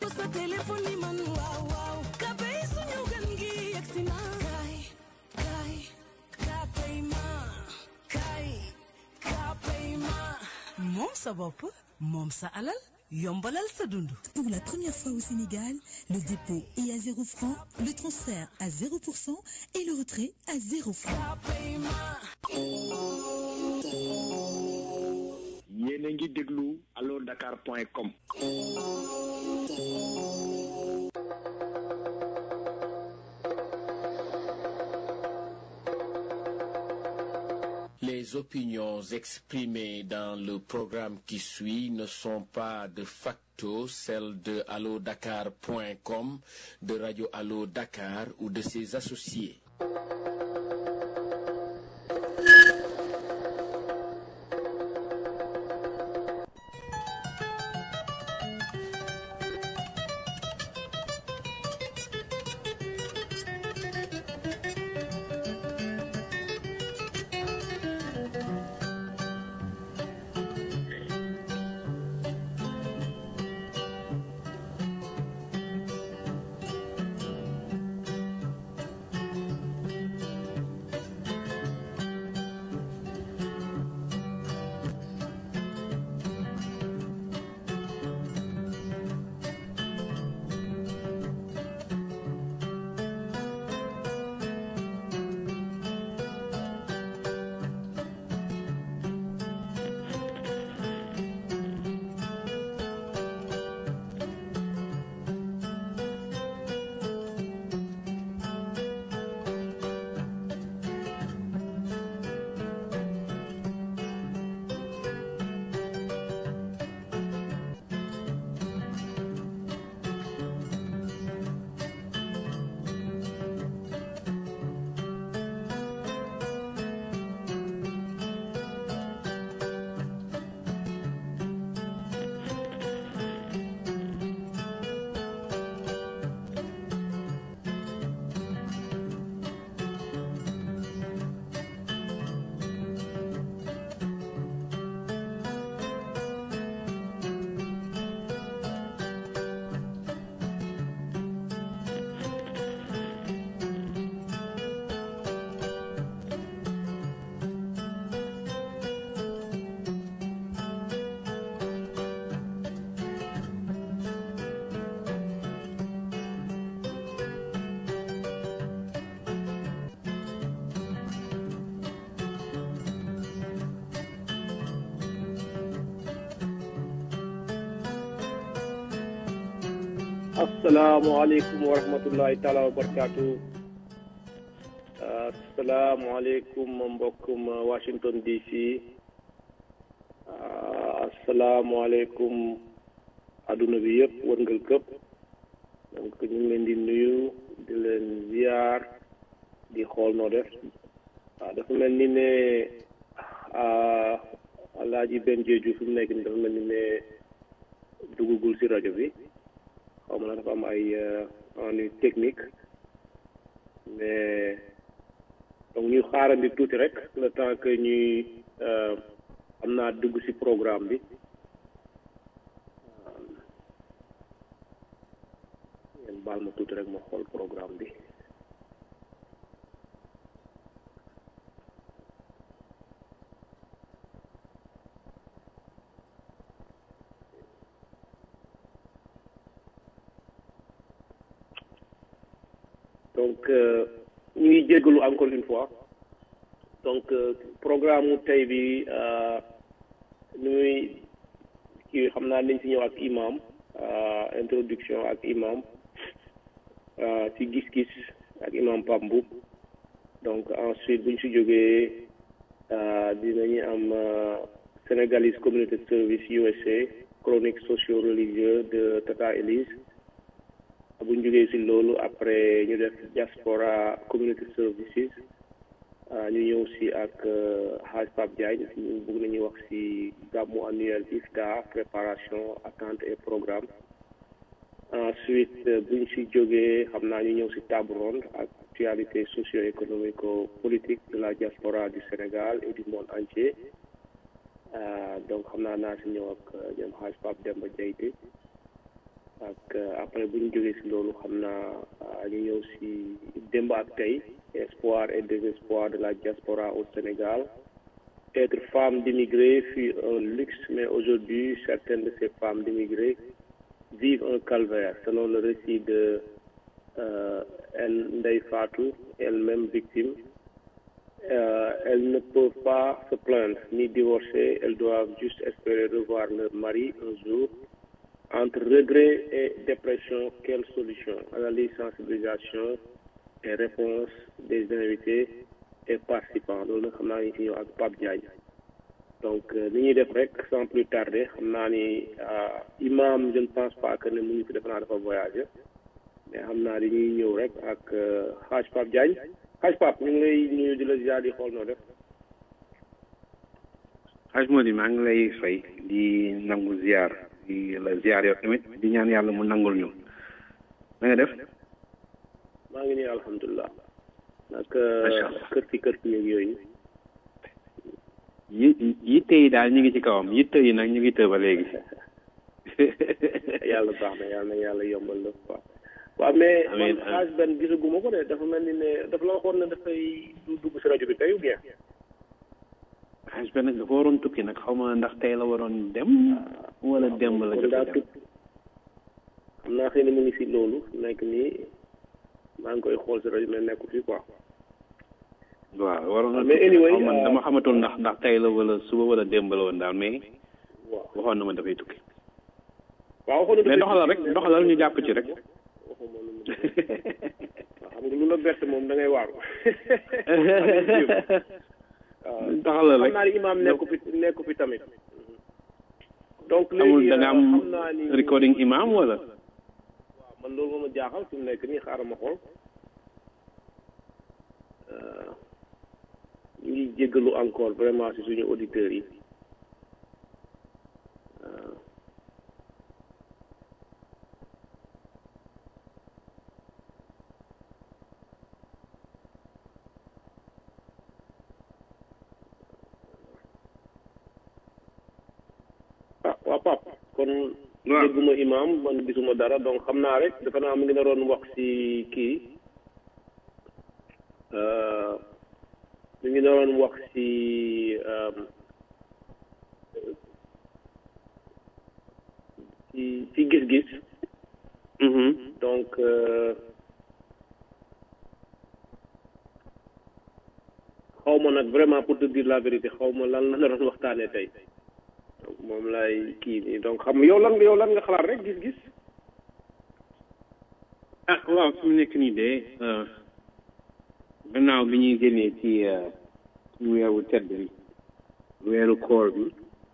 ko sa téléphone ni man waaw waaw kapay suñu gan gi yegsi na kaay kaay kapay ma kaay kapay ma moom sa bopp moom sa alal yombalal sa dund Pour la première fois au Sénégal, le dépôt est à 0 francs, le transfert à 0% et le retrait à 0 francs. kapay ma yéen a ngi déglu allo dakar point com Les opinions exprimées dans le programme qui suit ne sont pas de facto celles de allodakar.com, de Radio Allo Dakar ou de ses associés. asalaamaaleykum wa rahmatullahi taala wa barakaatu asalaamaaleykum mbokkum Washington DC asalaamaaleykum adduna bi yëpp wërngal këpp donc ñu ngi leen di nuyu di leen ziar di xool noo def waaw dafa mel ni ne alaaji benn jeeju fi mu nekk ni dafa mel ni ne duggagul si rajo bi xaw ma na dafa am ay ennui technique mais donc ñu xaarandi tuuti rek le temps que ñuy am naa dugg ci programme bi ngeen baal ma tuuti rek ma xool programme bi donc ñu ngi jéggalu encore une fois donc programme mu tey bi nu muy kii xam naa nañ ci ñëw ak imam introduction ak imam ci gis-gis ak imam Pambu donc ensuite bu ñu si jógee dinañu am Sénégalese Community Service USA chronique socio-religieux de Tata Elise bu ñu jógee si loolu après ñu def diaspora community services ñu ñëw si ak Hadj Pape Diagne ñu bëgg nañu wax si gàmmu annuel IFTA préparation attente et programme ensuite bu ñu si jógee xam naa ñu ñëw si table ronde ak actualité socio-économico politique de la diaspora du Sénégal et du monde entier donc xam naa naa si ñëw ak ñoom Hadj Pape Demba Diaité ak après bu ñu jógee si loolu xam naa ñu ñëw si démb ak tey espoir et désespoir de la diaspora au Sénégal être femme d'immigrés fut un luxe mais aujourd'hui certaines de ces femmes d'immigrés vivent un calvaire selon le récit de euh, elle, Ndeye Fatou elle-même victime euh, elles ne peuvent pas se plaindre ni divorcer elles doivent juste espérer revoir leur mari un jour entre regret et dépression quelle solution analyse sensibilisation et réponse des invités et participants loolu nag xam naa ni si ñëw ak Pape Diagne donc li ñuy def rek sans plus tarder xam naa ni imam je ne pense pas que ne mu ngi fi defe naa dafa voyagé mais xam naa dañuy ñëw rek ak xaaj Pape Diagne xaaj Pape ñu ngi lay nuyu di la ziar di xool noo def xaaj moo di maa ngi lay fay di nangu ziar di la ziar yow tamit di ñaan yàlla mu nangul ñu na nga def maa ngi nii alhamdulilah nag Macha Allah. kër ci kër ci yeeg yooyu yi yitte yi daal ñu ngi ci kawam yitte yi nag ñu ngi të ba léegi yàlla baax na yàlla na yàlla yombal la quoi waaw mais Amiin, man xaaj benn gisaguma ko de dafa mel ni ne dafa la waxoon ne dafay du dugg si rajo bi tey ou bien xaaj ba nag dafa waroon tukki nag xaw ma ndax tey la waroon dem wala démb la kon jot a daa dem tut xam naa xëy na mu ngi si loolu nekk nii maa ngi koy xool si rajo mais nekku fi quoi waaw waroon na Mais tukki anyway, xaw ma uh, dama xamatul ndax ndax tey la wala suba wala démb la woon daal mais waaw waxoon na ma dafay tukki waaw waxoon na mais dafay doxalal rek tukki, mais doxalal ñu jàpp ci rek waxuma lu mu def. waaw xam nga lu la bett moom da ngay waaru waaw doxalal xam rek naa ni imaam nekku fi nekku fi tamit donc amul léegi da nga am xam naa ni recording imam wala waaw man loolu moo ma jaaxal fi mu nekk nii xaaral ma xool Euh, ñu ngi jéggalu encore vraiment ci suñu auditeurs yi Euh, ah waa Pap kon waaw dégguma imam man gisuma dara donc xam naa rek dafa naa mu ngi naroon wax ci kii euh, mu ngi naroon wax ci euh, ci ci gis-gis mhm donc euh, xaw ma nag vraiment pour te dire la vérité xaw ma lan la naroon waxtaanee tey donc moom lay kii nii donc xam yow lan yow lan nga xalaat rek gis-gis ah waaw fi mu nekk nii de gannaaw bi ñuy génnee ci suñu weeru tedd bi weeru koor bi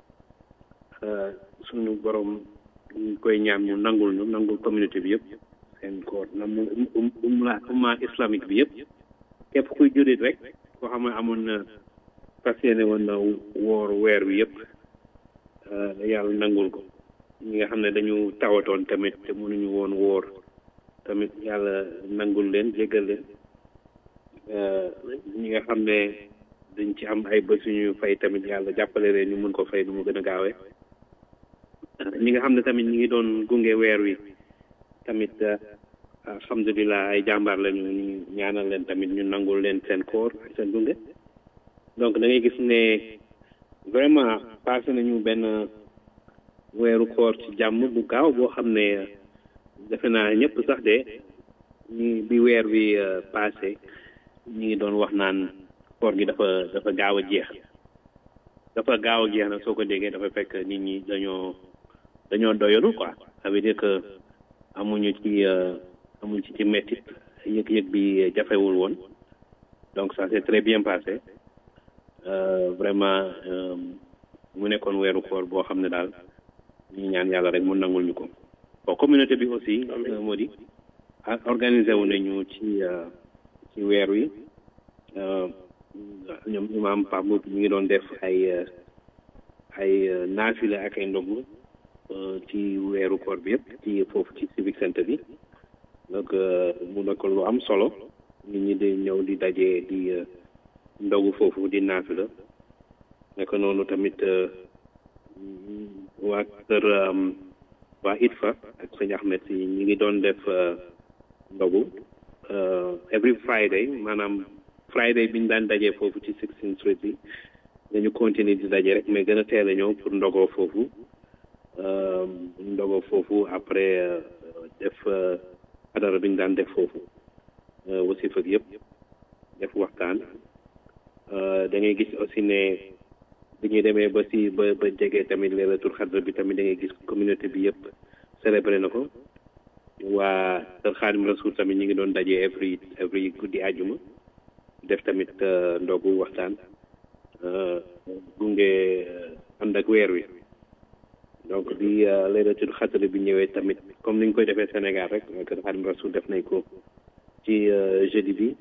suñu borom ñu koy ñaan mu nangul ñu nangul communauté bi yëpp seen koor nangul um umma umma islamique bi yëpp képp kuy jurit rek koo xam ne amoon na fas yéene woon na woor weer wi yëpp yàlla nangul ko ñi nga xam ne dañu tawatoon tamit te mënuñu woon woor tamit yàlla nangul leen jéggal leen ñi nga xam ne dañ ci am ay bés yu ñu fay tamit yàlla jàppale leen ñu mun ko fay nu mu gën a gaawee ñi nga xam ne tamit ñi ngi doon gunge weer wi tamit alhamdulilah ay jàmbaar lañu ñu ñaanal leen tamit ñu nangul leen seen koor ak seen gunge donc da ngay gis ne vraiment passé nañu benn weeru koor ci jàmm bu gaaw boo xam ne defe naa ñëpp sax de ñi bi weer bi passé ñi ngi doon wax naan koor gi dafa dafa gaaw a jeex dafa gaaw a jeex nag soo ko déggee dafa fekk nit ñi dañoo dañoo doyalu quoi ça veut dire que amuñu ci amuñu ci ci mettit yëg-yëg bi jafewul woon donc ça s'est très bien passé vraiment mu nekkoon weeru koor boo xam ne daal ñu ñaan yàlla rek mu nangul ñu ko bon communauté bi aussi moo di organisé wu nañu ci ci weer wi ñoom imam Pape Mboup ñu ngi doon def ay ay naafila ak ay ndogu ci weeru koor bi yëpp ci foofu ci civic center bi donc mu nekk lu am solo nit ñi di ñëw di daje di ndogu foofu di naafila nekk noonu tamit waa kër waa ITFA ak sëñ Ahmed si ñi ngi doon def ndogu every Friday maanaam Friday bi ñu daan dajee foofu ci 16th Street bi dañu continuer di daje rek mais gën a teel a ñëw pour ndogoo foofu ndogoo foofu après def adara bi ñu daan def foofu wasif ak yëpp def waxtaan da ngay gis aussi ne bi ñuy demee ba si ba ba jege tamit leelatul xadra bi tamit da ngay gis communauté bi yëpp célébré na ko waa Kër Xaadim Rasul tamit ñu ngi doon daje every every guddi àjjuma def tamit ndogu waxtaan gunge ànd ak weer wi donc bi leelatul xadra bi ñëwee tamit comme ni ñu koy defee Sénégal rek Kër Xaadim Rasul def nañ ko ci jeudi bi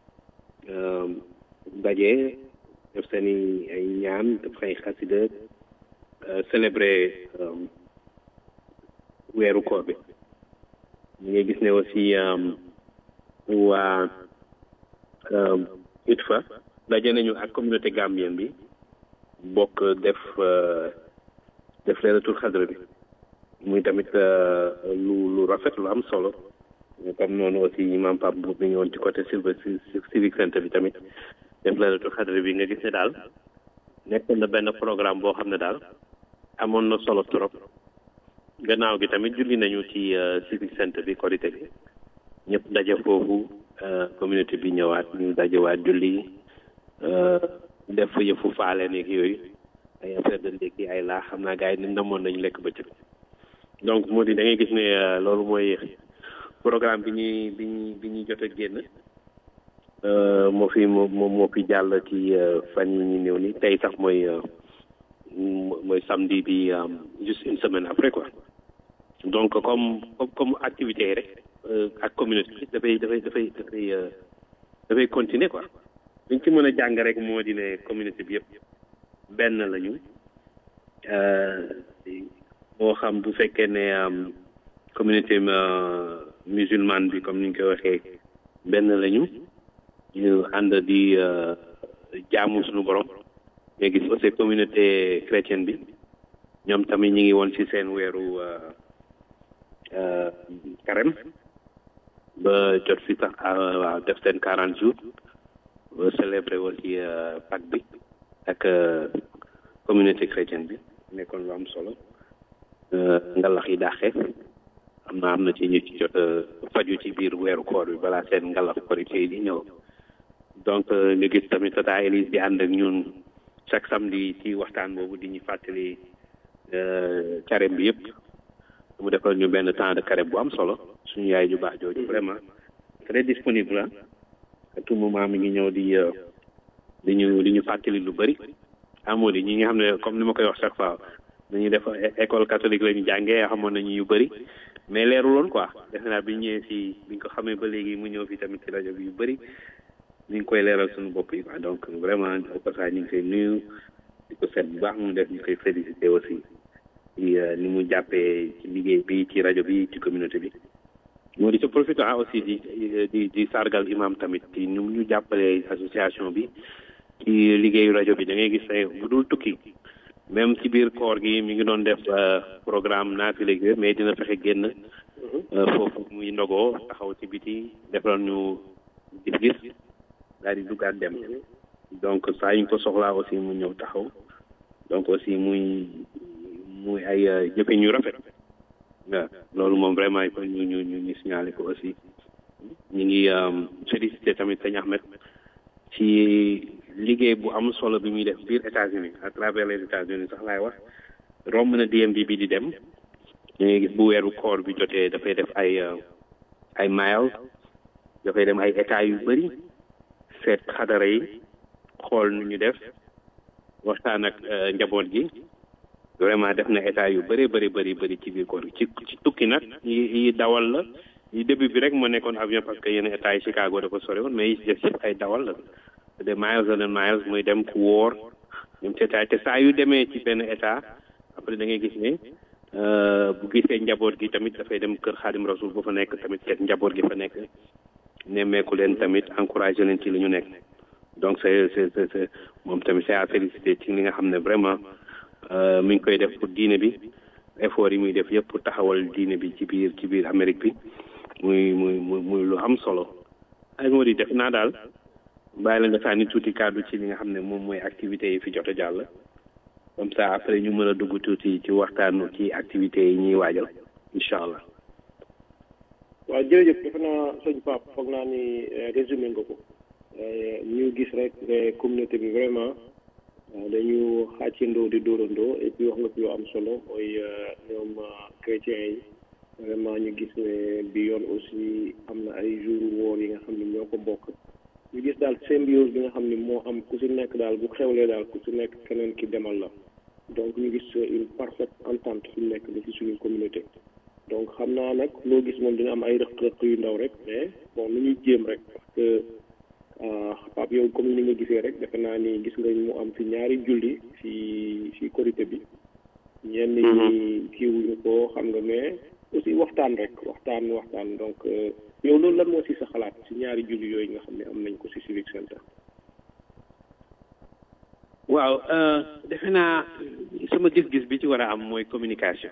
daje def seen i ay ñaan def ay xasida célébrer weeru koor bi ñu ngi gis ne aussi waa ITFA daje nañu ak communauté gambienne bi bokk def def leeratul xadra bi muy tamit lu lu rafet lu am solo comme noonu aussi imam Pape Mboup mi ngi woon ci côté Silver Civic Center bi tamit def leeratul xadra bi nga gis ne daal nekk na benn programme boo xam ne daal amoon na solo trop gannaaw gi tamit julli nañu ci Civic Center bi korité bi ñëpp daje foofu communauté bi ñëwaat ñu dajewaat julli def yëfu faale nekk yooyu ay affaire de ndékki ay laa xam naa gars yi ni namoon nañu lekk bëccëg donc moo di da ngay gis ne loolu mooy programme bi ñuy bi ñuy bi ñuy jot a génn moo fi moo moo fi jàll ci fan yi ñu néew ni tey sax mooy mooy samedi bi juste une semaine après quoi donc comme comme comme activité yi rek ak communauté bi dafay dafay dafay dafay dafay continuer quoi liñ ci mën a jàng rek moo di ne communauté bi yëpp benn lañu moo xam bu fekkee ne communauté musulmane bi comme ni ñu koy waxee benn lañu ñu ànd di jaamu suñu borom nga gis aussi communauté chrétienne bi ñoom tamit ñi ngi woon ci seen weeru carême ba jot si sax waaw def seen quarante jours ba célébrer aussi Pâques bi ak communauté chrétienne bi nekkoon lu am solo ngalax yi dàqe am na am na ci ñu ci jot faju ci biir weeru koor bi balaa seen ngalax korité yi di ñëw donc nga gis tamit tata Elise di ànd ak ñun chaque samedi ci waxtaan boobu di ñu fàttali carême bi yëpp mu defal ñu benn temps de carême bu am solo suñu yaay ju baax jooju vraiment très disponible ah à tout moment mi ngi ñëw di di ñu di ñu fàttali lu bëri amoo di ñi nga xam ne comme ni ma koy wax chaque fois dañuy def école catholique la ñu jàngee xamoon nañu yu bëri mais leeruloon quoi defe naa bi ñëwee si biñ ko xamee ba léegi mu ñëw fi tamit ci rajo bi yu bëri ñu ngi koy leeral suñu bopp yi quoi donc vraiment au passage ñu ngi koy nuyu di ko seet bu baax mu def ñu koy félicité aussi ci ni mu jàppee ci liggéey bi ci rajo bi ci communauté bi moo di ci profité aussi di di di sargal imam tamit ci ñu ñu jàppale association bi ci liggéeyu rajo bi da ngay gis ne bu dul tukki même ci biir koor gi mi ngi doon def programme naafile gi mais dina fexe génn foofu muy ndogoo taxaw ci biti defal ñu gis-gis daal di duggaat dem donc saa ñu ko soxlaa aussi mu ñëw taxaw donc aussi muy muy ay jëfe ñu rafet waaw loolu moom vraiment il faut ñu ñu ñu ñu signaler ko aussi ñu ngi félicité tamit sëñ Ahmed ci liggéey bu am solo bi muy def biir États-Unis à travers les États-Unis sax laay wax romb na DMV bi di dem ñu ngi gis bu weeru koor bi jotee dafay def ay ay miles dafay dem ay états yu bëri seet xadara yi xool nu ñu def waxtaan ak njaboot gi vraiment def na état yu bëri bëri bëri bëri ci biir koor gi ci ci tukki nag yi yi dawal la yi début bi rek moo nekkoon avion parce que yenn état yi Chicago dafa sori woon mais yi ci def yëpp ay dawal la de miles and miles muy dem ku wóor ñoom ci état te saa yu demee ci benn état après da ngay gis ne bu gisee njaboot gi tamit dafay dem kër Xaadim Rasul bu fa nekk tamit seet njaboot gi fa nekk nemmeeku leen tamit encouragé leen ci li ñu nekk donc c'est c'est c'est moom tamit c'est à féliciter ci li nga xam ne vraiment mi ngi koy def pour diine bi effort yi muy def yëpp pour taxawal diine bi ci biir ci biir Amérique bi muy muy muy muy lu am solo ay moo di def naa daal bàyyi la nga sànni tuuti kàddu ci li nga xam ne moom mooy activités yi fi jot a jàll comme ça après ñu mën a dugg tuuti ci waxtaanu ci activités yi ñuy waajal incha allah. waaw jërëjëf defe naa sëñ Pape foog naa ni résumé nga ko ñu gis rek ne communauté bi vraiment dañu xàccandoo di dóorandoo et puis wax nga fi lu am solo mooy ñoom chrétiens yi vraiment ñu gis ne bi yoon aussi am na ay jour woor yi nga xam ne ñoo ko bokk ñu gis daal symbiose bi nga xam ne moo am ku si nekk daal bu xewlee daal ku si nekk keneen ki demal la donc ñu gis une parfaite entente fi mu nekk ba ci suñu communauté donc xam naa nag loo gis moom dina am ay rëq-rëq yu ndaw rek mais bon nu ñuy jéem rek parce que Pape yow comme ni nga gisee rek defe naa ni gis nga mu am fi ñaari julli fi fi korité bi ñenn ñi kiiwuñu ko xam nga mais aussi waxtaan rek waxtaan waxtaan donc yow loolu lan moo si sa xalaat si ñaari julli yooyu nga xam ne am nañ ko si civic center waaw defe naa sama gis-gis bi ci war a am mooy communication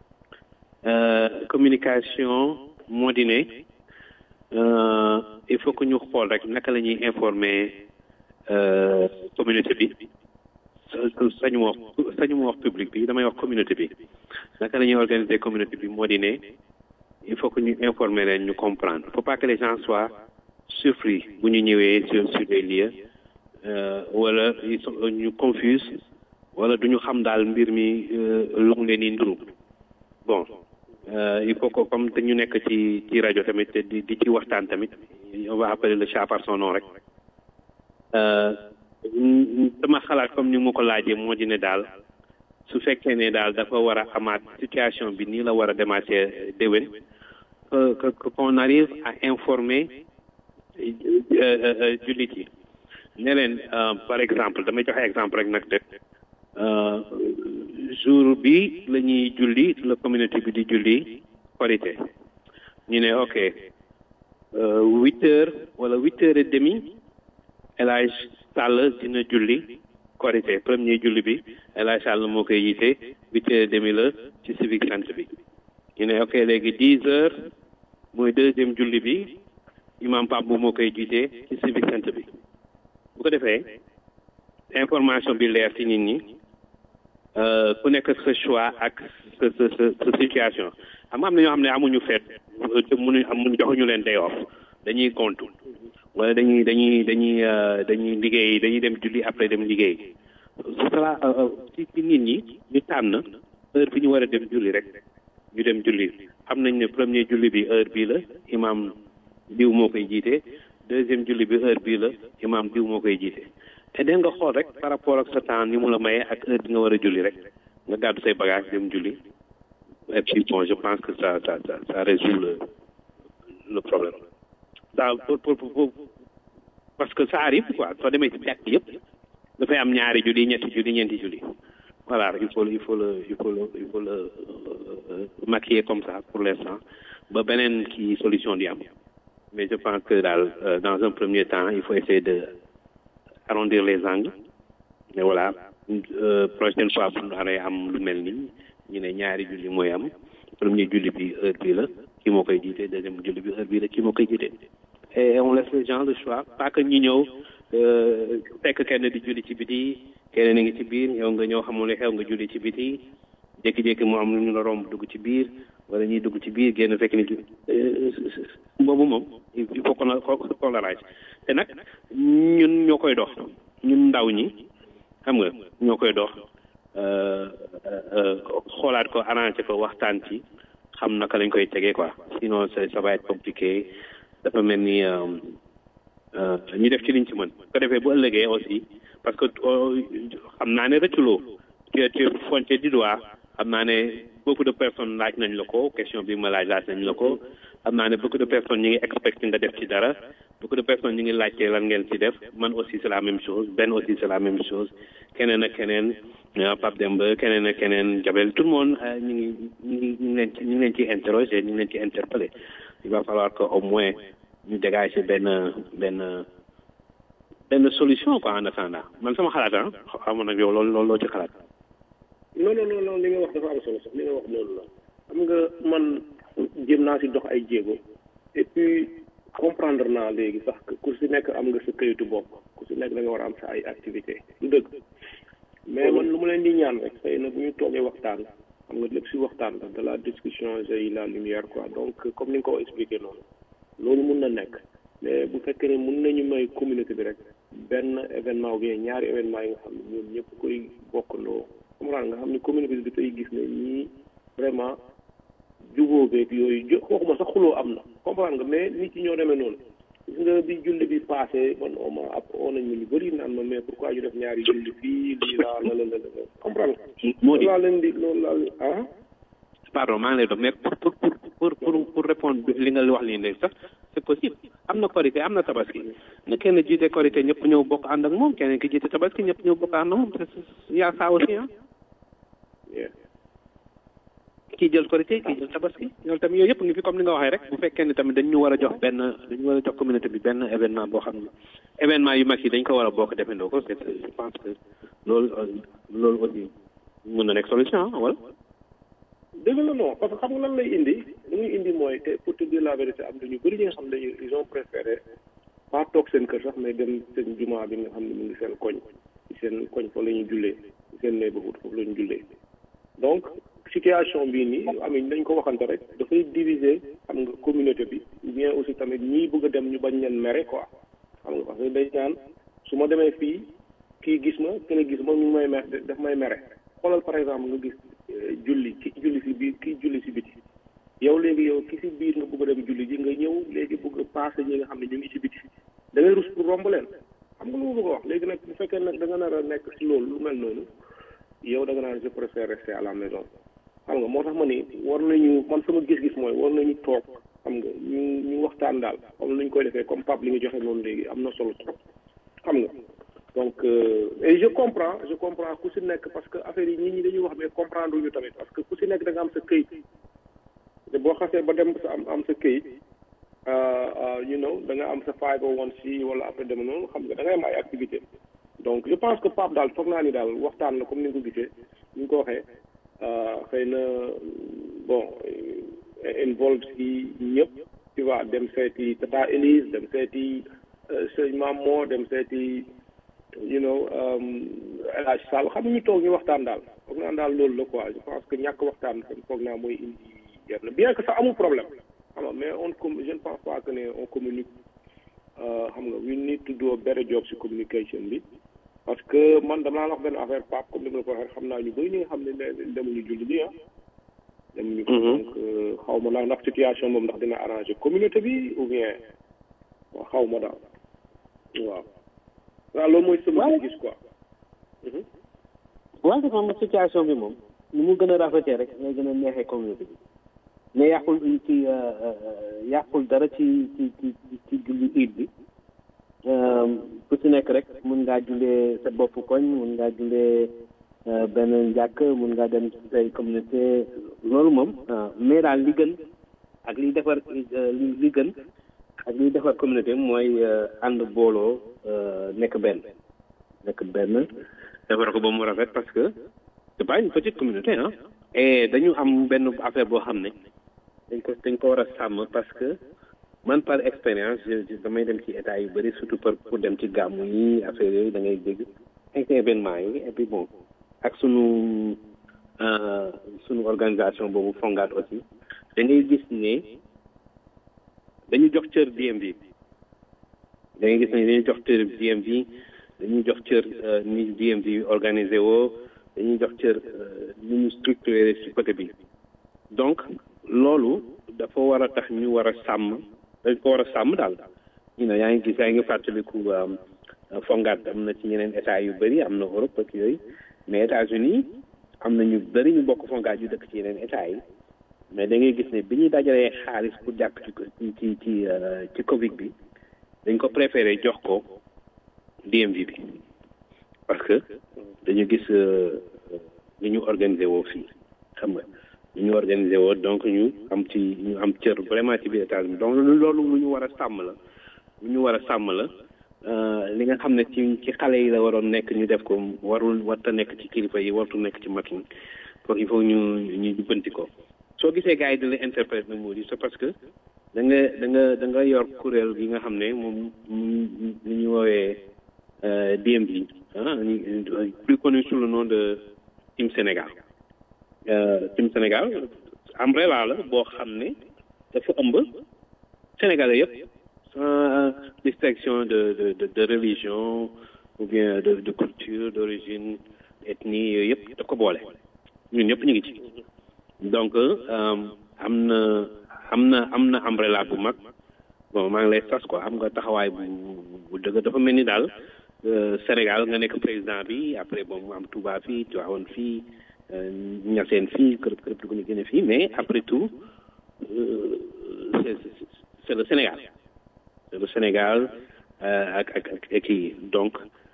communication moo di ne il faut que ñu xool rek naka la ñuy informer communauté bi sañu ma wax sañu ma wax public bi damay wax communauté bi naka la ñuy organiser communauté bi moo di ne il faut que ñu informer leen ñu comprendre il faut pas que les gens soient surpris bu ñu ñëwee sur sur les lieux wala ñu confuse wala du ñu xam daal mbir mi lu mu leen di nduru bon il faut que comme te ñu nekk ci ci rajo tamit te di di ci waxtaan tamit on va appeler le chat par son nom rek dama xalaat comme ni ma ko laajee moo di ne daal su fekkee ne daal dafa war a amaat situation bi nii la war a demaatee déwén que que qu'on arrive à informer jullit yi ne leen par exemple damay joxe exemple rek nag de jour bi la ñuy julli la communauté bi di julli korité ñu ne ok huit heures wala huit heures et demi El Hadj Sall dina julli korité premier julli bi El Hadj Sall moo koy yite huit heures et demi la ci civic centre bi ñu ne ok léegi dix heures mooy deuxième julli bi imam Pape bu moo koy jiite ci civic centre bi bu ko defee information bi leer ci nit ñi ku nekk sa choix ak sa sa sa sa situation xam nga am na ñoo xam ne amuñu feet te mënuñ amuñ joxuñu leen day off dañuy gontu wala dañuy dañuy dañuy dañuy liggéey dañuy dem julli après dem liggéey ce sera ci ci nit ñi ñu tànn heure bi ñu war a dem julli rek ñu dem julli xam nañ ne premier julli bi heure bii la imam diw moo koy jiite deuxième julli bi heure bii la imam diw moo koy jiite te den nga xool rek par rapport ak sa temps ni mu la mayee ak heure bi nga war a julli rek nga gàddu say bagage dem julli et puis bon je pense que ça ça ça ça résout le le problème ça pour pour pour parce que ça arrive quoi soo demee ci jàkk yëpp dafay am ñaari julli ñetti julli ñeenti julli voilà il faut il faut le il faut le il faut le maquiller comme ça pour l'instant ba beneen kii solution di am mais je pense que daal dans un premier temps il faut essayer de arrondir les angles mais voilà prochaine fois bu ñu aree am lu mel nii ñu ne ñaari julli mooy am premier julli bi heure bii la kii moo koy jiite deuxième julli bi heure bii la kii moo koy jiite et on laisse les gens le choix pas que ñu ñëw fekk kenn di julli ci biti keneen a ngi ci biir yow nga ñëw xamul ne xew nga julli ci biti jékki-jékki mu am lu ñu la romb dugg ci biir wala ñuy dugg ci biir génn fekk ni boobu moom il faut qu'on qu'on l'arrange te nag ñun ñoo koy dox ñun ndaw ñi xam nga ñoo koy dox xoolaat ko arrangé ko waxtaan ci xam naka lañ koy tegee quoi sinon ça va être compliqué dafa mel ni ñu def ci liñ ci mën ko defee bu ëllëgee aussi parce que xam naa ne rëcculoo tu tu pointé du doigt xam naa ne beaucoup de personnes laaj nañ la ko question bi ma laaj laaj nañ la ko xam naa ne beaucoup de personnes ñu ngi expecté nga def ci dara beaucoup de personnes ñu ngi laajte lan ngeen ci def man aussi c'est la même chose Ben aussi c'est la même chose keneen ak keneen Pape Demba keneen ak keneen Jabel tout le monde ñu ngi ñu ngi ñu ngi leen ci ñu ngi leen ci interroger ñu ngi leen ci interpeller il va falloir que au moins ñu dégager benn benn benn solution quoi en attendant man sama xalaat ah xaw ma nag yow loolu loolu loo ci xalaat. non non non non li nga wax dafa am solo sax li nga wax loolu la xam nga man jéem naa si dox ay jéego et puis comprendre naa léegi sax que ku si nekk am nga sa këyitu bopp ku si nekk da nga war a am sa ay activité lu dëgg mais man lu ma leen di ñaan rek xëy na bu ñu toogee waxtaan xam nga lépp si waxtaan la de la discussion j'ai la lumière quoi donc comme ni nga ko expliqué noonu loolu mun na nekk mais bu fekkee ne mun nañu may communauté bi rek benn événement ou bien ñaari événement yi nga xam ne ñoom ñëpp koy bokkandoo comprendre nga xam ne communauté bi dafay gis ne ñii vraiment jubóo beeg yooyu jo waxuma sax xuloo am na comprendre nga mais nit ñi ñoo demee noonu gis nga bi julli bi passé man on m'a ab oo nañ ma ñu bëri naan ma mais pourquoi ñu def ñaari julli fii lii laa la la la la comprendre nga moo di loolu laa leen di loolu laa leen ah pardon maa ngi lay doon mais pour pour pour pour pour répondre li nga wax lii léegi sax c'est possible am na korité am na tabaski na kenn jiite korité ñëpp ñëw bokk ànd ak moom keneen ki jiite tabaski ñëpp ñëw bokk ànd ak moom yaa saa aussi ah yeah. kii jël korité kii jël tabaski loolu tamit yooyu yëpp ngi fi comme ni nga waxee rek bu fekkee ne tamit dañ ñu war a jox benn dañu war a jox communauté bi benn événement boo xam ne événement yu mag yi dañ ko war a bokk defandoo ko c'est je pense que loolu loolu aussi mën na nekk solution ah wala dëgg la non parce que xam nga lan lay indi lu muy indi mooy te pour te dire la vérité am na ñu bëri ñi nga xam ne dañu ils ont préféré pas toog seen kër sax mais dem seen jumaa bi nga xam ne mu ngi seen koñ ci seen koñ fa la ñu jullee ci seen neighborhood foofu la ñu jullee donc situation bii nii amiin dañ ko waxante rek dafay diviser xam nga communauté bi ou bien aussi tamit ñii bëgg a dem ñu bañ leen mere quoi xam nga parce que dañ naan su ma demee fii kii gis ma kenn gis ma ñu may mer daf may mere xoolal par exemple nga gis eh, julli ki julli si biir kii julli si biti yow léegi yow ki si biir nga bëgg a dem julli ji nga ñëw léegi bëgg a passé ñi nga xam ne ñu ngi si biti da ngay rus pour romb leen xam nga lu ma bëgg a wax léegi nag bu fekkee nag da nga nar a nekk si loolu lu mel noonu yow da nga naan je préfère rester à la maison xam nga moo tax ma ni war nañu man sama gis-gis mooy war nañu toog xam nga ñu ñu waxtaan daal comme ni ñu koy defee comme Pape li nga joxe noonu léegi am na solo trop xam nga donc euh, et je comprends je comprends ku si nekk parce que affaire yi nit ñi dañuy wax mais comprendre ñu tamit parce que ku si nekk da nga am sa këyit te boo xasee ba dem sa am am sa këyit you know da nga am sa 501c wala après dem noonu xam nga da ngay am ay activité donc je pense que Pape daal foog naa ni daal waxtaan la comme ni nga ko gisee ni nga ko waxee xëy na bon involve si ñëpp tu vois dem seeti Tata Elise dem seeti sëñ Maam Moo dem seeti you know El Hadj Sall xam ñu toog ñu waxtaan daal foog naa daal loolu la quoi je pense que ñàkk waxtaan kon foog naa mooy indi yenn bien que ça amul problème xam nga mais on com je ne pense pas que ne on communique xam nga we need to do a better job si communication bi parce que man dama la wax benn affaire Pape comme ni ma la ko waxee xam naa ñu bëri ñi nga xam ne ne demuñu julli bi ah. demuñu ko donc xaw ma ndax ndax situation moom ndax dina arranger communauté bi ou bien waaw xaw ma daal waaw. waaw loolu mooy sama gis quoi. waaw dafa am situation bi moom ni mu gën a rafetee rek ngay gën a neexee communauté bi mais yàqul ci yàqul dara ci ci ci ci julli iid bi ku ci nekk rek mun ngaa jullee sa bopp koñ mun ngaa jullee benn njàkk mun ngaa dem ci say communauté loolu moom mais daal li gën ak liy defar li li gën ak liy defar communauté mooy ànd booloo nekk benn nekk benn defar ko ba mu rafet parce que c'est pas une petite communauté ah et dañu am benn affaire boo xam ne dañ ko dañ ko war a sàmm parce que man par expérience damay dem ci état yu bëri surtout pour pour dem ci gàmmu yi affaire yooyu da ngay dégg ak événement yi et puis bon ak sunu sunu organisation boobu fongaat aussi da ngay gis ne dañu jox cër DMV da ngay gis ne dañuy jox cër DMV dañuy jox cër ni DMV organisé woo dañuy jox cër ni ñu structuré ci côté bi donc loolu dafa war a tax ñu war a sàmm dañ ko war a sàmm daal ñu ne yaa ngi gis yaa ngi fàttaliku fongaat am na ci ñeneen état yu bëri am na Europe ak yooyu mais États-Unis am na ñu bëri ñu bokk fongaat yu dëkk ci yeneen état yi mais da ngay gis ne bi ñuy dajalee xaalis pour jàpp ci ci ci ci Covid bi dañ ko préféré jox ko DMV bi parce que dañu gis ni ñu organisé woo fii xam nga ñu ñu organisé woo donc ñu am ci ñu am cër vraiment ci biir États-Unis donc loolu lu ñu war a sàmm la lu ñu war a sàmm la li nga xam ne ci ci xale yi la waroon nekk ñu def ko warul warta nekk ci kilifa yi wartu nekk ci mag yi donc il faut ñu ñu jubbanti ko soo gisee gars yi di la interprète na moo di c'est parce que da nga da nga da nga yor kuréel gi nga xam ne moom li ñu woowee DMV ah plus connu sous le nom de Team Sénégal Team Sénégal umbrella la boo xam ne dafa ëmb Sénégalais yëpp sans distinction de de de de religion ou bien de de culture d'origine ethnie yooyu yëpp da ko boole ñun ñëpp ñu ngi ci donc am na am na am na umbrella bu mag bon maa ngi lay sas quoi am nga taxawaay bu bu dëgg dafa mel ni daal Sénégal nga nekk président bi après bon mu am Touba fii Tivaouane fii Niassène fii kërëb kërëb du ko ñu génne fii mais après tout c'est c'est le Sénégal c'est le Sénégal ak ak ak kii donc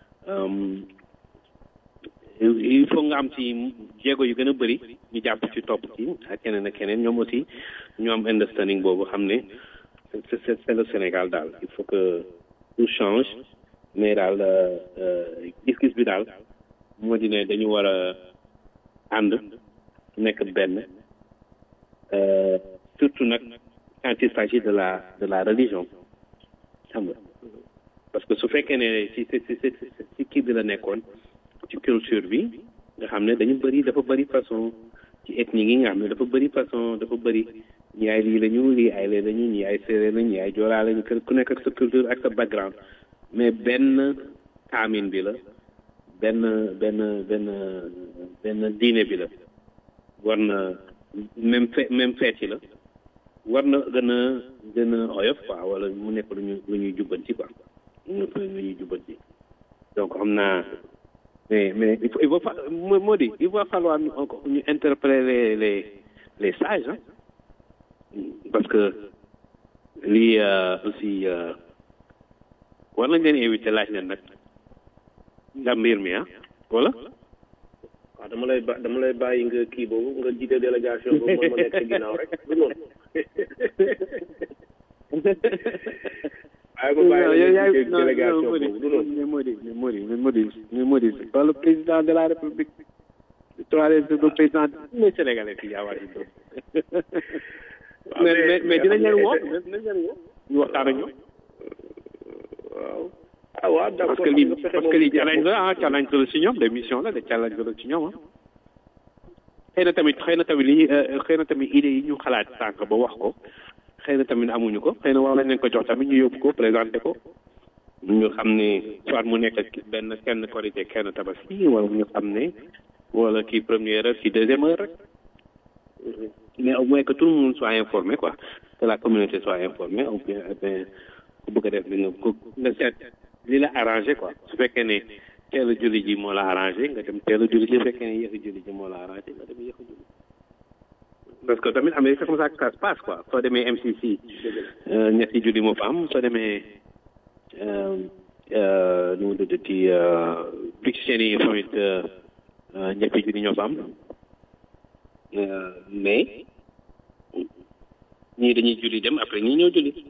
il faut nga am ci jéego yu gën a bëri ñu jàpp ci topp ci ak keneen ak keneen ñoom aussi ñu am understanding boobu xam ne c'est c'est le Sénégal daal il faut que tout change mais daal gis-gis bi daal moo di ne dañu war a ànd nekk benn surtout nag quand il s'agit de la de la religion xam nga parce que su fekkee ne ci ci ci ci kii bi la nekkoon ci culture bi nga xam ne dañu bëri dafa bëri façon ci ethnie yi nga xam ne dafa bëri façon dafa bëri ñi ay lii lañu lii ay lee lañu ñi ay séeréer lañu ñi ay joolaa lañu ku nekk ak sa culture ak sa background mais benn kaamin bi la benn benn benn benn diine bi la war na même fe même feet yi la war na gën a gën a oyof quoi wala mu nekk lu ñu lu ñuy jubbanti quoi mu nekk lu ñuy jubbanti donc xam naa mais mais il faut il va moo di il va falloir ñu encore ñu interpeller les les les sages hein parce que lii aussi war nañ leen invité laaj leen nag ndax mbir mi ah wala. waaw dama lay ba dama lay bàyyi nga kii boobu nga jiite délégation boobu man ma nekk ci ginnaaw rek du noonu. waaye ba bàyyi nga jiite délégation boobu du noonu. moo di moo di moo di moo di pas le président de la république. troisième le président des sénégalais fii yaa waay mais mais dinañ leen woo dinañ leen woo ñu waxtaan ak ñoom. waaw. ah waaw d'accord parce que lii parce que lii challenge la ah challenge la ci ñoom des missions la de challenge la ci ñoom ah. xëy na tamit xëy na tamit lii xëy na tamit idées yi ñu xalaat sànq ba wax ko xëy na tamit amuñu ko xëy na war nañ leen ko jox tamit ñu yóbbu ko présenté ko ñu xam ne soit mu nekk benn kenn korité kenn tabaski wala ñu xam ne wala kii première heure kii deuxième heure rek mais au moins que tout le monde soit informé quoi que la communauté soit informée ou bien ku bëgg a def li nga ko nga seet li la arrangé quoi su fekkee ne teel a julli ji moo la arrangé nga dem teel a julli ji su fekkee ne yéex a julli ji moo la arrangé nga dem yéex a julli parce que tamit Amérique c'est comme ça que ça se passe quoi soo demee MCC ñetti julli moo fa am soo demee nu mu tuddati Pictionary yi tamit ñetti julli ñoo fa am mais ñii dañuy julli dem après ñii ñëw julli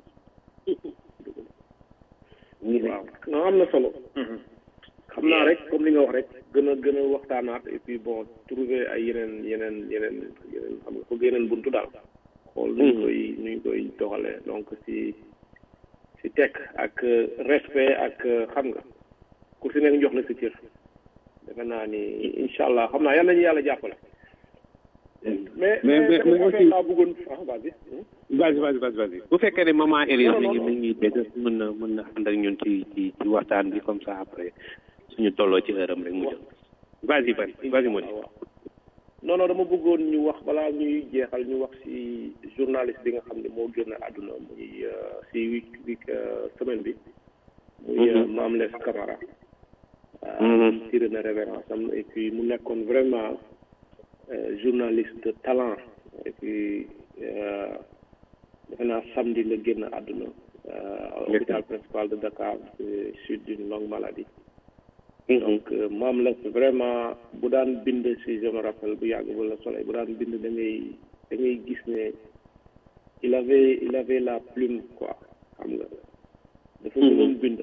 waaw non am na solo xam naa rek comme li nga wax rek gën a gën a waxtaanaat et puis bon trouver ay yeneen yeneen yeneen yeneen xam nga ko yeneen buntu daal xool nu ñu koy nu ñu koy doxalee donc si si tekk ak respect ak xam nga ku si nekk jox la si cër defe naa ni incha allah xam naa yal nañu yàlla jàppale mais mais mais mais aussi laa bëggoon ah vas-y vas-y vas-y vas-y vas-y bu fekkee ne maman Élise mi ngi mi ngi dégg mën na mën na ànd ak ñun ci ci ci waxtaan bi comme ça après suñu tolloo ci heure am rek mu jël vas-y vas-y vas-y moo di non non dama bëggoon ñu wax balaa ñuy jeexal ñu wax ci journaliste bi nga xam ne moo génn àdduna muy ci week week semaine bi muy Mame Less Camara tiré na révérence am et puis mu nekkoon vraiment journaliste de talent et puis defe naa samedi la génn àdduna hôpital principal de Dakar suite d'une longue maladie donc Mame Less vraiment bu daan bind si je me rappelle bu yàgg ba la soleil bu daan bind da ngay da ngay gis ne il avait il avait la plume quoi xam nga dafa mënoon bind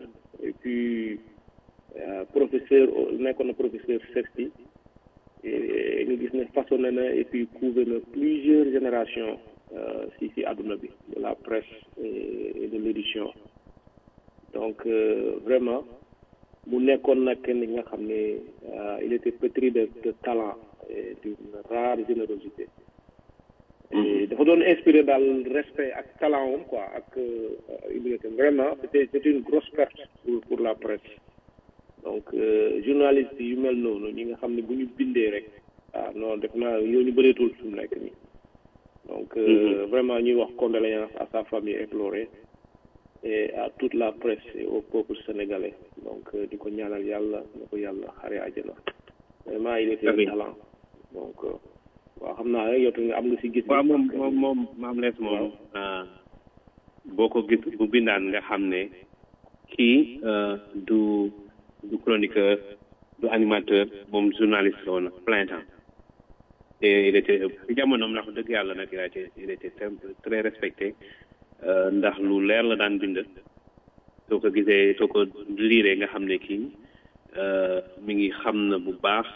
et puis professeur nekkoon na professeur CESTI nga gis ne façonné na et puis couvé na plusieurs générations si si àdduna bi de la presse et de l'édition donc vraiment mu nekkoon nag kenn nga xam ne il était pétri de de talent et d'une rare générosité dafa doon inspiré daal respect ak talent am quoi ak humilité vraiment c'était c'était une grosse perte pour pour la presse donc journaliste yu mel noonu ñi nga xam ne bu ñu bindee rek ah non def naa yow ñu bëreetul fi mu nekk nii donc vraiment ñuy wax condoléances à sa famille éplorée et à toute la presse et au peuple sénégalais donc di ko ñaanal yàlla na ko yàlla xare àjjana vraiment il était talent donc waaw xam naa rek yow tamit am nga si gis. waaw moom moom moom maam lees moom boo ko gis bu bindaan nga xam ne kii du du chroniqueur du animateur moom journaliste la woon plein temps et il était ci jamonoom ndax dëgg yàlla nag il a été il était très respecté ndax lu leer la daan bind soo ko gisee soo ko liiree nga xam ne kii mi ngi xam na bu baax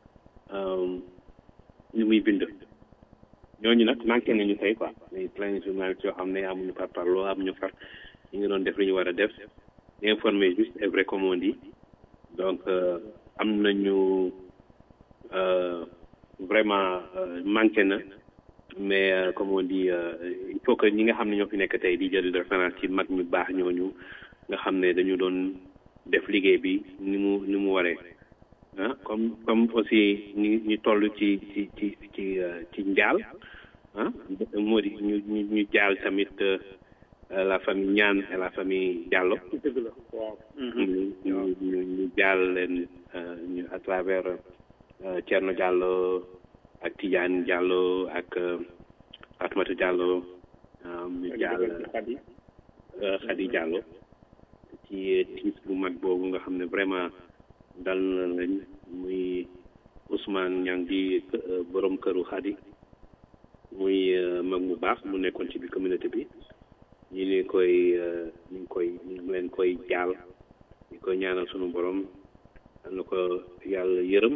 li muy bind ñooñu nag manqué nañu tey quoi mais plein de journalistes yoo xam ne amuñu par parloo amuñu far ñu ngi doon def li ñu war a def informer juste et vrai comme on dit donc am nañu vraiment manqué na mais comme on dit il faut que ñi nga xam ne ñoo fi nekk tey di jël référence ci mag ñu baax ñooñu nga xam ne dañu doon def liggéey bi ni mu ni mu waree ah comme comme aussi ñu ñu toll ci ci ci ci ci njaal ah moo di ñu ñu ñu jaal tamit la famille Niane et la famille Diallo. dëgg la waaw. ñu ñu ñu jaal leen ñu à travers Thierno Diallo ak Tidiane Diallo ak Fatmata Diallo. ñu jaal Khady Diallo. ci tiis bu mag boobu nga xam ne vraiment dal na lañ muy Ousmane Niang di borom këru Khady muy mag mu baax mu nekkoon ci biir communauté bi. ñu ngi koy ñu ngi koy ñu ngi leen koy jaal ñu koy ñaanal sunu borom am na ko yàlla yërëm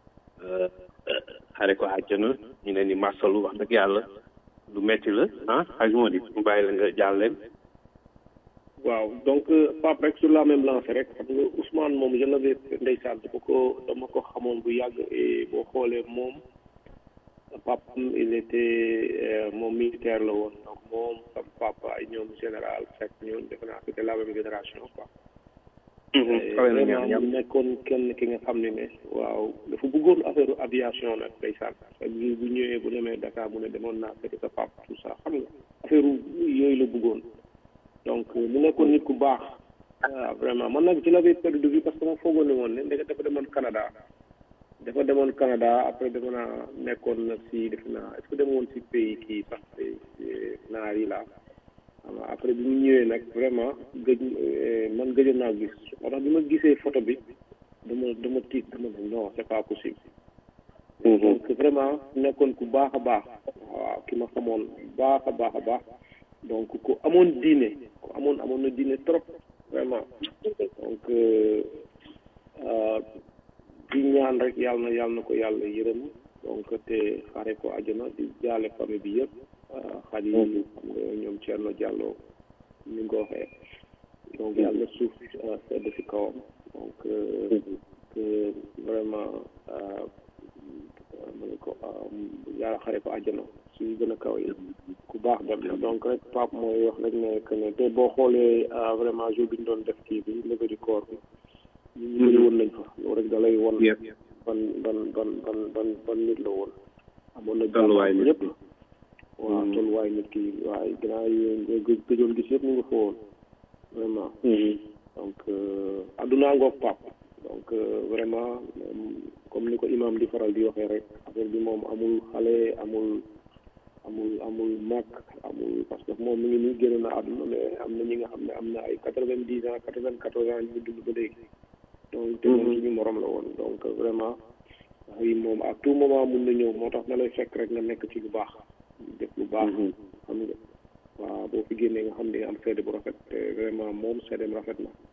xare ko àjjana ñu leen di marsalu wax dëgg yàlla lu metti la ah xaj moo di mu bàyyi la nga jaal leen waaw donc Pape rek sur la même lancée rek xam nga Ousmane moom je l'avais ndeysaan dama ko dama ko xamoon bu yàgg et boo xoolee moom papam il était moom militaire la woon donc moom sama papa ay ñoom général fekk ñoom defe naa c'était la même génération quoi vraiment mu nekkoon kenn ki nga xam ne ne waaw dafa bëggoon affaire aviation nag ndeysaan bu bu ñëwee bu demee Dakar mu ne demoon naa fekk sa papa tout ça xam nga affaire yooyu la bëggoon donc mu nekkoon nit ku baax waaw vraiment man nag ci l'avais perdu de vue parce que ma foogoon ne woon ne ndeke dafa demoon Canada dafa demoon Canada après dafa naa nekkoon na si defe naa est-ce que demoon si pays kii sax naar yi la xam après bi mu ñëwee nag vraiment gëj man gëjoon naa gis moo tax bi ma gisee photo bi dama dama tiit dama ne non c'est pas possible donc vraiment nekkoon ku baax a baax waaw ki ma xamoon baax a baax a baax donc ku amoon diine ku amoon amoon na diine trop vraiment donc di ñaan rek yàlla na yàlla na ko yàlla yërëm donc te xare ko àjjana di jaale famille bi yëpp xadi xam nga ñoom Thierno Diallo ni nga ko waxee donc yàlla na suuf sedd si kawam donc que vraiment ma ne ko yàlla xare ko àjjana si gën a kaw yi ku baax dem na donc rek Pape mooy wax rek ne que ne te boo xoolee vraiment jour bi ñu doon def kii bi levée du corps bi ñu ñu bëri woon nañ fa loolu rek da lay won ban ban ban ban ban ban nit la woon amoon na tolluwaay nit ñëpp waaw tolluwaay nit ki waaye gannaaw yi gëjoon gis yëpp ñu ngi fa woon vraiment donc addunaa ngoog pap donc vraiment comme ni ko imam di faral di waxee rek affaire bi moom amul xale amul amul amul mag amul parce que moom mi ngi nii génn na àdduna mais am na ñi nga xam ne am na ay quatre vingt dix ans quatre vingt quatorze ans ñu dund ba léegi donc te moom suñu morom la woon donc vraiment yi moom à tout moment mun na ñëw moo tax na lay fekk rek nga nekk ci lu baax def lu baax xam nga waaw boo fi génnee nga xam ne am seede bu rafet te vraiment moom seedeem rafet na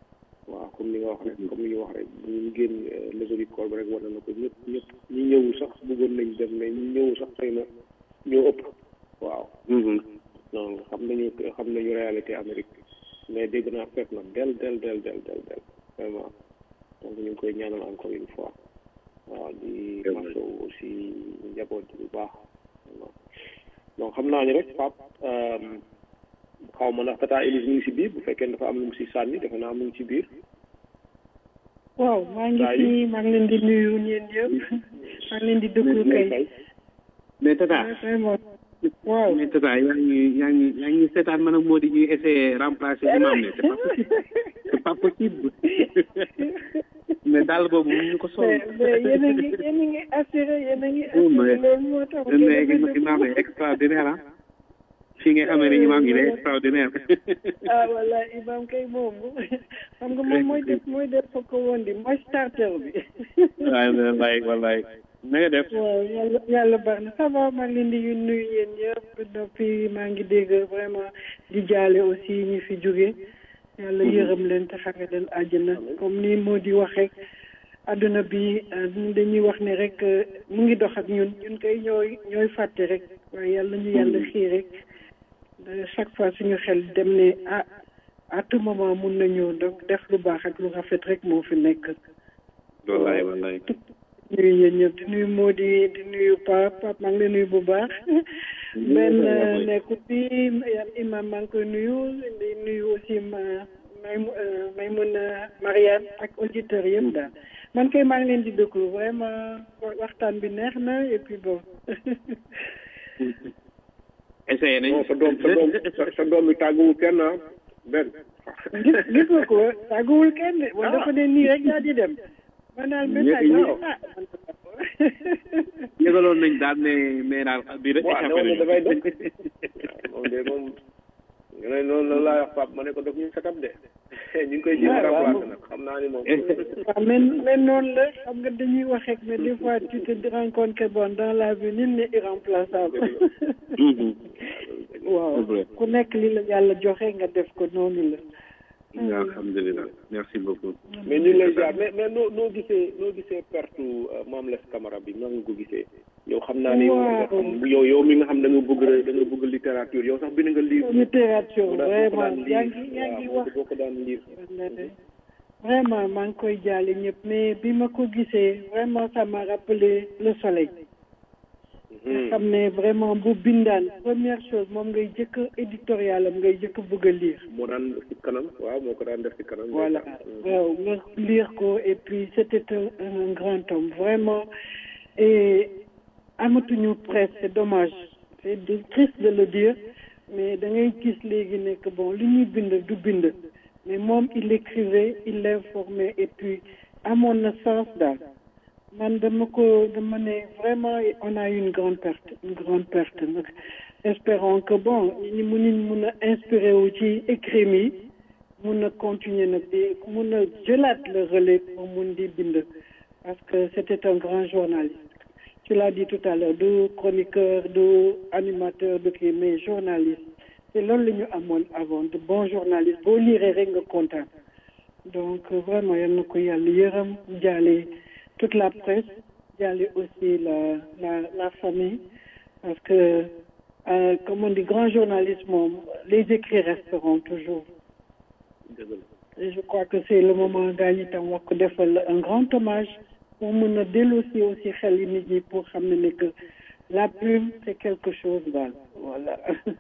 waaw comme ni nga wax rek comme ni nga wax rek ñu génn levée du corps bi rek wane na ko ñëpp ñëpp ñi ñëwul sax bëggoon nañ dem mais ñi ñëwul sax xëy na ñoo ëpp waaw donc xam nañu xam nañu réalité Amérique mais dégg naa fekk na del del del del del del vraiment donc ñu ngi koy ñaanal encore une fois waaw di masaw aussi njaboot bu baax donc xam naa ni rek Pape xaw ma ndax tata Elise mu ngi si biir bu fekkee dafa am lu mu si sànni defe naa mu ngi ci biir waaw maa ngi fi maa ngi leen di nuyu ñeen yëpp maa ngi leen di déglu kay mais tata vraiment waaw mais tata yaa ngi yaa ngi yaa ngi seetaan man ak moo di ñuy essayer remplacer imam ne c'est pas possible c'est pas possible mais daal boobu ñu ko sol mais yéen a ngi yéen a ngi assuré yéen a ngi assuré loolu moo tax mais imam est extraordinaire ah fii nga xamee ne imam il est extraordinaire ah voilà imam kay moom xam nga moom mooy def mooy def fa ko woon di mooy starter bi waay wallaay wallaay na nga def waaw yàlla yàlla baax na ça va maa ngi leen di nuyu yéen ñëpp depuis maa ngi dégg vraiment di jaale aussi ñi fi jóge yàlla yërëm leen te xare leen àjjana comme ni moo di wax rek adduna bi dañuy wax ne rek mu ngi dox ak ñun ñun koy ñooy ñooy fàtte rek waaye yàlla ñu yàlla xii rek chaque fois suñu xel dem ne ah à tout moment mun nañu donc def lu baax ak lu rafet rek moo fi nekk wallaay wallaay nuyu yéen ñëpp di nuyu Mody di nuyu Pape Pape maa ngi lay nuyu bu baax benn nekku fi imam maa ngi koy nuyu di nuyu aussi ma may may mun a Marianne ak auditeurs yëpp daal man kay maa ngi leen di déglu vraiment waxtaan bi neex na et puis bon essayé nañu sa doom sa doom sa doom bi tàgguwul kenn ah benn gis gis nga ko tàgguwul kenn de wala dafa ne nii rek daa di dem man daal message bi ah yëgaloon nañ daal ne mais daal bi rek waaw ne woon dafay dem moom de moom nga ne noonu la laa wax Pape ma ne ko daf ñu setup de ñu ngi koy jéem a remplacer nag xam naa ni moom waaw mais mais noonu la xam nga dañuy wax rek mais des fois tu te rends compte que bon dans la vie nul n'est irremplaçable waaw ku nekk li la yàlla joxe nga def ko noonu la alhamdulilah merci beaucoup mais ñu lay jaar mais mais noo noo gisee noo gisee perte Mame Less Camara bi nan nga ko gisee yow xam naa ni yow yow mi nga xam da nga bëgg da nga bëgg littérature yow sax bind nga livre littérature vraiment yaa ngi yaa ngi wax boo ko daan lire vraiment maa ngi koy jaale ñëpp mais bi ma ko gisee vraiment ça m'a rappelé le soleil nga xam ne vraiment bu bindaan première chose moom ngay jëkk éditorial am ngay jëkk bëgg a lire moo daan def ci kanam waaw moo ko daan def ci kanam voilà waaw nga lire ko et puis c'était un, un grand homme vraiment et amatuñu presse c'est dommage c'est triste de le dire mais da ngay gis léegi nekk bon li ñuy bind du bind mais moom il écrivait il l'informait et puis amoon na sens daal man dama ko dama ne vraiment on a eu une grande perte une grande perte nag espérons que bon ñi mu ñu mun a inspiré wu ci écrit mi mun a continuer nag di mun a jëlaat le relais pour mun di bind parce que c'était un grand journaliste tu l'as dit tout à l'heure du chroniqueur du animateur du kii mais journaliste te loolu la ñu amoon avant de bon journaliste boo liiree rek nga kontaan donc vraiment yal na ko yàlla yërëm jaale toute la presse jaale aussi la la la famille parce que euh, comme on dit grand journaliste moom les écrits resteront toujours et je crois que c'est le moment gaañ itam wax ko defal un grand hommage pour mën a dellusi aussi xel yi nit ñi pour xam ne ne que la plume c'est quelque chose daal voilà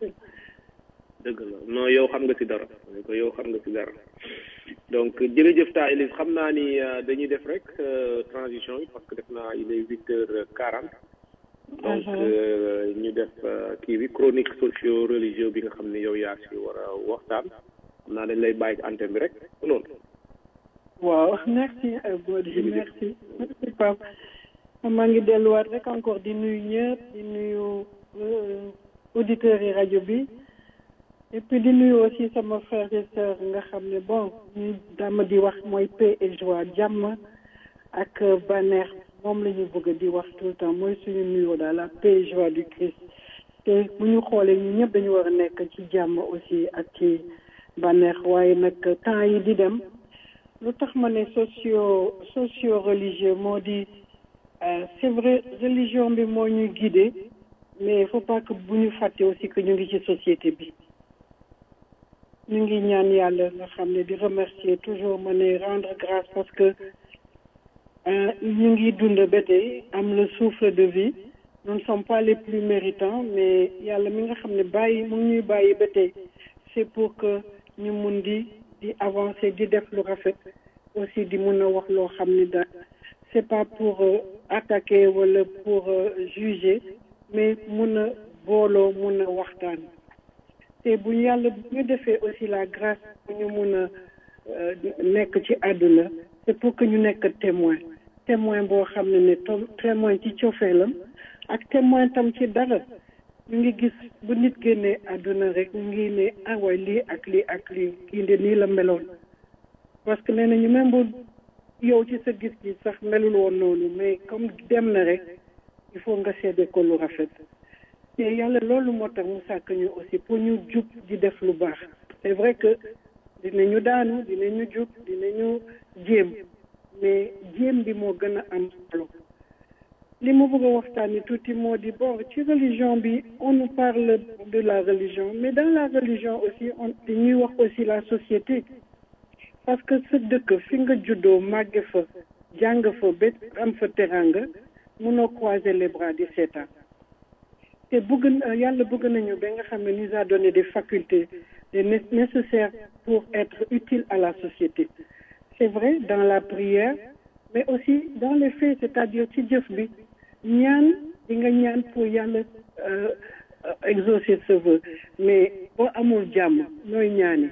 dëgg la non yow xam nga ci dara ko yow xam nga ci dara donc jërëjëf ta Elise xam naa ni dañuy def rek transition yi parce que def naa il est huit heures quarante donc ñu def kii bi chronique socio religieux bi nga xam ne yow yaa si war a waxtaan xam naa dañ lay bàyyi antenne bi rek loolu waaw merci Bodi merci merci Pape maa ngi delluwaat rek encore di nuyu ñëpp di nuyu auditeurs yi rajo bi et puis di nuyu aussi sama frères et sœurs nga xam ne bon ñu dama di wax mooy paix et joie jàmm ak bànneex moom la ñu bëgg di wax tout le temps mooy suñu nuyoo daal la paix et joie du Christ te bu ñu xoolee ñu ñëpp dañu war a nekk ci jàmm aussi ak ci bànneex waaye nag temps yi di dem lu tax ma ne socio socio religieux moo di euh, c'est vrai religion bi moo ñuy guider mais il faut pas que bu ñu fàtte aussi que ñu ngi ci société bi ñu ngi ñaan yàlla nga xam ne di remercier toujours ma ne rendre grâce parce que euh, ñu ngi dund ba tey am le souffle de vie nous ne sommes pas les plus méritants mais yàlla mi nga xam ne bàyyi mu ngi ñuy bàyyi ba tey c'est pour que ñu mun di di avancer di def lu rafet aussi di mun a wax loo xam ne da c'est pas pour euh, attaquer wala pour euh, juger mais mun a booloo mun a waxtaan te bu ñu yàlla bu ñu defee aussi la grâce bu ñu mun a euh, nekk ci àdduna c'est pour que ñu nekk témoin témoin boo xam ne ne tom témoin ci cofeelam ak témoin tam ci dara ñu ngi gis bu nit génnee àdduna rek ñu ngi ne ah waay lii ak lii ak lii kii de nii la meloon parce que nee nañu même bu yow ci sa gis-gis sax melul woon noonu mais comme dem na rek il faut nga seede ko lu rafet te yàlla loolu moo tax mu sàkk ñu aussi pour ñu jub di def lu baax c'est vrai que dinañu daanu dinañu jub dinañu jéem mais jéem bi moo gën a am solo li ma bëgg a waxtaani tuuti moo di bon ci religion bi on nous parle de la religion mais dans la religion aussi on dañuy wax aussi la société parce que sa dëkk fi nga juddoo màgge fa jàng fa ba am fa teranga munoo croiser les bras di seetaan te bëgg na yàlla bëgg nañu ba nga xam ne nous a donné des facultés des né- nécessaires pour être utile à la société c'est vrai dans la prière mais aussi dans les faits c'est-à-dire ci jëf bi ñaan di nga ñaan pour yàlla euh, euh, exaucer ce vœu mais boo amul jàmm nooy ñaani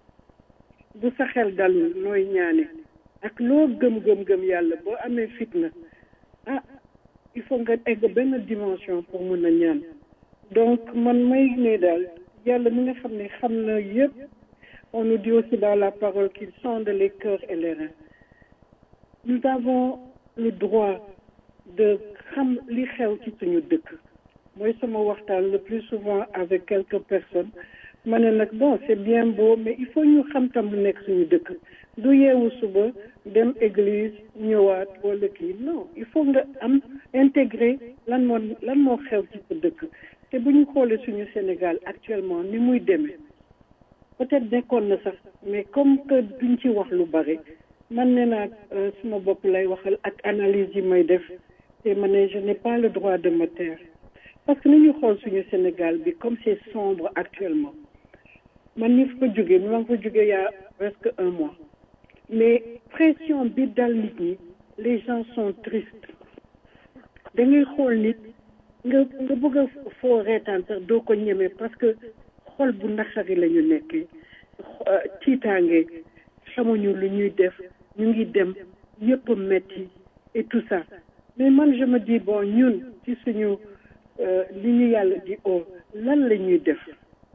bu sa xel dalul nooy ñaane ak loo gëm-gëm-gëm yàlla boo amee fitna ah il faut nga egg benn dimension pour mun a ñaan donc man may ne daal yàlla mi nga xam ne xam na yëpp on nous dit aussi dans la parole qu'il sonde les cœurs et les reins nous avons le droit de xam li xew ci suñu dëkk mooy sama waxtaan le plus souvent avec quelques personnes ma ne nag bon c'est bien beau mais il faut ñu xam tam lu nekk suñu dëkk du yeewu suba dem église ñëwaat wala kii non il faut nga am intégrer lan moo lan moo xew ci sa dëkk te bu ñu xoolee suñu Sénégal actuellement ni muy demee peut-être nekkoon na sax mais comme que duñ ci wax lu bari man nee naa suma bopp lay waxal ak analyse yi may def te ma ne je n'ai pas le droit de me taire parce que ni ñu xool suñu Sénégal bi comme c'est sombre actuellement man ni fa jógee mi maa ngi fa jógee y a presque un mois mais pression bi dal nit ñi les gens sont tristes da ngay xool nit nga nga bëgg a foo reetaan sax doo ko ñeme parce que xol bu naqari la ñu nekkee tiitaange xamuñu lu ñuy def ñu ngi dem yëpp metti et tout ça mais man je me dis bon ñun ci suñu li ñu yàlla di oo lan la ñuy def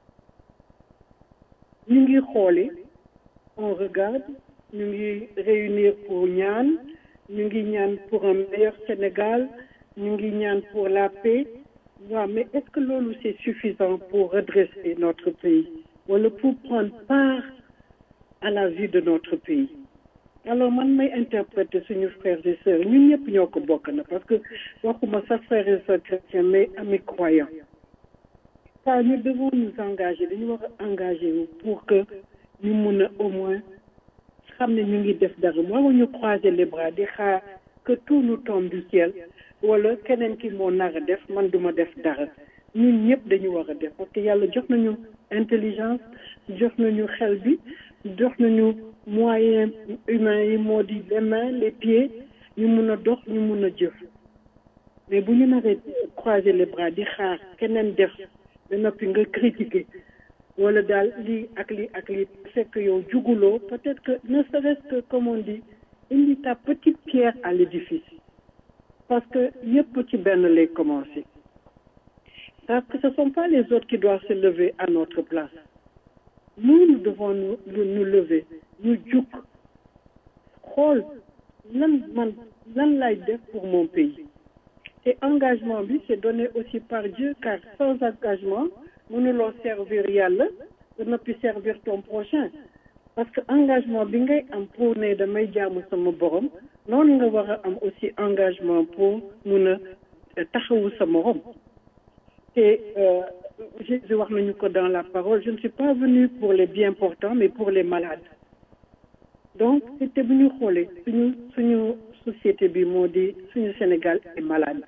ñu ngi xooli on regarde ñu ngi réunir pour ñaan ñu ngi ñaan pour un meilleur Sénégal ñu ngi ñaan pour la paix waaw mais est-ce que loolu c'est suffisant pour redresser notre pays wala pour prendre part à la vie de notre pays alors man may interpréter suñu frères et sœurs ñun ñëpp ñoo ko bokk na parce que waxuma sax frères et sœurs chrétiens mais amis croyants ça nous devons nous engager dañu war a engager wu pour que ñu mun a au moins xam ne ñu ngi def dara waruñu croiser les bras di xaar que tout nous tombe du ciel wala keneen ki moo nar a def man duma def dara ñun ñëpp dañu war a def parce que yàlla jox nañu intelligence jox nañu xel bi jox nañu moyens humains yi moo di les mains les pieds ñu mun a dox ñu mun a jëf mais bu ñu naree croiser les bras di xaar keneen def ba noppi nga critiquer wala daal lii ak lii ak lii fekk yow juguloo peut-être que ne serait-ce que comme on dit indi ta petite pierre à l'édifice parce que yëpp ci benn lay commencer parce que ce sont pas les autres qui doivent se lever à notre place nous nous devons nous nous lever ñu jug xool lan man lan lay def pour mon pays te engagement bi c'est donné aussi par Dieu car sans engagement mënuloo servir yàlla ba noppi servir ton prochain parce que engagement bi ngay am pour ne damay jaamu sama borom noonu nga war a am aussi engagement pour mun a taxawu sa morom te Jésus wax nañu ko dans la parole je ne suis pas venu pour les bien portants mais pour les malades donc c'était bu ñu xoolee suñu suñu société bi moo di suñu Sénégal est malade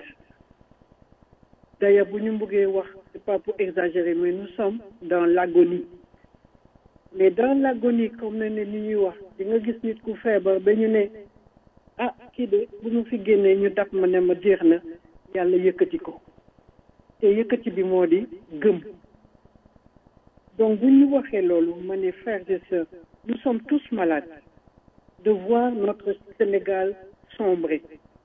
d'ailleurs bu ñu bëggee wax c'est pas pour exagérer mais nous sommes dans l'agonie mais dans l'agonie comme ne ne ni ñuy wax di nga gis nit ku feebar ba ñu ne ah kii de bu ñu fi génnee ñu dab ma ne ma jeex na yàlla yëkkati ko te yëkkati bi moo di gëm donc bu ñu waxee loolu ma ne frères et sœurs nous sommes tous malades de voir notre Sénégal sombrer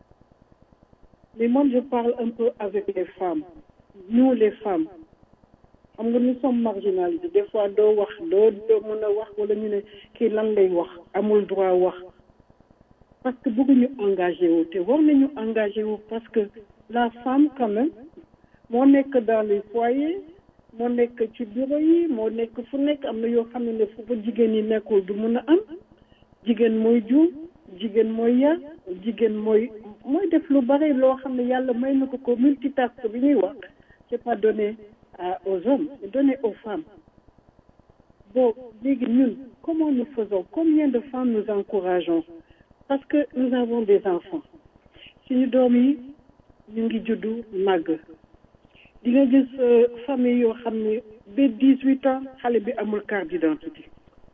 mais moi je parle un peu avec les femmes nous les femmes xam nga nous sommes marginalisés des fois doo wax doo doo mën a wax wala ñu ne kii lan lay wax amul droit wax parce que bëgguñu engagé wu te war nañu engagé wu parce que la femme quand même moo nekk dans les foyers moo nekk ci bureau yi moo nekk fu nekk am na yoo xam ne fu fa jigéen yi nekkul du mun a am jigéen mooy juum jigéen mooy yar jigéen mooy mooy def lu bari loo xam ne yàlla may na ko ko multitâche bi ñuy wax c'est pas donné à aux hommes c'est donné aux femmes bon léegi ñun comment nous faisons combien de femmes nous encourageons parce que nous avons des enfants suñu doom yi ñu ngi juddu màgg di nga gis famille yoo xam ne ba dix huit ans xale bi amul carte d'identité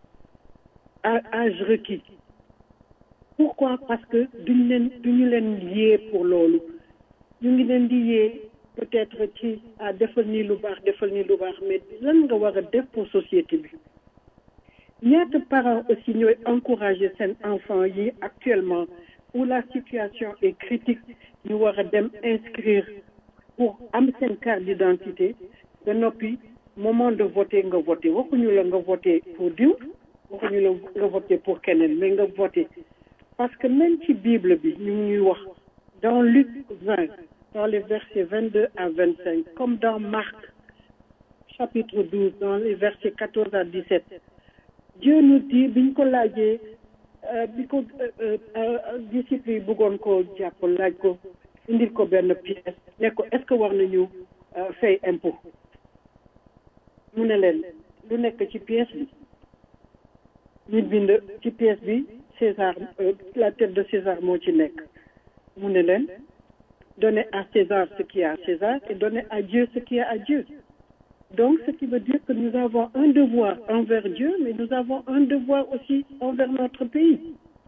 à âge requis pourquoi parce que duñ leen duñu leen yee pour loolu ñu ngi leen di yee peut-être ci ah defal nii lu baax defal nii lu baax mais lan nga war a def pour société bi ñaata parents aussi ñooy encourager seen enfants yi actuellement où la situation est critique ñu war a dem inscrire pour am seen carte d'identité ba noppi moment de voter nga voter waxuñu la nga voter pour diw waxuñu la nga voter pour keneen mais nga voter parce que même ci Bible bi ñu ngi ñuy wax dans Luc 20 dans les versets 22 à 25 comme dans Marc chapitre 12 dans les versets 14 à 17 Dieu nous dit biñ ko laajee bi ko disciples yi bëggoon ko jàpp laaj ko indil ko benn pièce ne ko est-ce que war nañu fay impôt mu ne leen lu nekk ci pièce bi ñu bind ci pièce bi César la tête de César moo ci nekk mu ne leen donner à César ce qui est à César et donner à Dieu ce qui est à Dieu donc ce qui veut dire que nous avons un devoir envers Dieu mais nous avons un devoir aussi envers notre pays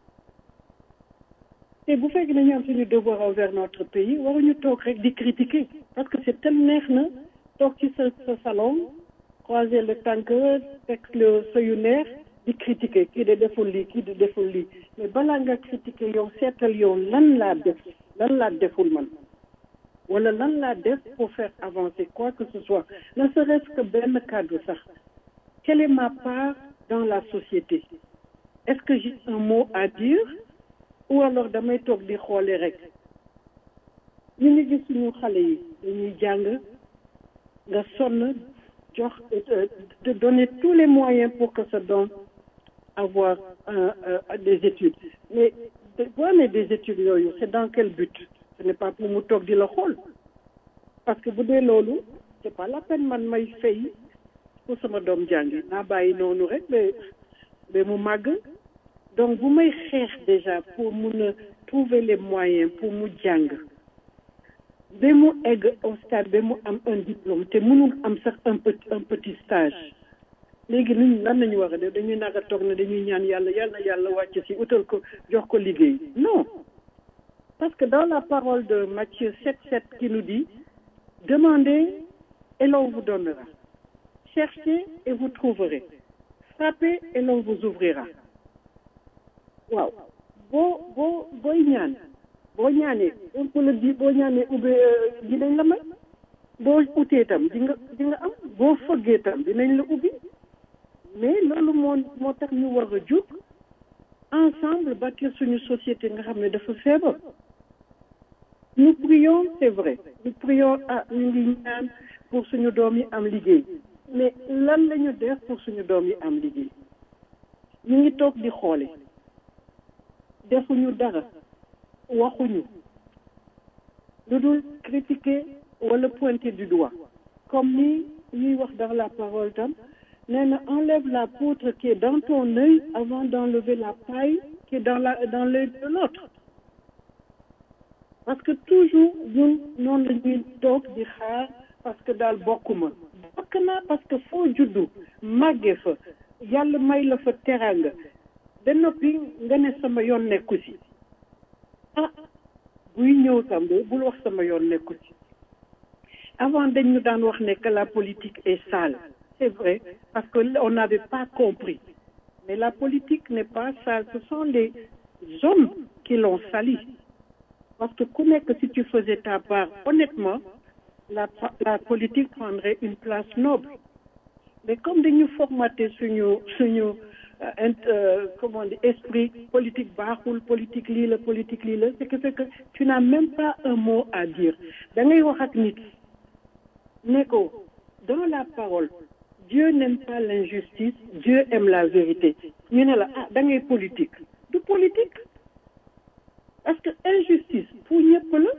te bu fekkee ne ñu am suñu devoir envers notre pays waruñu toog rek di critiquer parce que c'est tellement neex na toog ci sa sa salon croiser le tànk teg le sëyu neex di critiquer kii de deful lii kii de deful lii mais balaa nga critiquer yow seetal yow lan laa def lan laa deful man wala lan laa def pour faire avancer quoi que ce soit ne serait-ce que benn cadre sax quelle est ma part dans la société est-ce que j'ai un mot à dire ou alors damay toog di xoole rek ñu ngi gis suñu xale yi dañuy jàng nga sonn jox de donner tous les moyens pour que ça donne avoir euh, euh, des études mais boo amee des études yooyu c'est dans quel but ce n'est pas pour mu toog di la xool parce que bu dee loolu c'est pas la peine man may fay pour sama doom jàngi naa bàyyi noonu rek ba ba mu màgg donc bu may xeex déjà pour mun a trouver les moyens pour mu jàng ba mu egg au stade ba mu am un diplôme te mënul am sax un petit un petit stage léegi nuñ lan nañu war a def dañuy nag a toog ne dañuy ñaan yàlla yàlla yàlla wàcc ci utal ko jox ko liggéey non parce que dans la parole de Matthieu 7 7 qui nous dit demandez et l'on vous donnera cherchez et vous trouverez frappez et l'on vous ouvrira waaw boo boo booy ñaan boo ñaanee on peut le dire boo ñaanee ubbi dinañ la may boo utee tam di nga di nga am boo fëggee tam dinañ la ubbi mais loolu moo moo tax ñu war a jóg ensemble bâtir suñu société nga xam ne dafa feebar nous prions c'est vrai nous prions ah ñu ngi ñaan pour suñu doom yi am liggéey mais lan la ñu def pour suñu doom yi am liggéey ñu ngi toog di xoole defuñu dara waxuñu lu dul critiquer wala pointer du doigt comme ni ñuy wax dans la parole tam nee na enlève la poutre qui est dans ton œil avant d'enlever la paille qui est dans la dans l'œil de l'autre parce que toujours ñun noonu la ñuy toog di xaar parce que daal bokkuma bokk naa parce que foo juddu màggee fa yàlla may la fa teranga ba noppi nga ne sama yoon nekku ci ah buy ñëw tam de bul wax sama yoon nekku ci avant dañ ñu daan wax ne que la politique est sale c'est vrai parce que on n'avait pas compris mais la politique n'est pas sale ce sont les hommes qui l'ont sali parce que ku nekk si tu faisais ta part honnêtement la la politique prendrait une place noble mais comme dañu formaté suñu suñu comment dire esprit politique baaxul politique lii la politique lii la ce qui fait que tu n'as même pas un mot à dire da ngay wax ak nit ne ko dans la parole Dieu n'aime pas l'injustice Dieu aime la vérité ñu ne la ah da ngay politique du politique parce que injustice pour ñëpp la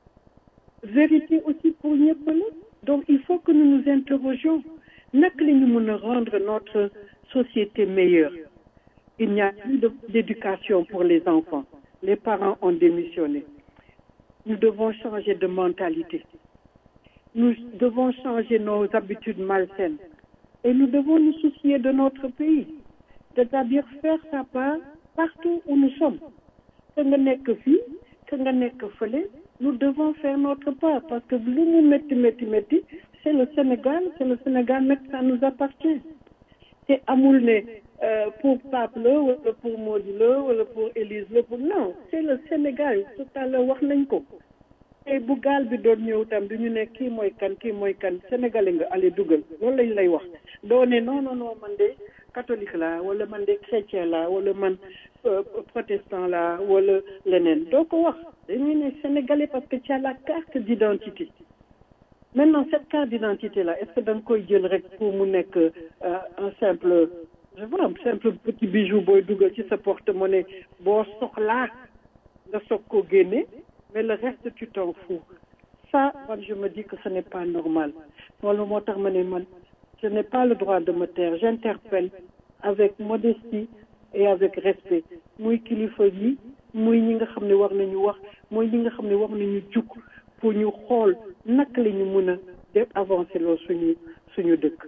vérité aussi pour ñëpp la donc il faut que nous nous interrogions naka la ñu mën a rendre notre société meilleure il n'y a plus d'éducation pour les enfants les parents ont démissionné nous devons changer de mentalité nous devons changer nos habitudes malsaines et nous devons nous soucier de notre pays c'est-à-dire faire sa part partout où nous sommes que nga nekk fii que nga nekk fële nous devons faire notre part parce que lu mu métti métti métti c'est le Sénégal c'est le Sénégal nag ça nous appartient te amul ne pour Pape la wala pour Mody la wala pour Élise la pour non c'est le Sénégal tout à l'heure wax nañ ko te bu gaal bi doon ñëw tam du ñu ne kii mooy kan kii mooy kan sénégalais nga allez dugal loolu lañ lay wax doo ne non non non man de catholique la wala man de chrétien la wala man protestant la wala leneen doo ko wax dañuy ne sénégalais parce que tu as la carte d'identité maintenant cette carte d'identité là est-ce que da nga koy jël rek pour mu nekk un simple je sais pas un simple petit bijou booy dugal ci sa porte-monnaie boo soxlaa nga soog ko génne mais le reste tu t'en fous ça man je me dis que ce n'est pas normal loolu moo tax ma ne man je n'ai pas le droit de me taire j'interpelle avec modestie et avec respect muy kilifa yi muy ñi nga xam ne war nañu wax muy ñi nga xam ne war nañu jug pour ñu xool naka la ñu mën a def avancer loolu suñu suñu dëkk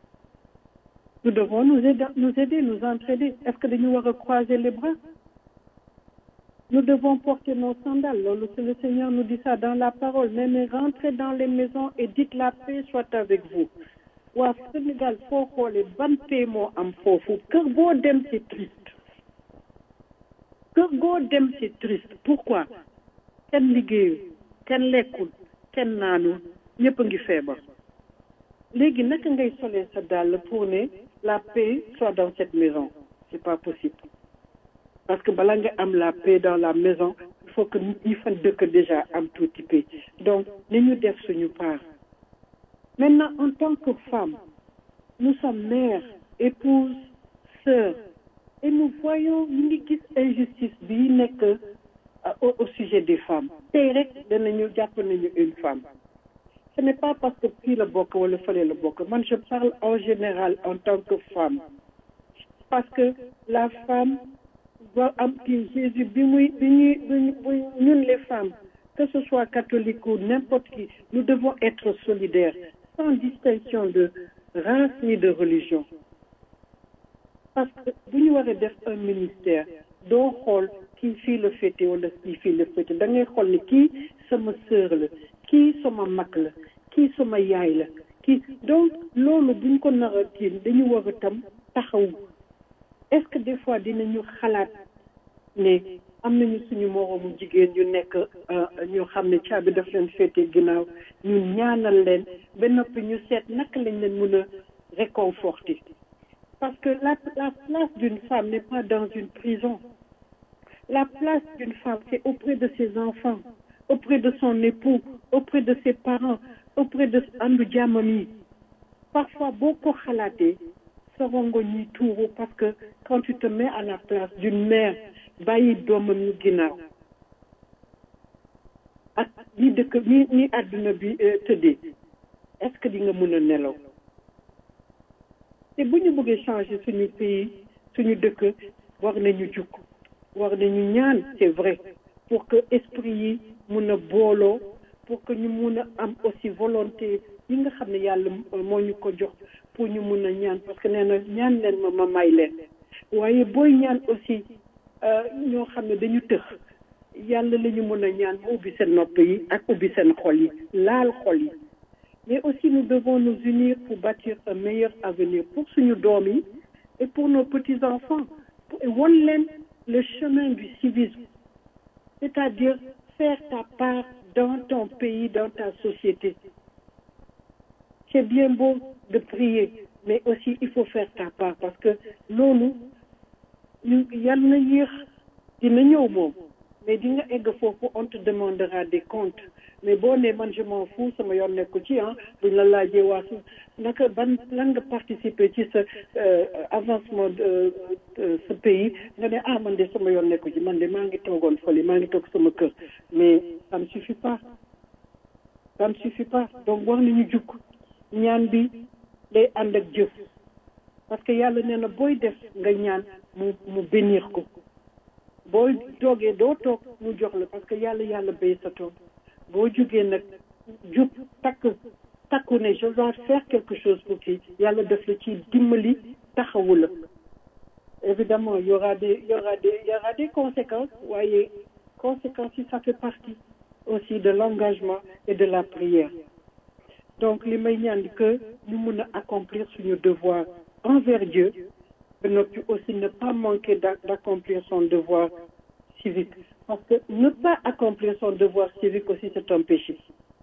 nous devons nous aider nous aider nous entraider est-ce que dañu war a croiser les bras nous devons porter nos sandales loolu c'est le Seigneur nous dit ça dans la parole mais mais rentrez dans les maisons et dites la paix soit avec vous waa Sénégal foo xoolee ban paix moo am foofu kër goo dem c'est triste kër goo dem c'est triste pourquoi kenn liggéeyu kenn lekkul kenn naanul ñëpp a ngi feebar léegi naka ngay solee sa dàll pour ne la paix soit dans cette maison c'est pas possible parce que bala nga am la paix dans la maison il faut que nit ñi fan dëkk déjà am tuuti paix donc ni ñu def suñu part maintenant en tant que femme nous sommes mères épouses sœurs et nous voyons ñu ngi gis injustice bi nekk au au sujet des femmes tey rek danañu jàpp nañu une femme ce n'est pas parce que fii la bokk wala fële la bokk man je parle en général en tant que femme parce que la femme doit am kii Jésus bi muy bi ñuy bi ñun les femmes que ce soit catholique ou n'importe qui nous devons être solidaires sans distinction de race ni de religion parce que bu ñu waree def un ministère doo xool kii fii la féete wala kii fii la féete da ngay xool ne kii sama sœur la kii sama mag la kii sama yaay la kii donc loolu buñ ko nar a kii dañu war a tam taxaw est-ce que des fois dinañu xalaat ne am nañu suñu moroomu jigéen ñu nekk ñu xam ne caabi daf leen féete ginnaaw ñu ñaanal leen ba noppi ñu seet naka lañ leen mën a réconforter parce que la la place d'une femme n'est pas dans une prison la place d'une femme c'est auprès de ses enfants auprès de son époux auprès de ses parents auprès de andu jàmmam yi parfois boo ko xalaatee sa rongo ñi tuuru parce que quand tu te mets à la place d'une mère bàyyi doomam ñu ginnaaw ak ñi dëkk ñi ñi àdduna bi tëddee est-ce que di nga mën a nelaw te bu ñu bëggee changer suñu pays suñu dëkk war nañu jukk war nañu ñaan c'est vrai pour que esprit yi mun a booloo pour que ñu mun a am aussi volonté yi nga xam ne yàlla moo ñu ko jox pour ñu mun a ñaan parce que nee na ñaan leen ma ma may leen waaye booy ñaan aussi ñoo xam ne dañu tëx yàlla la ñu mun a ñaan mu ubbi seen nopp yi ak ubbi seen xol yi laal xol yi mais aussi nous devons nous unir pour bâtir un meilleur avenir pour suñu doom yi et pour nos petits enfants won leen le chemin du civisme c'est-à-dire faire ta part dans ton pays dans ta société c'est bien beau de prier mais aussi il faut faire ta part parce que loolu ñu yal na yéex dina ñëw moom mais di nga egg foofu on te demandera des comptes mais boo nee man je m'en fous sama yoon nekku ci ah buñ la laajee waa su naka ban lan nga participer ci sa avancement de ce pays nga ne ah man de sama yoon nekku ci man de maa ngi toogoon fële maa ngi toog sama kër mais ça ne suffit pas ça ne suffit pas donc war nañu jukk ñaan bi day ànd ak jëf parce que yàlla nee na booy def nga ñaan mu mu bénir ko boo toogee doo toog mu jox la parce que yàlla yàlla béy sa toog boo jugee nag jub takk takku ne je dois faire quelque chose pour kii yàlla def la ci dimbali taxawu la évidemment y aura des y aura des y aura des conséquences waaye conséquences yi ça fait partie aussi de l'engagement et de la prière donc li may ñaan que ñu mun a accomplir suñu devoir envers Dieu ba noppi aussi ne pas manquer d'accomplir son devoir civique parce que ne pas accomplir son devoir civique aussi c'est un péché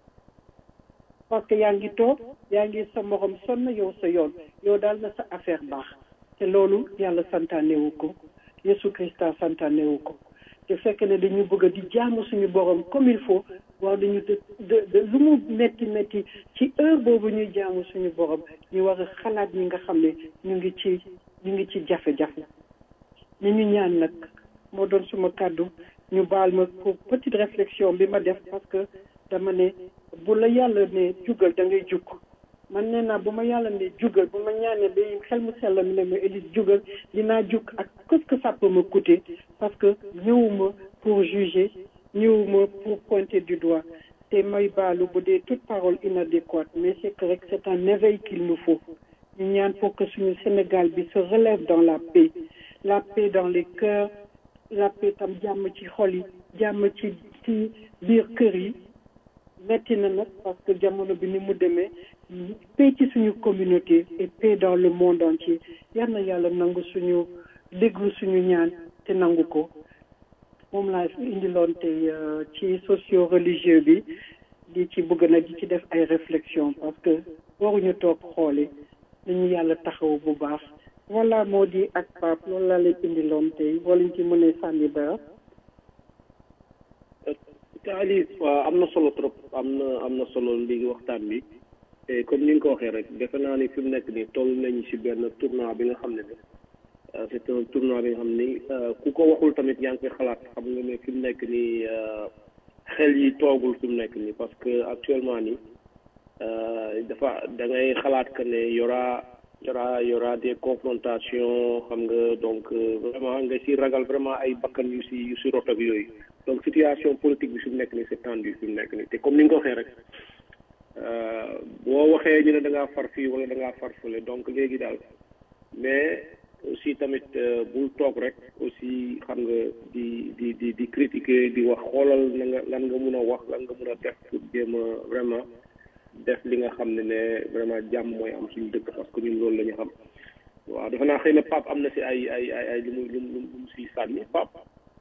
parce que yaa ngi toog yaa ngi sa morom sonn yow sa yoon yow daal na sa affaire baax te loolu yàlla santaanewu ko Yesu Christa santaanewu ko te fekk ne dañu bëgg di jaamu suñu borom comme il faut wax dañu de de lu mu metti metti ci heure boobu ñuy jaamu suñu borom ñu war a xalaat ñi nga xam ne ñu ngi ci ñu ngi ci jafe-jafe ni ñu ñaan nag moo doon suma kàddu ñu baal ma pour petite réflexion bi ma def parce que dama ne bu la yàlla ne jugal da ngay jukk man nee naa bu ma yàlla ne jugal bu ma ñaanee ba xel mu sell mi ne ma Élise jugal dinaa jukk ak qu'est-ce que ça peut me coûter parce que ñëwuma pour juger ñëwuma pour pointer du doigt te may baalu bu dee toute parole inadéquate mais c'est que rek c'est un éveil qu'il nous faut ñu ñaan pour que suñu Sénégal bi se relève dans la paix la paix dans les cœurs la paix tam jàmm ci xol yi jàmm ci ci biir kër yi metti na nag parce que jamono bi ni mu demee paix ci suñu communauté et paix dans le monde entier yal na yàlla nangu suñu déglu suñu ñaan te nangu ko moom laa indiloon tey ci socio religieux bi di ci bëgg na di ci def ay réflexion parce que waruñu toog xoole dañu yàlla taxaw bu baax voilà moo di ak Pape loolu laa leen indiloon tey boo leen ci mënee sànni dara te Alice waaw am na solo trop am na am na solo léegi waxtaan bi te comme ni nga ko waxee rek defe naa ni fi mu nekk nii toll nañu ci benn tournoi bi nga xam ne ne c'est un tournoi bi nga xam ni ku ko waxul tamit yaa ngi koy xalaat xam nga ne fi mu nekk nii xel yi toogul fi mu nekk nii parce que actuellement nii dafa da ngay xalaat que ne yora yora yora des confrontations xam nga donc vraiment nga ci ragal vraiment ay bakkan yu ci yu ci rot ak yooyu donc situation politique bi fi mu nekk nii c'est tendu fi mu nekk nii te comme ni nga ko waxee rek boo waxee ñu ne da ngaa far fii wala da ngaa far fële donc léegi daal mais aussi tamit bul toog rek aussi xam nga di di di di critiquer di wax xoolal na nga lan nga mun a wax lan nga mun a def pour jéem a vraiment def li nga xam ne ne vraiment jàmm mooy am suñu dëkk parce que ñun loolu la ñu xam waaw defe naa xëy na Pape am na si ay ay ay ay lu mu lu mu lu mu si sànni Pape.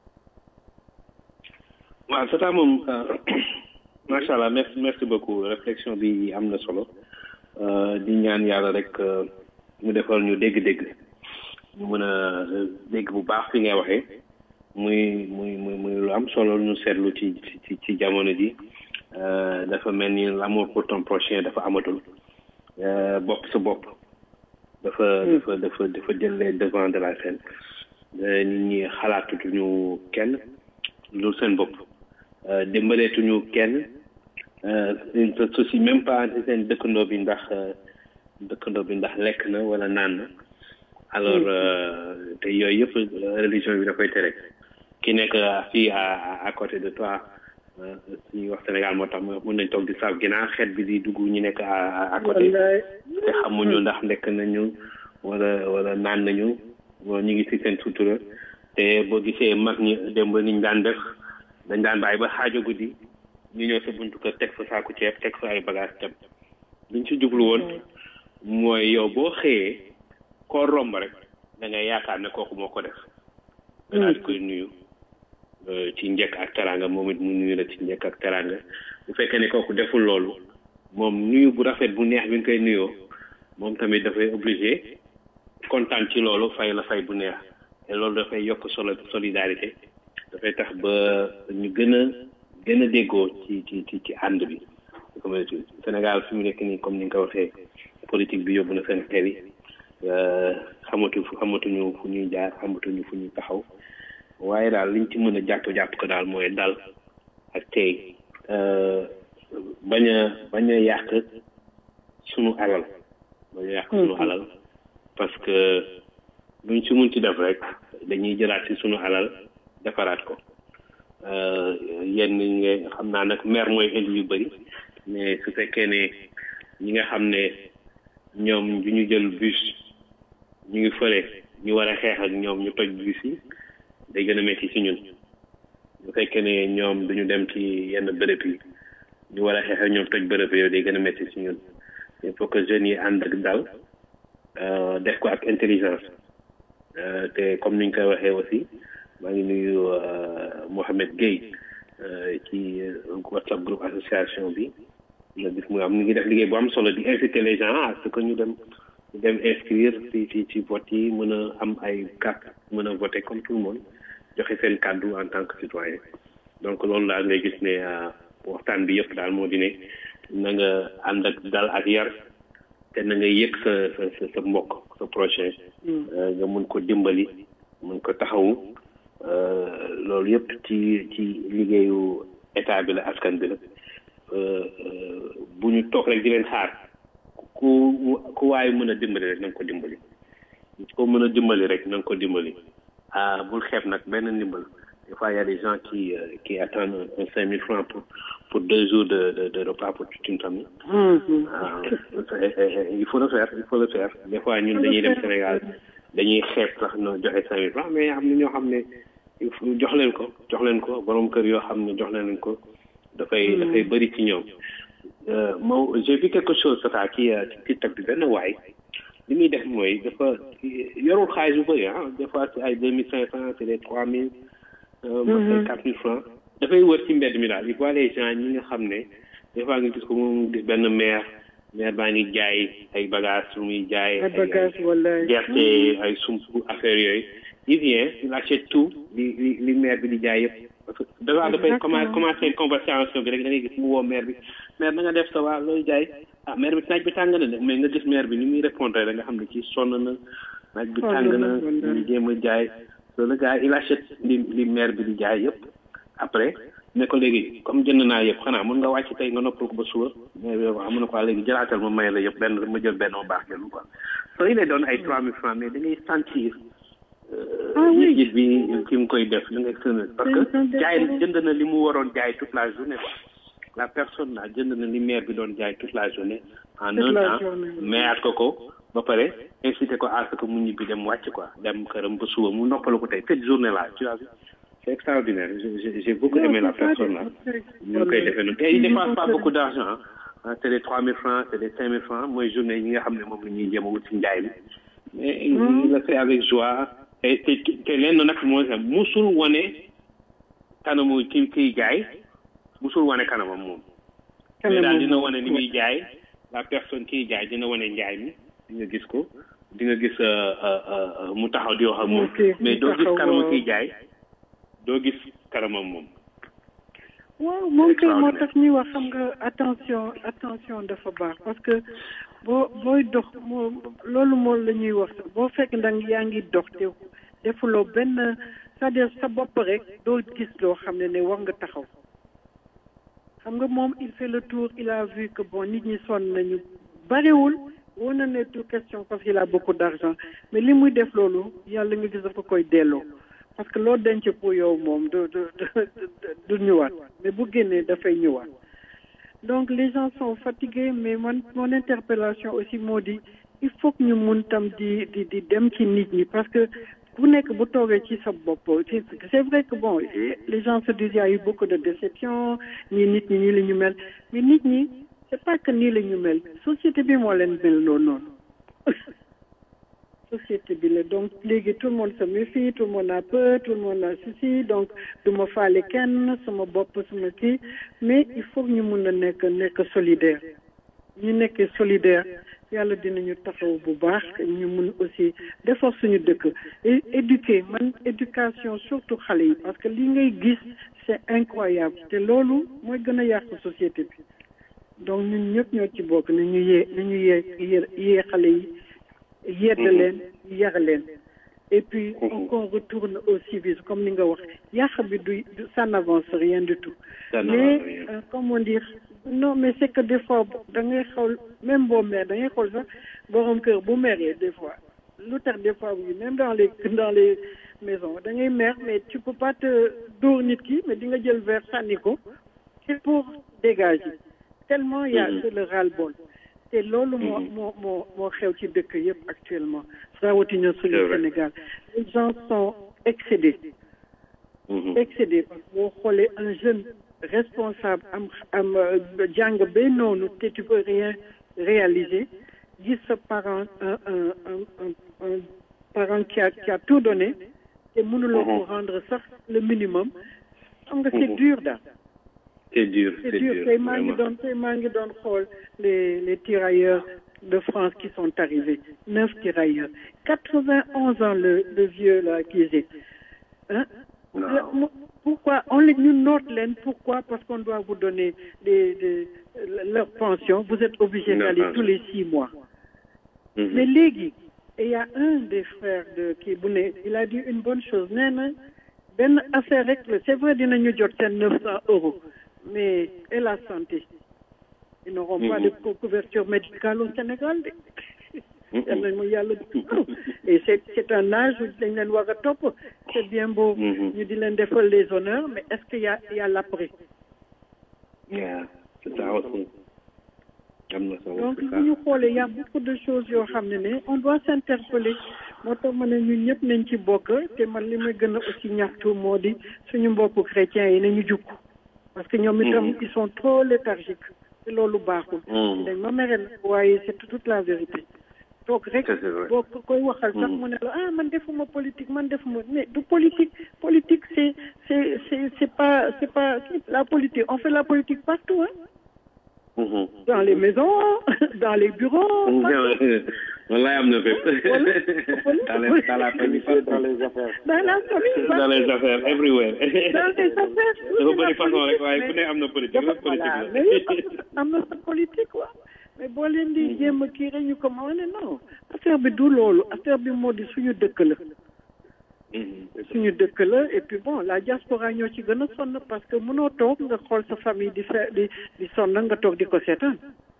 waaw c'est ça moom macha allah merci merci beaucoup réflexion bi am na solo di ñaan yàlla rek mu defal ñu dégg-dégg ñu mën a dégg bu baax fi ngay waxee muy muy muy muy lu am solo ñu seetlu ci ci ci jamono ji dafa mel ni l'amour pour ton prochain dafa amatul bopp sa bopp dafa dafa dafa dafa jël les devant de la scène nit ñi xalaatutuñu kenn lu seen bopp dimbaleetuñu kenn il ne soucie même pas ci seen dëkkandoo bi ndax dëkkandoo bi ndax lekk na wala naan na alors te yooyu yëpp religion bi da koy tere ki nekk fii à à côté de toi suñuy wax Sénégal moo tax mën nañ toog di saaf ginnaaw xeet bi di dugg ñu nekk à à côté te xamuñu ndax lekk nañu wala wala naan nañu ñu ngi ci seen sutura te boo gisee mag ñi démb niñ daan def dañ daan bàyyi ba xaajo guddi ñu ñëw sa buntu kër teg fa saaku ceeb teg fa ay bagage dem liñ ci jublu woon mooy yow boo xëyee koo romb rek da ngay yaakaar ne kooku moo ko def nga daal di koy nuyu ci njëkk ak teranga moom it mu nuyu la ci njëkk ak teranga bu fekkee ne kooku deful loolu moom nuyu bu rafet bu neex bi nga koy nuyoo moom tamit dafay obligé kontaan ci loolu fay la fay bu neex te loolu dafay yokk solo solidarité dafay tax ba ñu gën a gën a déggoo ci ci ci ci ànd bi comme Sénégal fi mu nekk nii comme ni nga ko waxee politique bi yóbbu na seen xel yi xamatu xamatuñu fu ñuy jaar xamatuñu fu ñuy taxaw waaye daal liñ ci mën a jàpp jàpp ko daal mooy dal ak tey bañ a bañ a yàq sunu alal bañ a yàq sunu alal parce que luñ ci mun ci def rek dañuy jëlaat ci sunu alal defaraat ko yenn nga xam naa nag maire mooy indi yu bëri mais su fekkee ne ñi nga xam ne ñoom du ñu jël bus ñu ngi fële ñu war a xeex ak ñoom ñu toj bus yi day gën a métti ci ñun bu fekkee ne ñoom duñu dem ci yenn bërëb yi ñu war a xeex ak ñoom toj bërëb yooyu day gën a métti ci ñun il faut que jeunes yi ànd ak dal def ko ak intelligence te comme niñ koy waxee aussi maa ngi nuyu Mohamed Gueye ci WhatsApp groupe association bi nga gis mu am ni ngi def liggéey bu am solo di inciter les gens à ce que ñu dem ñu dem inscrire ci ci ci vote yi mën a am ay carte mën a voter comme tout le monde joxe seen kàddu en tant que citoyen donc loolu daal ngay gis ne waxtaan bi yëpp daal moo di ne na nga ànd ak dal ak yar te na nga yëg sa sa sa mbokk sa prochain nga mun ko dimbali mun ko taxawu loolu yëpp ci ci liggéeyu état bi la askan bi la bu ñu toog rek di leen xaar ku ku waaye mën a dimbali rek na nga ko dimbali ko mën a dimbali rek na nga ko dimbali ah bul xeeb nag benn ndimbal des fois y a des gens qui qui attendent un cinq mille francs pour pour deux jours de de de repas pour toute une famille. il faut le faire il faut le faire des fois ñun dañuy dem Sénégal dañuy xeeb sax no joxe cinq mille francs mais am na ñoo xam ne il faut jox leen ko jox leen ko borom kër yoo xam ne jox leen ko dafay dafay bëri ci ñoom. moo j'ai vu quelque chose ça ci ci TikTok bi benn waay li muy def mooy dafa yorul xaalis bu bëri ah des fois c'est ay deux mille cinq cent c'est des trois mille. ay quatre mille francs dafay wër ci mbedd mi daal il voit les gens ñi nga xam ne des fois nga gis ko moom benn maire maire baa ngi jaay ay bagages lu muy jaay. ay bagages wala gerte ay sump affaire yooyu. il vient il achète tout li li li maire bi di jaay yëpp. parce que dafa dafay commencé commencé conversation bi rek da ngay gis mu woo maire bi maire na nga def sa waa looy jaay ah maire bi naaj bi tàng na de mais nga gis maire bi ni muy répondre rek nga xam ne kii sonn na naaj bi tàng na ñu jéem a jaay loolu le gars il achète li li maire bi di jaay yëpp après ne ko léegi comme jënd naa yëpp xanaa mën nga wàcc tey nga noppal ko ba suba mais bi waaw mun na ko léegi jëlaatal ma may la yëpp benn ma jël benn ma baax jël quoi soo il doon ay trois mille francs mais da ngay sentir gis bi ki mu koy def da ngay sën parce que jaay jënd na li mu waroon jaay toute la journée quoi la personne là jënd na li maire bi doon jaay toute la journée en un temps mayaat ko ko ba pare incité ko à ce que mu ñibbi dem wàcc quoi dem këram ba suba mu noppalu ko tey cette journée là tu as vu c'est extraordinaire j'ai beaucoup aimé la personne là ñu ngi koy defee noonu te il dépense pas beaucoup d'argent ah c'est des trois mille francs c'est des cinq mille francs mooy journée yi nga xam ne moom la ñuy jéem a wut ci njaay mi mais il le fait avec joie te te te lenn nag mooy sax musul wane kanamu ki kiy jaay musul wane kanamam moom mais daal dina wane ni muy jaay la personne kiy jaay dina wane njaay mi di nga gis ko di nga gis mu taxaw di wax ak moom mais doo gis kanamu kiy jaay doo gis kanamam moom waaw moom kay moo tax ñuy wax xam nga attention attention dafa baax parce que boo booy dox moo loolu moom la ñuy wax sax boo fekk ndax yaa ngi dox te defuloo benn c'est-à-dire sa bopp rek doo gis loo xam ne ne war nga taxaw xam nga moom il fait le tour il a vu que bon nit ñi sonn nañu bariwul woon na ne tout question parce qu'il a beaucoup d'argent mais li muy def loolu yàlla nga gis dafa koy delloo parce que loo denc pour yow moom du du du ñëwaat mais bu génnee dafay ñëwaat donc les gens sont fatigués mais man mon interpellation aussi moo di il faut que ñu mun tam di di di dem ci nit ñi parce que ku nekk bu toogee ci sa bopp c'est vrai que bon les gens se disent il y a eu beaucoup de déception ñii nit ñi nii la ñu mel mais nit ñi c'est pas que nii la ñu mel société bi moo leen mel loolu noonu société bi la donc léegi tout le monde se méfie tout le monde a peur tout le monde a ceci donc du ma faale kenn sama bopp sama kii mais il faut que ñu mun a nekk nekk solidaire ñu nekkee solidaire yàlla dinañu taxaw bu baax ñu mun aussi defar suñu dëkk et éduquer man éducation surtout xale yi parce que li ngay gis c'est incroyable te loolu mooy gën a yàq société bi donc ñun ñëpp ñoo ci bokk na ñu yee na ñu yee yee xale yi yedd leen yar leen et puis on retourne au civisme comme ni nga wax yàq bi du ça n'avance rien du tout mais euh, comment dire non mais c'est que des fois da ngay xool même boo meer da ngay xool sax borom kër bu meree des fois lu tax des fois oui même dans les dans les maisons da ngay mer mais tu peux pas te dóor nit ki mais di nga jël verre sànni ko c'est pour dégager tellement y a c'est le ras-le-bol te loolu moo moo moo moo xew ci dëkk yëpp actuellement rawatina suñu Sénégal les gens sont excédés excédés parce que boo xoolee un jeune responsable am am jàng ba noonu te tu peux rien réaliser gis sa parent un un un un parent qui a qui a tout donné te mënuloo ko rendre sax le minimum xam nga c'est dur daal c'est dur c'est dur tey maa ngi doon tey maa ngi doon xool les les tirailleurs de France qui sont arrivés neuf tirailleurs quatre-vingt-onze ans le le vieux là qui est hein pourquoi on les ñu note leen pourquoi parce qu'on doit vous donner des des leur pension vous êtes obligé d'aller tous les six mois mais léegi il y a un des frères de kii bu ne il a dit une bonne chose nee na benn affaire rek la c'est vrai dinañu jot seen neuf cents euros mais et la santé ils n'auront pas de couverture médicale au Sénégal de yal nañ ma yàlla et c'est c'est un âge où dañ leen war a topp c'est bien beau ñu di leen defal les honneurs mais est-ce qu'il y a il y a l'après yeah c'est ça aussi am na solo donc bu ñu xoolee y a beaucoup de choses yoo xam ne ne on doit s'interpeller moo tax ma ne ñun ñëpp nañ ci bokk te man li may gën a aussi ñaxtu moo di suñu mbokku chrétiens yi nañu jukk parce que ñoom itam ils sont trop léthargiques te loolu baaxul dañ ma mere la waaye c'est toute la vérité toog rek boo koy waxal sax mu ne la ah man defuma politique man defuma mais du politique politique c'est c'est c'est c'est pas c'est pas la politique on fait la politique partout hein dans les maisons dans les bureaux wallaay am na fépp dans les dans la famille dans les affaires dans la famille dans les affaires everywhere dans les affaires dafa bëri façon rek waaye ku ne am na politique la politique la am na sa politique quoi mais boo leen di jéem a kii rek ñu ko ma ne non affaire bi du loolu affaire bi moo di suñu dëkk la suñu dëkk la et puis bon la diaspora ñoo ci gën a sonn parce que mënoo toog nga xool sa famille di fe di di sonn nga toog di ko seetaan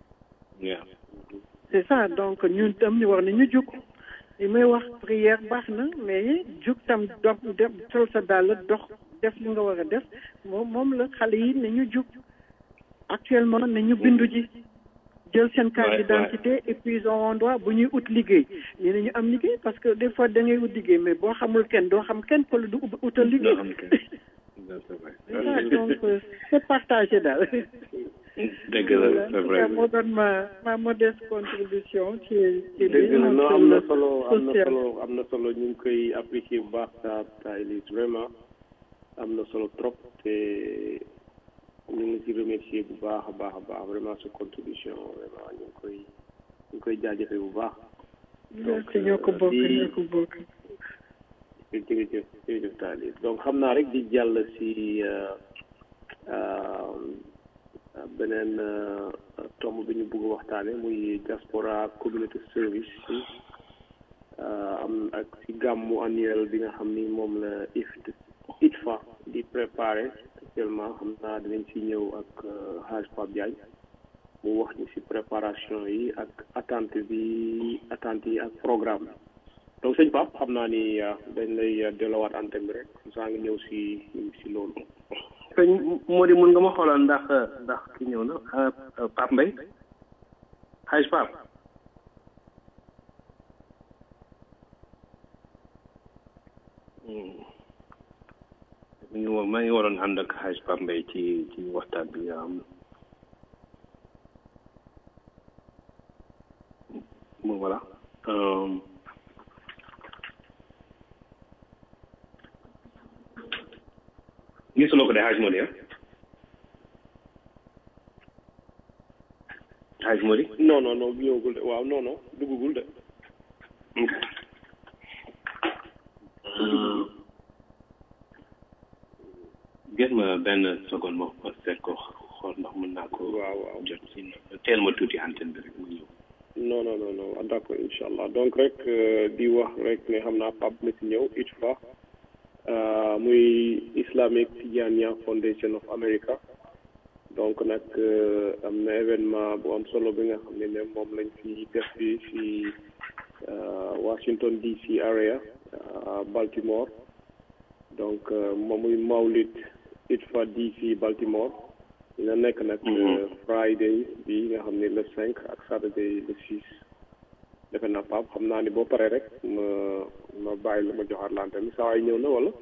c'est ça donc ñun tam ñu war nañu jug li may wax prière baax na mais jug tam dox dem sol sa dàll dox def li nga war a def moom moom la xale yi nañu jug actuellement nañu bindu ji jël seen carte d'identité et puis ils auront droit bu ñuy ut liggéey ñu ne ñu am liggéey parce que des fois da ngay ut liggéey mais boo xamul kenn doo xam kenn ko la du utal liggéey donc c'est partagé daal dëgg la c'est vrai moo doon ma ma modeste contribution ci ci dëgg la non am na solo am na solo am na solo ñu ngi koy apprécier bu baax ta ta Elise vraiment am na solo trop te ñu ngi ci remercier bu baax a baax a baax vraiment sa contribution vraiment ñu ngi koy ñu ngi koy jaajëfee bu baax. donc ñoo ko bokk ñoo ko bokk. jërëjëf jërëjëf Tali donc xam naa rek di jàll si beneen tomb bi ñu bëgg waxtaane muy diaspora community service yi am ak ci gàmmu annuel bi nga xam ni moom la IFT ITFA di préparé actuellement xam naa dinañ ci ñëw ak Hadj Pape Diagne mu wax ñu ci préparation yi ak attente bi attente yi ak programme bi donc sëñ Pape xam naa ni dañ lay dellowaat antenne bi rek saa ngi ñëw ci ci loolu sëñ moo di mun nga ma xoolal ndax ndax ki ñëw na Pape Mbaye Hadj Pape mi ngi maa ngi waroon ànd ak Hadj Pape Mbaye ci ci waxtaan bi am bon voilà gisuloo ko de Hadj Mody Hadj Mody non non non ñëwagul de waaw non non duggagul de gis ma benn seconde ma ma seet ko xool ndax mën naa ko waaw waaw jot si teel ma tuuti antenne bi rek mu ñëw non non non non d'accord incha allah donc rek di wax rek ne xam naa Pape na si ñëw ITFA muy Islamic Tijaniya Foundation of America donc nag am na événement bu am solo bi nga xam ne ne moom lañ fi def bi si Washington DC area Baltimore donc moom muy Mawlid ITFA DC Baltimore dina nekk nag Friday bi nga xam ne le cinq ak Saturday le six defe naa Pape xam naa ni boo paree rek ma ma bàyyi la ma joxaat lante mi saa waay ñëw na wala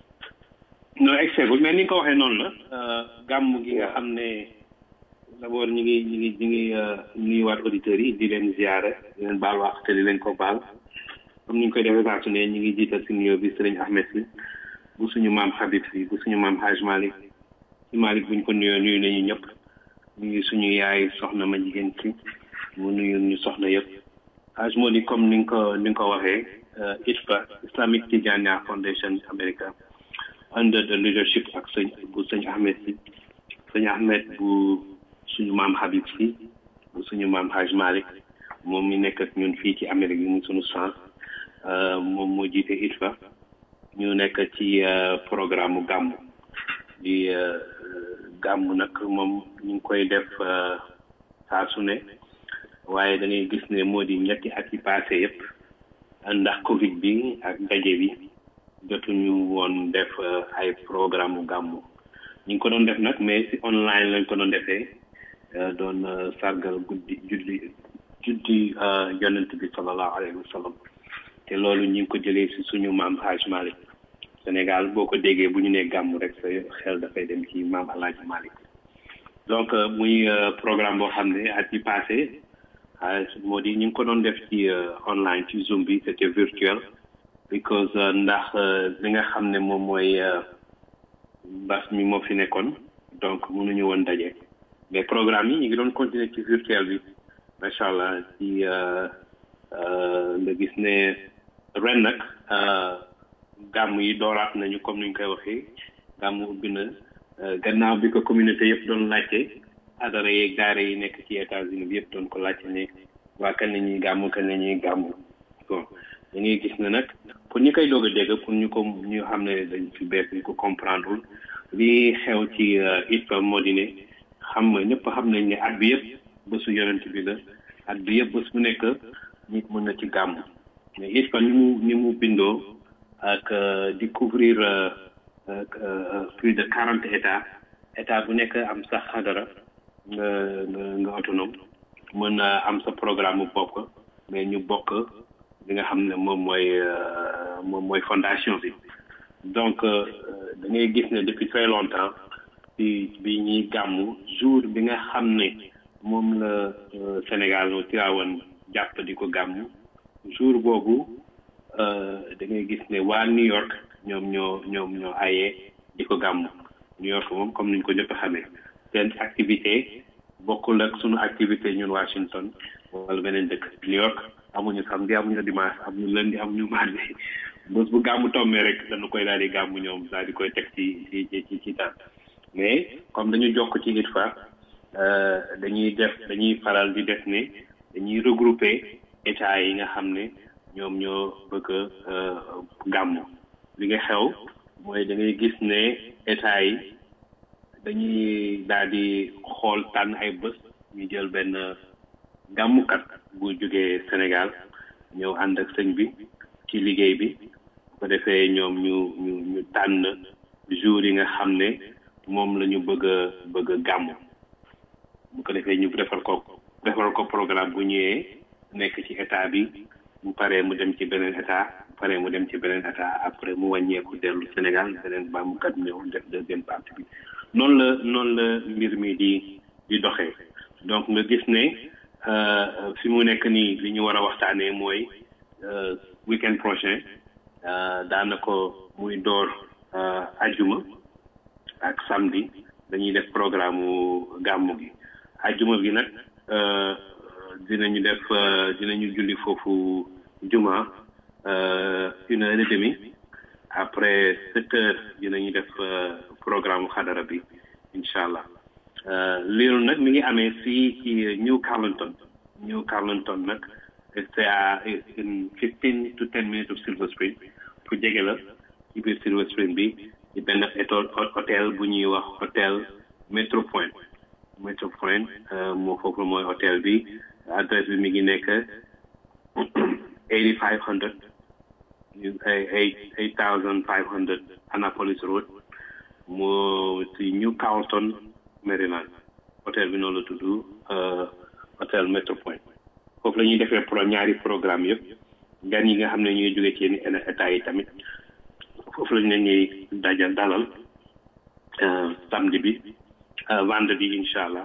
non exegul mais ni nga ko waxee noonu la gàmm gi nga xam ne d'abord ñu ngi ñu ngi ñu ngi nuyuwaat auditeurs yi di leen ziare di leen baal wax te di leen ko baal comme ni ñu koy defee saa su ne ñu ngi jiital si nuyoo bi sëriñ Ahmed si bu suñu maam Habib si bu suñu maam Haj Malick si Malick buñ ko nuyoo nuyu nañu ñëpp nuyu suñu yaay soxna ma jigéen si mu nuyu ñu soxna yëpp Haj Mody comme ni nga ko ni nga ko waxee ITFA Islamic Tijaniya Foundation America under the leadership ak sëñ bu sëñ Ahmed si sëñ Ahmed bu suñu maam Habib si bu suñu maam Haj Malick moom mi nekk ak ñun fii ci Amérique yi mu suñu chance moom moo jiite ITFA ñu nekk ci programme mu gàmmu di gàmmu nag moom ñu ngi koy def saa su ne waaye da ngay gis ne moo di ñetti at yi passé yëpp ndax Covid bi ak daje bi jotuñu woon def ay programme mu gàmmu ñu ngi ko doon def nag mais si online lañ ko doon defee doon sargal guddi julli juddi yonent bi sallallahu alayhi wa sallam te loolu ñu ngi ko jëlee si suñu maam Haj Malick Sénégal boo ko déggee bu ñu nee gàmmu rek sa xel dafay dem ci maam El Hadj Malick donc muy programme boo xam ne at yi passé moo di ñu ngi ko doon def ci online ci Zoom bi c'était virtuel because ndax li nga xam ne moom mooy mbas mi moo fi nekkoon donc mënuñu woon daje mais programme yi ñu ngi doon continuer ci virtuel bi macha allah ci nga gis ne ren nag gàmm yi dooraat nañu comme ni ñu koy waxee gàmm ubbi na gannaaw bi ko communauté yëpp doon laajte adara yeeg daara yi nekk ci États-Unis bi yëpp doon ko laajte ne waa kan la ñuy gàmm kan la ñuy gàmm bon da ngay gis ne nag pour ñu koy doog a dégg pour ñu ko ñu xam ne dañ fi bees ñu ko comprendre li xew ci ITFA moo di ne xam nga ñëpp xam nañ ne at bi yëpp bésu yonent bi la at bi yëpp bés bu nekk nit mën na ci gàmm mais ITFA ni mu ni mu bindoo ak di couvrir plus de quarante états état bu nekk am sa xadara nga nga nga autonome mën a am sa programme bu bopp mais ñu bokk li nga xam ne moom mooy moom mooy fondation bi donc da ngay gis ne depuis très longtemps bi bi ñuy gàmmu jour bi nga xam ne moom la Sénégal no Tivaouane jàpp di ko gàmmu jour boobu da ngay gis ne waa New York ñoom ñoo ñoom ñoo ayee di ko gàmmu New York moom comme niñ ko ñëpp xamee seen activité bokkul ak sunu activité ñun Washington wala beneen dëkk New York amuñu samedi amuñu dimanche amuñu lundi amuñu mardi bés bu gàmmu tombee rek dañu koy daal di gàmmu ñoom daal di koy teg ci ci ci ci daan mais comme dañu jokk ci ITFA dañuy def dañuy faral di def ne dañuy regrouper état yi nga xam ne ñoom ñoo bëgg a gàmmu li nga xew mooy da ngay gis ne état yi dañuy daal di xool tànn ay bés ñu jël benn gàmmukat bu jógee Sénégal ñëw ànd ak sëñ bi ci liggéey bi bu ko defee ñoom ñu ñu ñu tànn jour yi nga xam ne moom la ñu bëgg a bëgg a gàmmu bu ko defee ñu defal ko defal ko programme bu ñëwee nekk ci état bi bu paree mu dem ci beneen état bu paree mu dem ci beneen état après mu wàññeeku dellu Sénégal beneen bàmmukat ñëw def deuxième partie bi noonu la noonu la mbir mi di di doxee donc nga gis ne fi mu nekk nii li ñu war a waxtaanee mooy weekend prochain daanaka muy door ajuma ak samedi dañuy def programme gàmmu gi ajuma gi nag dinañu def dinañu julli foofu juma une heure et demie après sept heures dinañu def programme xadara bi incha allah loolu nag mi ngi amee fii ci New Carlington New Carlington nag c'est à une fifteen to ten minutes of Silver Spring pour jege la ci biir Silver Spring bi ci benn hôtel bu ñuy wax hôtel Metropoint Metropoint moo foofu mooy hôtel bi adresse bi mi ngi nekk eighty five hundred eight eight thousand five hundred Annapolis Road moo ci New Carlton Maryland hôtel bi noonu la tudd hôtel Metropoint foofu la ñuy defee pro ñaari programme yëpp gan yi nga xam ne ñuy jóge ci yenn état yi tamit foofu la ñu leen ñuy dajal dalal samedi bi vendredi incha allah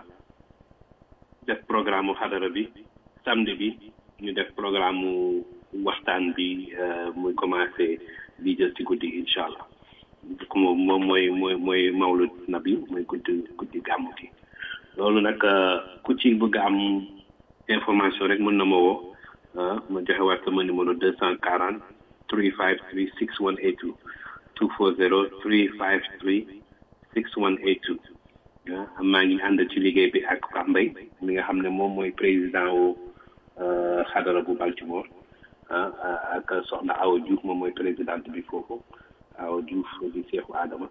def programme mu xadara bi samedi bi ñu def programme mu waxtaan bi muy commencé di jël ci guddi incha allah moom moom mooy mooy mooy mawlud nabi mooy guddi guddi gàmmu gi loolu nag ku ci bëgg am information rek mën na ma woo ma joxe waat sama numéro deux cent quarante three five three six one eight two two four zero three five three six one eight two maa ngi ànd ci liggéey bi ak Pambay mi nga xam ne moom mooy président wu xadara bu Baltimore ak soxna Awa Diouf moom mooy présidente bi foofu Awa Diouf di Seexu Adama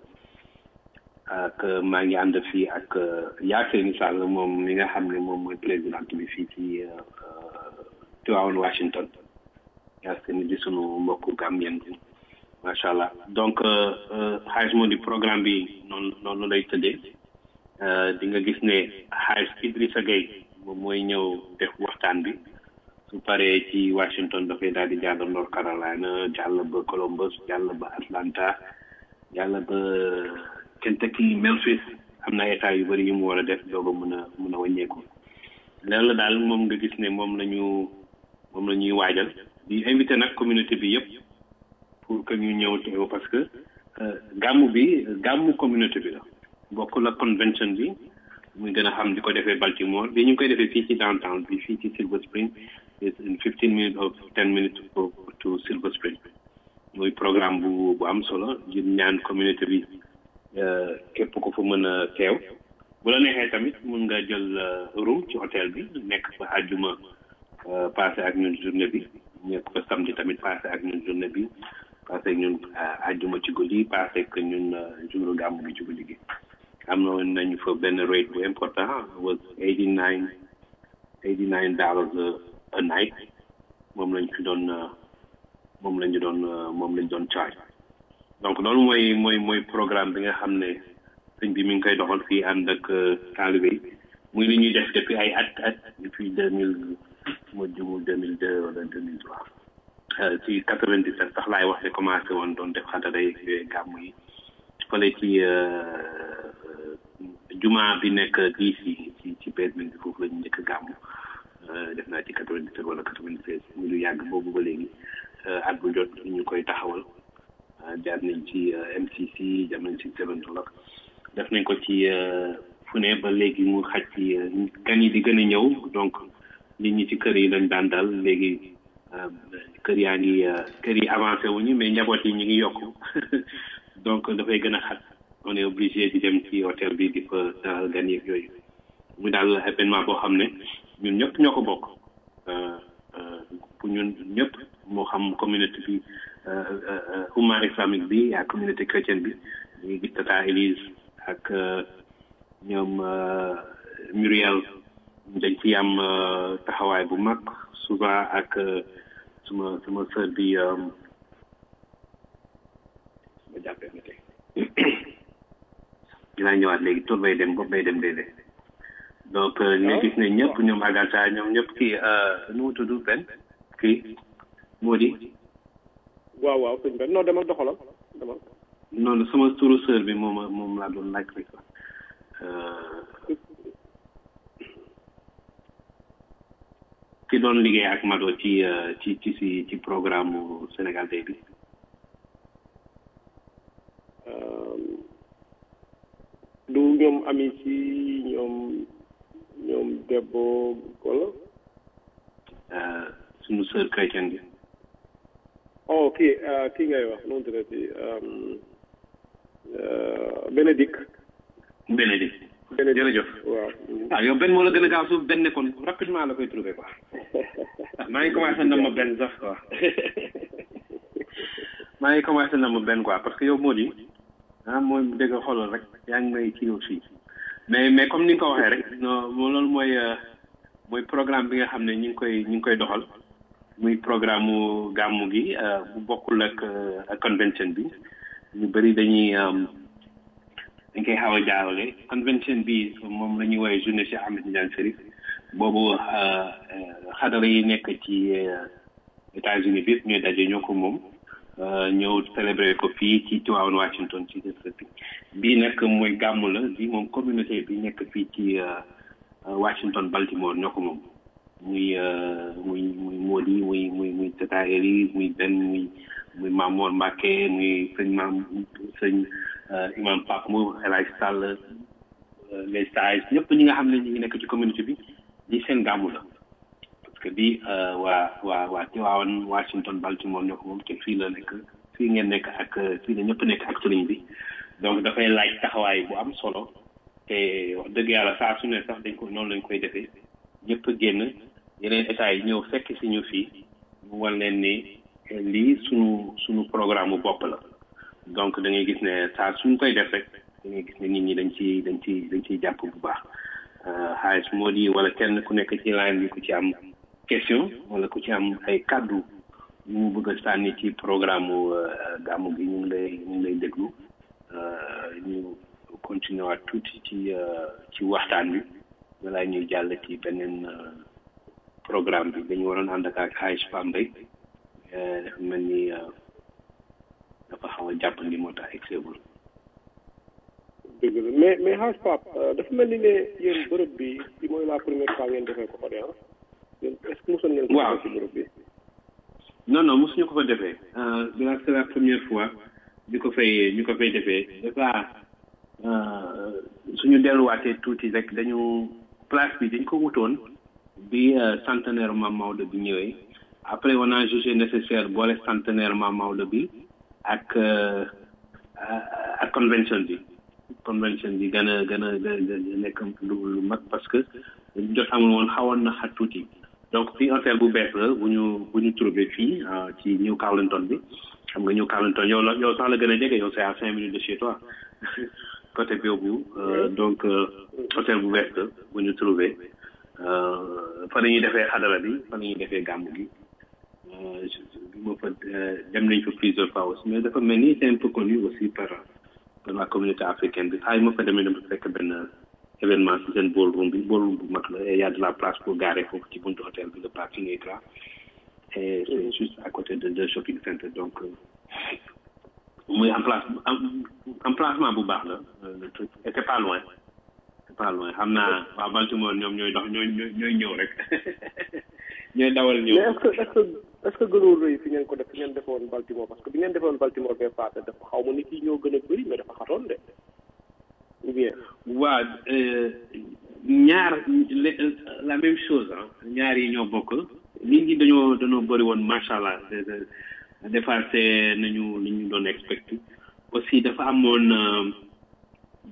ak maa ngi ànd fii ak Yacine Sall moom mi nga xam ne moom mooy présidente bi fii ci Tivaouane Washington Yacine di sunu mbokku Gambien bi macha allah donc xaalis moo di programme bi noonu noonu lay tëddee di nga gis ne xaalis Idrissa Gueye moom mooy ñëw def waxtaan bi su paree ci Washington dafay daal di jàll North Carolina jàll ba Columbus jàll ba Atlanta jàll ba Kentucky Memphis am na état yu bëri yu mu war a def doog a mën a mën a wàññeeku loolu la daal moom nga gis ne moom la ñu moom la ñuy waajal di invité nag communauté bi yëpp pour que ñu ñëw teew parce que gàmmu bi gàmmu communauté bi la bokk la convention bi muy gën a xam di ko defee Baltimore bi ñu ngi koy defee fii ci downtown bi fii ci Silver Spring in fifteen minutes of ten minutes to Silver Spring muy programme bu bu am solo di ñaan communauté bi képp ko fa mën a teew bu la neexee tamit mun nga jël room ci hôtel bi nekk fa àjjuma passé ak ñun journée bi nekk fa samedi tamit passé ak ñun journée bi passé ak ñun àjjuma ci guddi passé ak ñun jour gàmmu gi ci guddi gi am na nañu fa benn rate bu important was eighty nine eighty nine dollars a night moom lañ fi doon moom lañu doon moom lañ doon charge donc loolu mooy mooy mooy programme bi nga xam ne sëñ bi mi ngi koy doxal fii ànd ak taalibe yi muy li ñuy def depuis ay at at depuis deux mille ma jumul deux mille deux wala deux mille trois ci quatre vingt dix sept sax laay wax ne commencé woon doon def xadara yi gàmm yi fële ci juma bi nekk DC ci ci basement bi foofu la ñu njëkk gàmm def naa ci quatre vingt dix sept wala quatre vingt seize muy lu yàgg boobu ba léegi at bu jot ñu koy taxawal jaar nañ ci MCC jaar nañ ci Seven Dollar def nañ ko ci fu ne ba léegi mu xaj ci gan yi di gën a ñëw donc nit ñi ci kër yi lañ daan dal léegi kër yaa ngi kër yi avancé wuñu mais njaboot yi ñu ngi yokk donc dafay gën a xat on est obligé di dem ci hôtel bi di fa dalal gan yeeg yooyu muy daal événement boo xam ne ñun ñëpp ñoo ko bokk pour ñun ñëpp moo xam communauté bi umma islamique bi ak communauté chrétienne bi ñu gis tata Élise ak ñoom Muriel dañ ci am taxawaay bu mag souvent ak suma suma sœur bi ma jàppee ma tey dinaa ñëwaat léegi tur bay dem bopp bay dem déedéet donc ñu gis ne ñëpp ñoom Agatha ñoom ñëpp kii nu mu tudd benn kii moo di waaw waaw sëñ Ben non demal doxalal demal noonu sama turu sœur bi moom moom laa doon laaj rek ki doon liggéey ak Mado ci ci ci ci ci programme Sénégal Day bi du ñoom ami ci ñoom ñoom debbo wala suñu sœur chrétienne bi oh kii kii ngay wax noonu tuddati Bénédicte Bénédicte jërëjëf waaw ah yow benn moo la gën a gaaw suuf benn nekkoon rapidement la koy trouvé quoi maa ngi commencé na ma benn sax quoi maa ngi commencé na ma benn quoi parce que yow moo di ah mooy dégg xoolal rek yaa ngi may kii aussi mais mais comme ni nga ko waxee rek non loolu mooy mooy programme bi nga xam ne ñu ngi koy ñu ngi koy doxal muy programme mu gàmmu gi bu bokkul ak ak convention bi ñu bëri dañuy dañ koy xaw a jaawale convention bi moom la ñuy woowee journée Cheikh Ahmed Tidiane Chérif boobu xadara yi nekk ci États-Unis bi ñooy daje ñoo ko moom ñëw célébrer ko fii ci Tivaouane Washington ci district bi bii nag mooy gàmmu la bii moom communauté bi nekk fii ci Washington Baltimore ñoo ko moom muy muy muy Modi muy muy muy Tata Eli muy Ben muy muy Mamour Mbacke muy sëñ Mam sëñ imam Pape Mou El Hadj Sall les sages ñëpp ñi nga xam ne ñu ngi nekk ci communauté bi lii seen gàmmu la parce que bii waa waa waa Tivaouane Washington Baltimore ñoo ko moom te fii la nekk fii ngeen nekk ak fii la ñëpp nekk ak sëriñ bi donc dafay laaj taxawaay bu am solo te wax dëgg yàlla saa su ne sax dañ ko noonu lañ koy defee ñëpp génn yeneen état yi ñëw fekk si ñu fii ñu wan leen ni lii sunu sunu programme bopp la donc da ngay gis ne saa suñ koy def rek da ngay gis ne nit ñi dañ ci dañ ci dañ ciy jàpp bu baax xaalis moo di wala kenn ku nekk ci line bi ku ci am question wala ku ci am ay kàddu ñu mu bëgg a sànni ci programme gàmmu gi ñu ngi lay ñu ngi lay déglu ñu continuer waat tuuti ci ci waxtaan bi balaa ñuy jàll ci beneen programme bi dañu waroon ànd ak ak Aïcha Pambay dafa mel ni dafa xaw a jàppandi moo tax egseegul dëgg la mais mais xaaj Pape dafa mel ni ne yéen bërëb bi ci mooy la première fois ngeen defee ko fa de ah yéen est ce que mosoon ngeen ko waaw ci bërëb bi non non mosuñu ko fa defee bi la c'est la première fois ñu ko fay ñu ko fay defee dafa suñu delluwaatee tuuti rek dañu place bi dañ ko wutoon bi centenaire Mame Maodo bi ñëwee après on a jugé nécessaire boole centenaire Mame Maodo bi ak ak convention bi convention bi gën a gën a nekk lu lu mag parce que jot amul woon xawoon na xat tuuti donc fii hôtel bu bees la bu ñu bu ñu trouvé fii ci New Carlington bi xam nga New Carlington yow la yow sax la gën a jege yow c'est à cinq minutes de chez toi côté boobu donc hôtel bu bees la bu ñu trouvé fa la ñuy defee xadara bi fa la ñuy defee gàmm gi bi ma fa dem nañ fa plusieurs fois aussi mais dafa mel ni c'est un peu connu aussi par par la communauté africaine bi xaay ma fa demee dama fekk benn événement ci seen ballroom bi ballroom bu mag la et y a de la place pour garer foofu ci buntu hôtel bi le parking est grand et c'est juste à côté de deux shopping center donc muy emplace emplacement bu baax la le truc et c'est pas loin c'est pas loin xam naa waa Baltimore ñoom ñooy dox ñooy ñooy ñëw rek ñooy dawal ñëw mais est ce que est ce que est ce que gënul rëy fi ngeen ko def fi ngeen defoon Baltimore parce que bi ngeen defoon Baltimore bee passé dafa xaw ma nit yi ñoo gën a bëri mais dafa xatoon de ou bien waa ñaar la même chose ah ñaar yi ñoo bokk nit ñi dañoo dañoo bëri woon macha allah dépassé nañu li ñu doon expecté aussi dafa amoon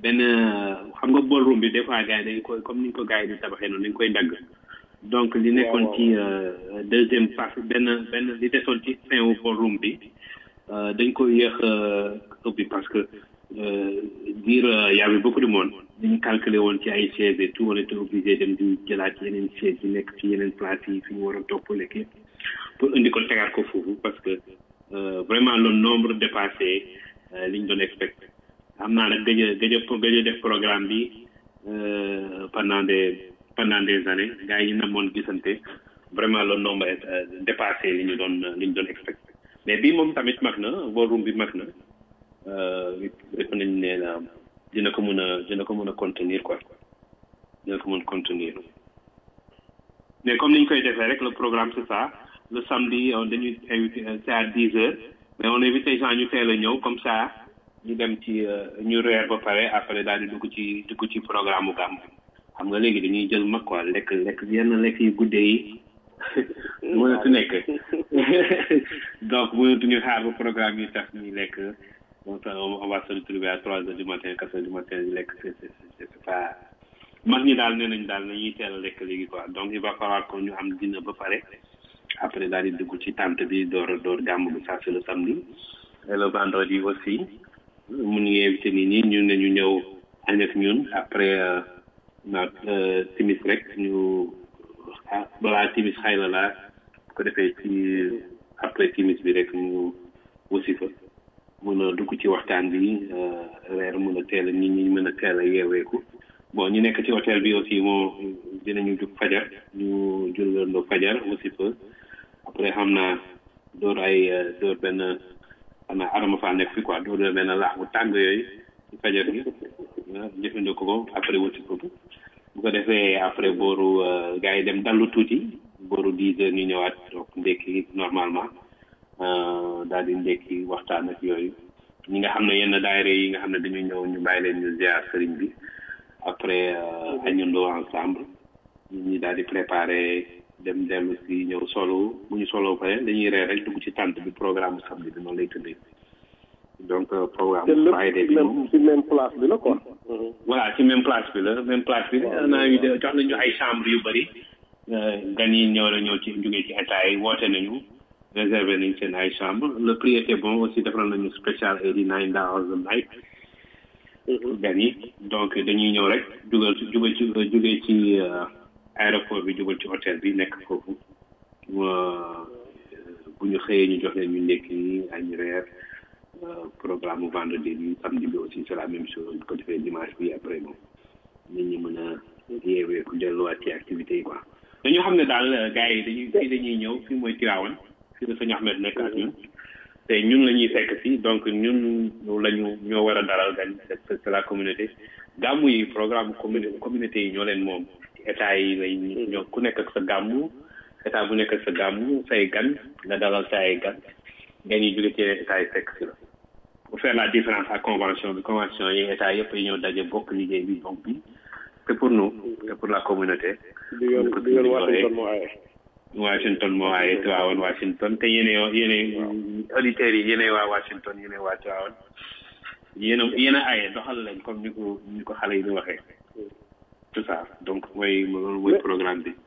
benn xam nga ballroom bi des fois gars yi dañ koy comme ni ñu ko gars yi di tabaxee noonu dañ koy dagg donc li nekkoon ci deuxième partie benn benn li desoon ci fin wu ballroom bi dañ ko yéex ubbi parce que dire y avait beaucoup de monde dañu calculé woon ci ay chaises et tout on était obligé dem di jëlaat yeneen chaises yi nekk ci yeneen place yi fi ñu war a topp lekk pour indi ko tegaat ko foofu parce que vraiment le nombre dépassé li ñu doon expecté xam naa nag gëj a gëj a gëj a def programme bi pendant des pendant des années gars yi namoon gisante vraiment le nombre est dépassé li ñu doon li ñu doon expecté mais bii moom tamit mag na volume bi mag na def nañ ne dina ko mën a dina ko mën a contenir quoi dina ko mën contenir mais comme ni ñu koy defee rek le programme c'est ça le samedi on dañuy invité c'est à dix heures mais on invite les gens ñu teel a ñëw comme ça ñu dem ci ñu reer ba pare après daal di dugg ci dugg ci programme mu gàmm xam nga léegi dañuy jël mag quoi lekk lekk yenn lekk yu guddee yi mënatu nekk donc mënatuñu xaar ba programme yi tax ñuy lekk donc on va se retrouver à trois heures du matin quatre heures du matin di lekk c'est c'est c'est pas mag ñi daal nee nañ daal nañuy teel a lekk léegi quoi donc il va falloir que ñu am dîner ba pare après daal di dugg ci tente bi door door gàmm bi ça c'est le samedi et le vendredi aussi mu ngi invité nit ñi ñun ne ñu ñëw añ ak ñun après na timis rek ñu balaa timis xay la laa bu ko defee ci après timis bi rek ñu aussi fa mën a dugg ci waxtaan bi reer mën a teel a nit ñi mën a teel a yeeweeku bon ñu nekk ci hôtel bi aussi moo dinañu jug fajar ñu jullandoo fajar aussi fa après xam naa door ay door benn xam naa arama faa nekk fi quoi door benn laax bu tàng yooyu ci fajar gi jëfandikoo ko après wuti ko bu ko defee après booru gars yi dem dallu tuuti booru dix heures ñu ñëwaat donc ndekki normalement daal di ndekki waxtaan ak yooyu ñi nga xam ne yenn daayira yi nga xam ne dañuy ñëw ñu bàyyi leen ñu ziar sëriñ bi après añandoo ensemble ñi daal di préparer dem dellu si ñëw solo bu ñu solo pare dañuy reer rek dugg ci tànt bi programme samedi bi noonu lay tëddee donc programme Friday bi moom ci même place bi la quoi. voilà ci même place bi la même place bi naa ñu jox nañu ay chambre yu bëri gan yi ñëw la ñëw ci jógee ci état yi woote nañu réservé nañ seen ay chambre le prix était bon aussi defal nañu spécial eighty nine dollars a night gan yi donc dañuy ñëw rek jugal ci jugal ci jógee ci aéroport bi jugal ci hôtel bi nekk foofu bu ñu xëyee ñu jox leen ñu ndekki añ reer programme vendredi bi samedi bi aussi c'est la même chose bu ko defee dimanche bi après moom nit ñi mën a yeewee ku delluwaat ci activités yi quoi dañoo xam ne daal gars yi dañuy fii dañuy ñëw fii mooy Tivaouane fii la sëñ Ahmed nekk ak ñun te ñun la ñuy fekk fii donc ñun lañu ñoo war a dalal gan c'est la communauté gàmmu yi programme commune communauté yi ñoo leen moom état yi lay ñoo ku nekk ak sa gàmmu état bu nekk ak sa gàmmu say gan nga dalal sa ay gan gan yi jóge ci état yi fekk si la pour faire la différence ak convention bi convention yi état yëpp yi ñëw daje bokk liggéey bi donc bi c'est pour nous c'est pour la communauté di yoon di yoon Washington moo aaye Washington moo aaye Tivaouane Washington te yéene yéene auditeurs yi yéene waa Washington yéene waa Tivaouane yéen a yéen a aaye doxal leen comme ni ko ni ko xale yi di waxee tout ça donc mooy loolu mooy programme bi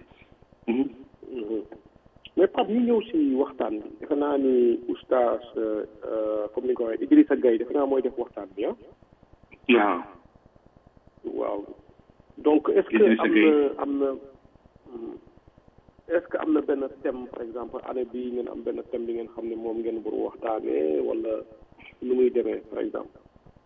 mais Pape ñu ñëw si waxtaan bi defe naa ni oustaz comme ni nga ko waxee Idrissa Gaye defe naa mooy def waxtaan bi ah waaw waaw donc est-ce que am na am na est-ce que am na benn thème par exemple année bi ngeen am benn thème bi ngeen xam ne moom ngeen war waxtaanee wala nu muy demee par exemple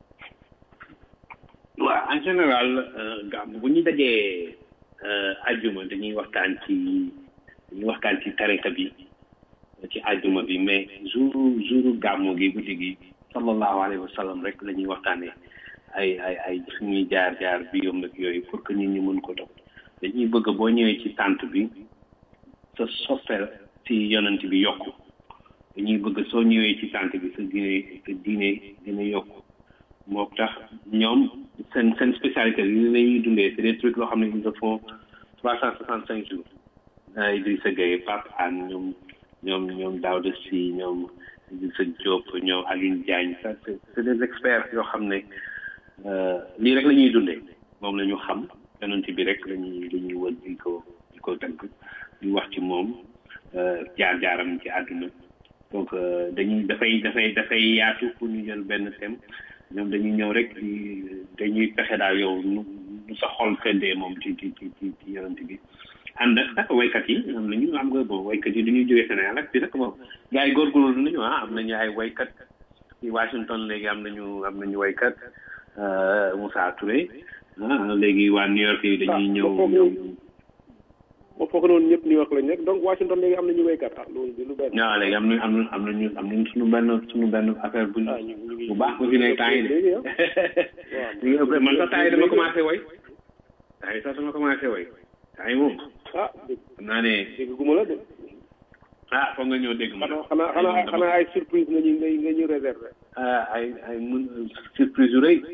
waaw en général gàmm bu ñu dajee ajjuma dañuy waxtaan ci dañuy waxtaan ci tarixa bi ci ajjuma bi mais jour jour gàmmu gi guddi gi sallallahu alayhi wa sallam rek la ñuy waxtaanee ay ay ay suñuy jaar jaar bi yom nag yooyu pour que nit ñi mën ko dox dañuy bëgg boo ñëwee ci tànt bi sa soppeel ci yonent bi yokku dañuy bëgg soo ñëwee ci tànt bi sa diine sa diine dina yokku moo tax ñoom seen seen spécialité li la ñuy dundee c'est des trucs loo xam ne ils le font trois cent soixante cinq jours Idrissa Gueye Pape Anne ñoom ñoom ñoom Daouda Sy ñoom Idrissa Diop ñoom Aline Diagne ça c'est c'est des experts yoo xam ne lii rek la ñuy dundee moom la ñu xam yonent bi rek la ñuy la ñuy wër di ko di ko tënk di wax ci moom jaar-jaaram ci àdduna donc dañuy dafay dafay dafay yaatu pour ñu jël benn thème ñoom dañuy ñëw rek di dañuy pexe daal yow nu nu sa xol feddee moom ci ci ci ci ci yonent bi ànd ak nag waykat yi am nañu am nga bon waykat yi dañuy jógee Sénégal ak bi nag bon gars yi góorgóorlu nañu ah am nañu ay waykat ci Washington léegi am nañu am nañu waykat Moussa Touré ah léegi waa New York yi dañuy ñëw ñëw ma foog noonu ñëpp New York lañ nekk donc Washington léegi am nañu waykat ah loolu di lu benn waaw léegi am nañu am nañu am nañu am nañu suñu benn suñu benn affaire bu bu baax bu fi ne temps yi de ñu ngi ëpp man sax temps yi dama commencé way temps yi sax dama commencé way temps yi moom ah xam naa ne dégg guma la de ah foog nga ñëw dégg ma xanaa xanaa xanaa xanaa ay surprise nga ñu nga nga ñu réservé ay ay mun surprise yu rëy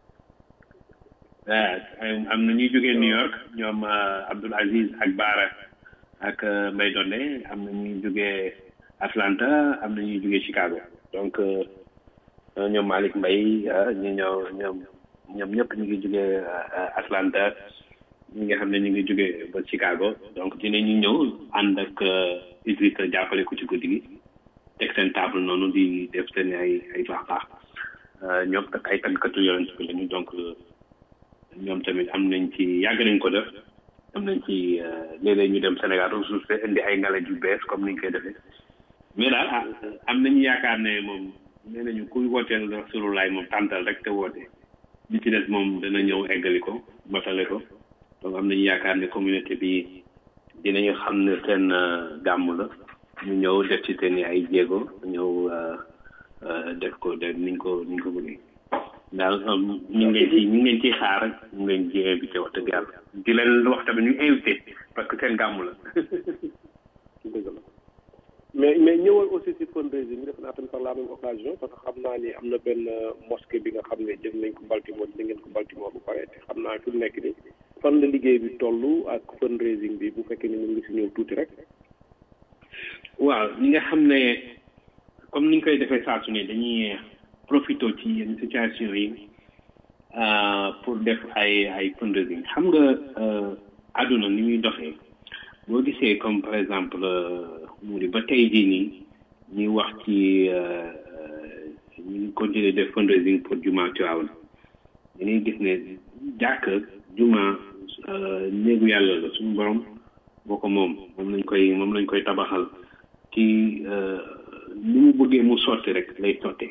ay am na ñuy jógee New York ñoom Abdoul Aziz ak Baara ak Mbaye Donde am na ñuy jógee Atlanta am na ñuy jógee Chicago donc ñoom Malick Mbaye ñu ñëw ñoom ñoom ñëpp ñu ngi jógee Atlanta ñi nga xam ne ñu ngi jógee ba Chicago donc dinañu ñëw ànd ak Idrissa jàppale ko ci guddi gi teg seen table noonu di def seen ay ay baax baax ñoom tak ay tàggkatu yonent bi lañu donc ñoom tamit am nañ ci yàgg nañ ko def am nañ ci léeg-léeg ñu dem Sénégal ressource indi ay ngale yu bees comme ni ñu koy defee mais daal ah am nañu yaakaar ne moom nee nañu kuy wooteel Rasulullah moom tàntal rek te woote li ci des moom dana ñëw eggali ko matale ko donc am nañu yaakaar ne communauté bi dinañu xam ne seen gàmm la ñu ñëw def ci seen ay jéego ñëw def ko def niñ ko niñ ko bëggee daal ñu ngi leen ci ñu ngi leen ciy xaar ñu ngi leen ci invité wax dëgg yàlla di leen wax tamit ñu invité parce que seen gàmm la dëgg la mais mais ñëwal aussi si fundraising bi def naa tamit par la même occasion parce que xam naa ni am na benn mosquée bi nga xam ne jël nañ ko Baltimore jël ngeen ko Baltimore bu pare te xam naa fi mu nekk ni fan la liggéey bi toll ak fundraising bi bu fekkee ni mën nga si ñëw tuuti rek waaw ñi nga xam ne comme ni ñu koy defee saa su ne dañuy profité ci yenn situation yi pour def ay ay fundraising xam nga àdduna ni muy doxee boo gisee comme par exemple mu di ba tey jii nii ñuy wax ci ñu ngi continuer def fundraising pour juma Tiwaawan dañuy gis ne jàkk juma néegu yàlla la suñu borom boo ko moom moom lañ koy moom lañ koy tabaxal ci ni mu bëggee mu sotti rek lay sottee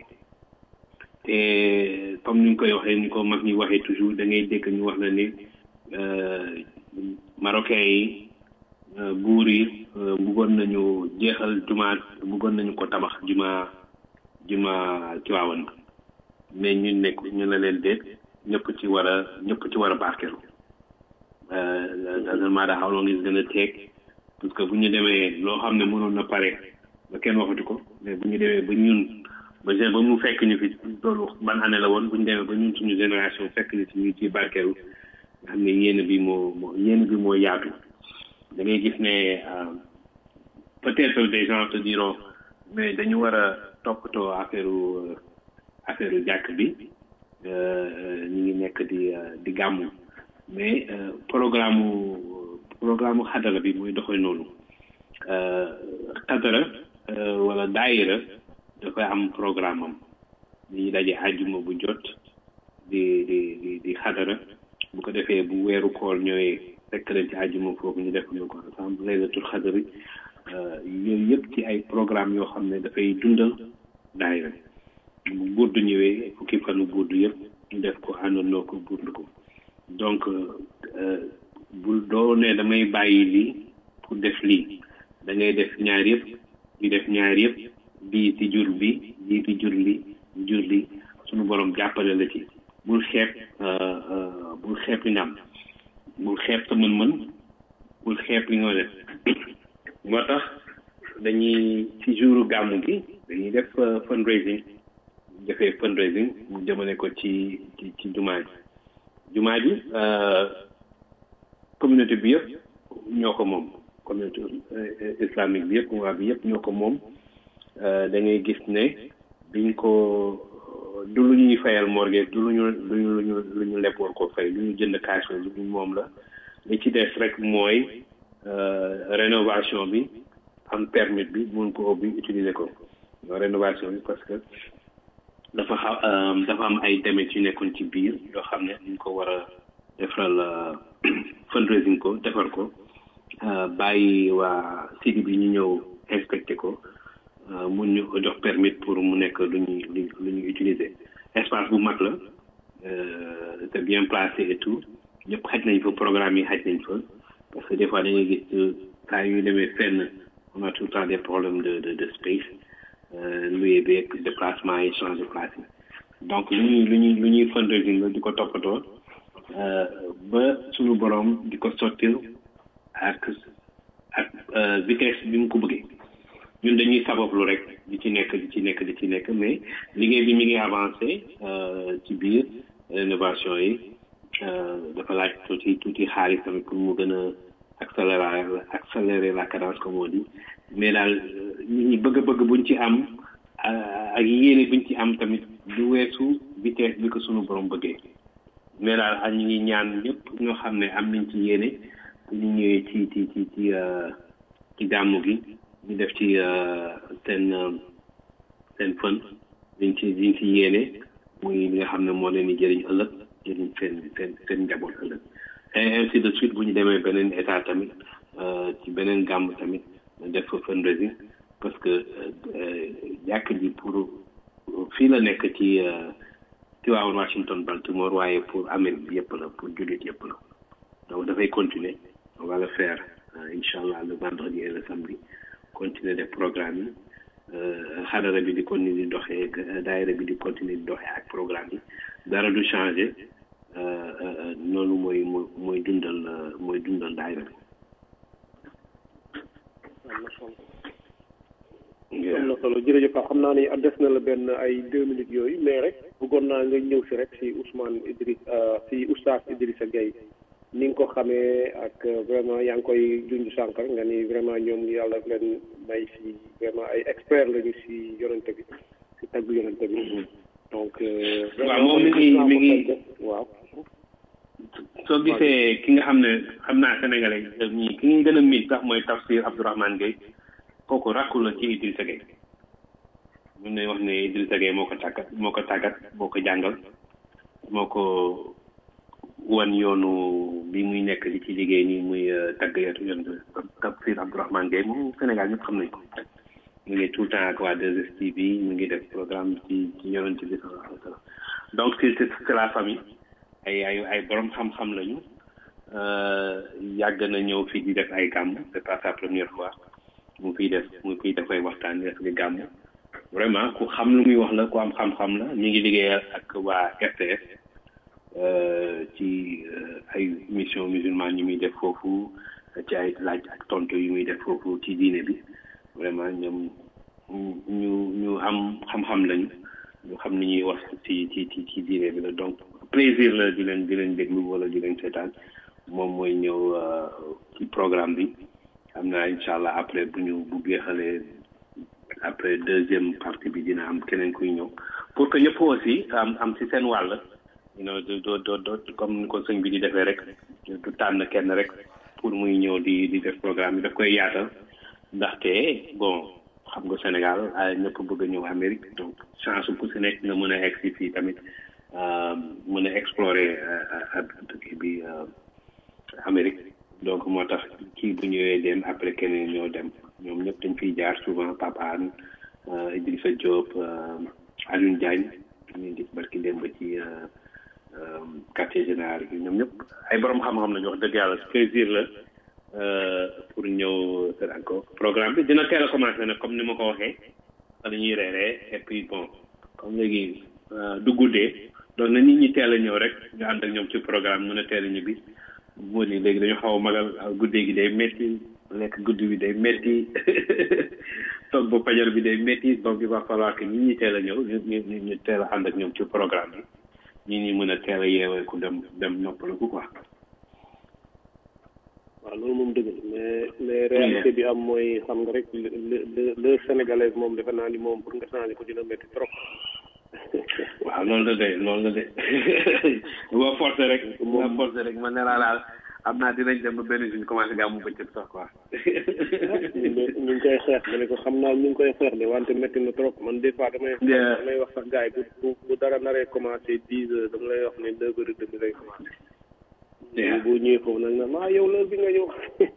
te comme ni ñu koy waxee ni ko mag ñi waxee toujours da ngay dégg ñu wax na ni marocain yi buur yi bëggoon nañu jeexal juma bëggoon nañu ko tabax juma juma Tiwaawan mais ñu nekk ñu ne leen déet ñëpp ci war a ñëpp ci war a barkeelu doesn't matter how long it's gonna take parce que bu ñu demee loo xam ne mënoon na pare ba kenn waxatu ko mais bu ñu demee ba ñun ba gén ba mu fekk ñu fi loolu ban année la woon bu ñu demee ba ñun suñu génération fekk ñu ci ñu ci barkeelu nga xam ne yéen bi moo moo yéen bi moo yaatu da ngay gis ne peut-être des gens te diront mais dañu war a toppatoo affaire affaire jàkk bi ñu ngi nekk di di gàmmu mais programme programme xadara bi mooy doxee noonu xadara wala daayira dafay am programme am dañuy daje àjjuma bu jot di di di di xadara bu ko defee bu weeru koor ñëwee fekk leen ci àjjuma foofu ñu def ñu ko ensemble laylatul xadari yooyu yëpp ci ay programme yoo xam ne dafay dundal daayira bu burdu ñëwee fukki fanu burdu yëpp ñu def ko àndandoo ko burdu ko donc bu doo ne damay bàyyi lii pour def lii da ngay def ñaar yëpp di def ñaar yëpp bii di jur bi bii di jur li jur li suñu borom jàppale la ci bul xeeb bul xeeb li nga am bul xeeb sa mën-mën bul xeeb li nga def moo tax dañuy ci jouru gàmmu gi dañuy def fundraising defee fundraising mu jëmale ko ci ci ci jumaa ji jumaa ji communauté bi yëpp ñoo ko moom communauté islamique bi yëpp waa bi yëpp ñoo ko moom da ngay gis ne biñ ko du lu ñuy ñuy fayal mortgage du lu ñu lu ñu lu ñu lu ñu leb war ko fay lu ñu jënd cash la lu ñu moom la li ci des rek mooy rénovation bi am permis bi mun ko ubbi utiliser ko rénovation bi parce que dafa xaw dafa am ay demet yu nekkoon ci biir yoo xam ne ñu ko war a defaral fundraising ko defar ko bàyyi waa city bi ñu ñëw inspecté ko mun ñu ko jox permis pour mu nekk lu ñuy lu ñuy utiliser espace bu mag la c'est bien placé et tout ñëpp xaj nañ fa programme yi xaj nañ fa parce que des fois da ngay gis saa yu demee fenn on a tout le temps des problèmes de de de space loué bi ak déplacement yi changer place yi donc lu ñuy lu ñuy lu ñuy fundraising la di ko toppatoo ba suñu borom di ko sottil ak ak vitesse bi mu ko bëggee ñun dañuy sabablu rek di ci nekk di ci nekk di ci nekk mais liggéey bi mi ngi avancé ci biir rénovation yi dafa laaj tuuti tuuti xaalis tamit pour mu gën a accélérer accélérer la cadence comme on dit mais daal nit ñi bëgg-bëgg buñ ci am ak yéene buñ ci am tamit du weesu vitesse bi ko sunu borom bëggee mais daal ak ñu ngi ñaan ñëpp ñoo xam ne am nañ ci yéene bu ñu ñëwee ci ci ci ci ci gàmmu gi ñu def ci seen seen fën liñ ci liñ ci yéene muy li nga xam ne moo leen di jëriñ ëllëg jëriñ seen seen seen njaboot ëllëg et ainsi de suite bu ñu demee beneen état tamit ci beneen gàmm tamit def fa fundraising parce que jàkk ji pour fii la nekk ci Tivaouane Washington Baltimore waaye pour Amérique bi yëpp la pour jullit yëpp la donc dafay continuer on va le faire incha allah le vendredi et le samedi continuer def programme yi xadara bi di continuer di doxee daayira bi di continuer di doxee ak programme yi dara du changer noonu mooy mooy mooy dundal mooy dundal daayira bi am na solo jërëjëf xam naa ni des na la benn ay deux minutes yooyu mais rek bëggoon naa nga ñëw si rek si Ousmane Idriss si oustaz Idrissa Gueye ni nga ko xamee ak vraiment yaa ngi koy junj sànq rek nga ni vraiment ñoom yàlla leen may si vraiment ay expert lañu si yonente bi si tagg yonente bi donc waaw moom mi ngi mi ngi waaw soo gisee ki nga xam ne xam naa sénégalais ñii ki nga gën a miin sax mooy tafsir Abdourahmane Gueye kooku rakku la ci Idrissa Gueye mun nañ wax ne Idrissa Gueye moo ko tàggat moo ko tàggat moo ko jàngal moo ko wan yoonu bi muy nekk di ci liggéey nii muy tàgg yatu yoon tafsir Abdourahmane Gueye moom Sénégal ñëpp xam nañ ko mu ngi tout le temps ak waa 2STV mu ngi def programme ci ci yonent bi sallallahu alayhi wa sallam donc c'est c'est la famille ay ay ay borom xam-xam lañu yàgg na ñëw fii di def ay gàmm c'est pas sa première fois mu fiy def mu fiy def ay waxtaan def di gàmm vraiment ku xam lu muy wax la ku am xam-xam la ñu ngi liggéeyal ak waa RTS ci ay mission musulmane yu muy def foofu ci ay laaj ak tontu yu muy def foofu ci diine bi vraiment ñoom ñu ñu am xam-xam lañu ñu xam ni ñuy wax ci ci ci ci diine bi la donc plaisir la di leen di leen déglu wala di leen seetaan moom mooy ñëw ci programme bi xam naa incha allah après bu ñu bu jeexalee après deuxième partie bi dina am keneen kuy ñëw pour que ñëpp aussi am am ci seen wàll you know do do do comme ni ko sëñ bi di defee rek du tànn kenn rek pour muy ñëw di di def programme bi daf koy yaatal ndaxte bon xam nga Sénégal ñëpp bëgg a ñëw Amérique donc chance ku si nekk nga mën a egg si fii tamit mën a explorer kii bi Amérique donc moo tax kii bu ñëwee dem après keneen ñoo dem ñoom ñëpp dañ fiy jaar souvent Papa Anne Idrissa Diop Alioune Diagne ñu gis barki dem ba ci quartier général bi ñoom ñëpp ay borom xam-xam lañu wax dëgg yàlla plaisir la pour ñëw seetaan ko programme bi dina teel a commencé nag comme ni ma ko waxee fa la ñuy reeree et puis bon comme léegi du guddee donc na nit ñi teel a ñëw rek ñu ànd ak ñoom ci programme mën a teel a ñibbi moo ni léegi dañu xaw a magal guddee gi day métti lekk guddi bi day métti toog ba fajar bi day métti donc il va falloir que nit ñi teel a ñëw ñu ñu ñu teel a ànd ak ñoom ci programme bi nit ñi mën a teel a yeewee ku dem dem noppaliku quoi. waaw loolu moom dëgg la mais mais réalité bi am mooy xam nga rek le le le sénégalais moom defe naa ni moom pour nga changer ko dina métti trop waaw loolu la de loolu la de boo forcé rek boo forcé rek man nee naa daal am naa dinañ dem ba benn jour ñu commencé gàmmu bëccëg sax quoi ñu ngi ñu ngi koy xeex ma ne ko xam naa ñu ngi koy xeex de wante métti na trop man des fois damay Yeah. damay wax sax gars yi bu bu bu dara naree commencé dix heures dama lay wax ne deux heures et demi lay commencé Yeah. bu ñëwee foofu nag na maa yow loolu bi nga ñëw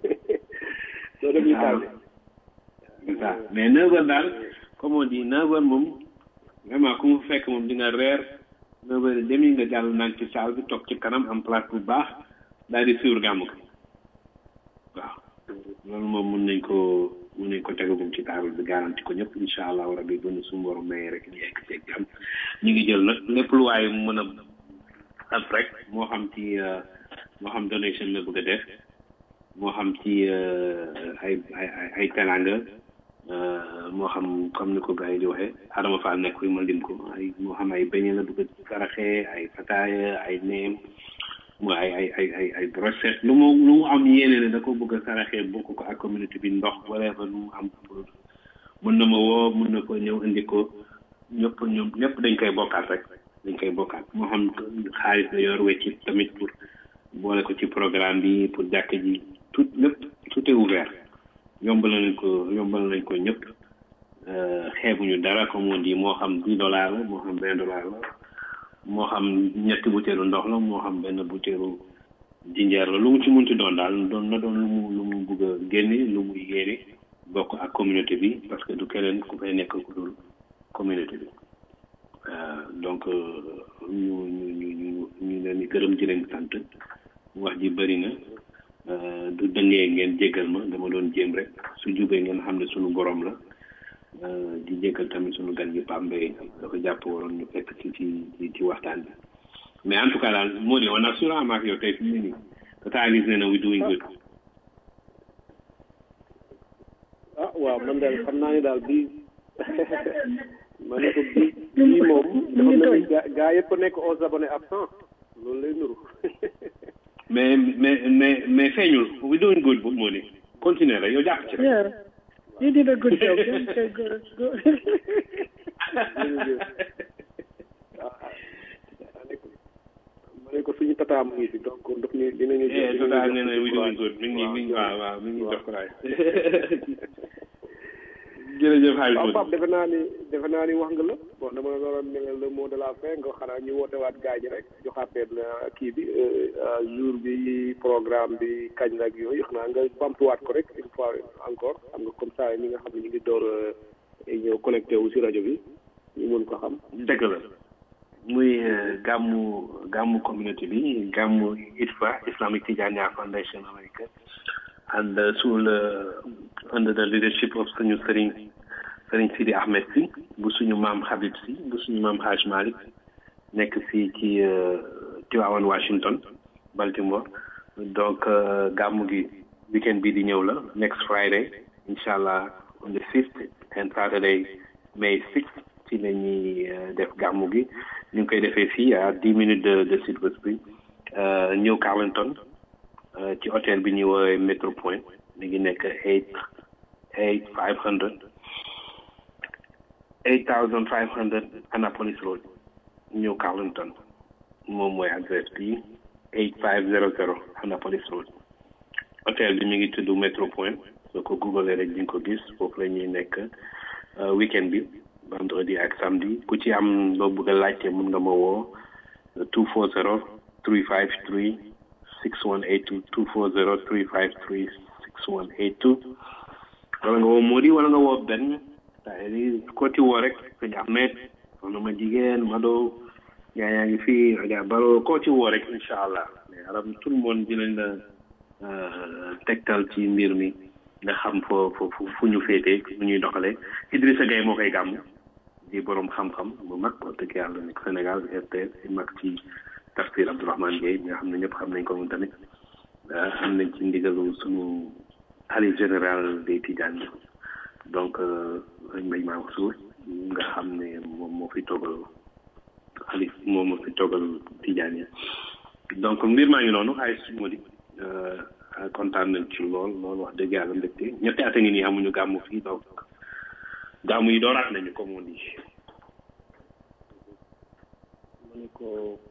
loolu def ñu tardé c'est ça mais neuf heures daal comme on dit neuf heures moom vraiment ku mu fekk moom di nga reer neuf heures et demi nga jàll naan ci salle bi toog ci kanam am place bu baax daal di suivre gàmmu ko waaw loolu moom mun nañ ko mun nañ ko tegagum ci table bi garanti ko ñëpp incha allah rabi bu ñu suñu borom mayee rek ñu yegg ceeg jàmm ñu ngi jël nag lépp lu waaye mën a am rek moo xam ci euh, moo xam donation la bëgg a def moo xam ci euh, ay ay ay- ay teranga euh, moo xam comme ni ko gars yi di waxee Adama Fall nekk fi ma lim ko ay moo xam ay beñe la bëgg a saraxee ay fataaya ay neem mu ay ay ay ay ay brochette lu mu lu mu am yéene ne da ko bëgg a saraxee bokk ko ak communauté bi ndox wala fa lu mu am pour mën na ma woo mën na ko ñëw indi ko ñëpp ñoom ñëpp dañ koy bokkaat rek dañ koy bokkaat moo xam xaalis la yor wecci tamit pour boole ko ci programme bi pour jàkk ji tout lépp tout est ouvert yombal nañ ko yombal nañ ko ñëpp euh, xeebuñu dara comme on dit moo xam dix dollars la moo xam vingt dollars la moo xam ñetti butéelu ndox la moo xam benn butéelu jinjeer la lu mu ci munti doon daal doon na doon lu mu lu mu bugg a génne lu muy yéene bokk ak communauté bi parce que du keneen ku fay nekk ku dul communauté bi Euh, donc euh, ñu ñu ñu ñu ñu leen di gërëm di leen sant wax ji bëri na euh, du dëngee ngeen jéggal ma dama doon jéem rek su jubee ngeen xam ne sunu borom la euh, di jéggal tamit sunu gan gi Pambay dafa jàpp waroon ñu fekk ci ci ci ci waxtaan bi mais en tout cas daal moo di on assure maak yow tey fi mu ne nii tata gis ne na we doing good ah waaw man daal xam naa ne daal bii ma ne ko bii bii moom dafa mel ni gaa gaa yëpp nekk aux abonnés absents loolu lay nuru mais mais mais mais feeñul we doing good bu moo di continuer rek yow jàpp ci rek Yeah. You did a good job. Okay, good, good. ma ne ko suñu tata mu ngi fi donc daf ñu dinañu eh jox- tata dinañu nee na jox we doing good mi ngi mi ngi waaw, waaw waaw mi ngi waaw. jox ko raay jërëjëf xaalis waaw Modou. Pape defe naa ni defe naa ni wax nga la bon dama la doon ne le mot de la fin nga xanaa ñu wootewaat gaañ rek joxaat leen euh, kii bi euh, euh, jour bi programme bi kañ la ak yooyu xanaa nga bamtuwaat ko rek une fois encore xam nga comme ça ñi nga xam ne ñu ngi door euh, ñëw connecté wu si rajo bi ñu mën ko xam. dëgg la muy euh, gàmmu gàmmu communauté bi gàmmu ITFA Islamic Tijaniya Foundation America and uh, sous le under the leadership of suñu sëriñ sëriñ Sidi Ahmed si bu suñu maam Habib si bu suñu maam Haj Malik nekk fii ci euh, Tivaouane Washington Baltimore donc euh, gàmmu gi weekend bi di ñëw la next Friday incha allah on the fifth and Saturday May sixth ci la ñuy euh, def gàmmu gi ñu ngi koy defee fii à dix minutes de de Silver Spring euh, New Carlton euh, ci hôtel bi ñuy woowee Metro Point mi ngi nekk eight eight five hundred eight thousand five hundred Annapolis Road New Carlton moom mooy adresse bi eight five zero zero Annapolis Road hôtel bi mi ngi tudd Metro Point soo ko google rek di nga ko gis foofu la ñuy nekk euh, weekend bi vendredi ak samedi ku ci am loo bëgg a laajte mun nga ma woo two four zero three five three six one eight two two four zero three five three six one eight two wala nga woo Mody wala nga woo benn c'est-à-dire ko ci woo rek sëñ Ahmed soxna ma jigéen Mado yaa yaa ngi fii Adja Baro koo ci woo rek incha allah mais aram tout le monde dinañ la euh, tegtal ci mbir mi nga xam foo foo fu fu ñu féetee fu ñuy doxalee Idrissa Gueye moo koy gàmm di borom xam-xam bu mag wax dëgg yàlla nekk Sénégal RTS di mag ci tafsir Abdourahmane Gueye nga xam ne ñëpp xam nañ ko moom tamit ah, am nañ ci ndigalu sunu xalif général des Tidiane donc sëñ Mbaye Mansour nga xam ne moom moo fi toogal xalif moom moo fi toogal Tidiane donc mbir maa ngi noonu ay su ma di kontaan nañ ci lool lool wax dëgg yàlla mbégte ñetti at a ngi nii amuñu gàmmu fii donc gàmmu yi dooraat nañu comme on dit ni ko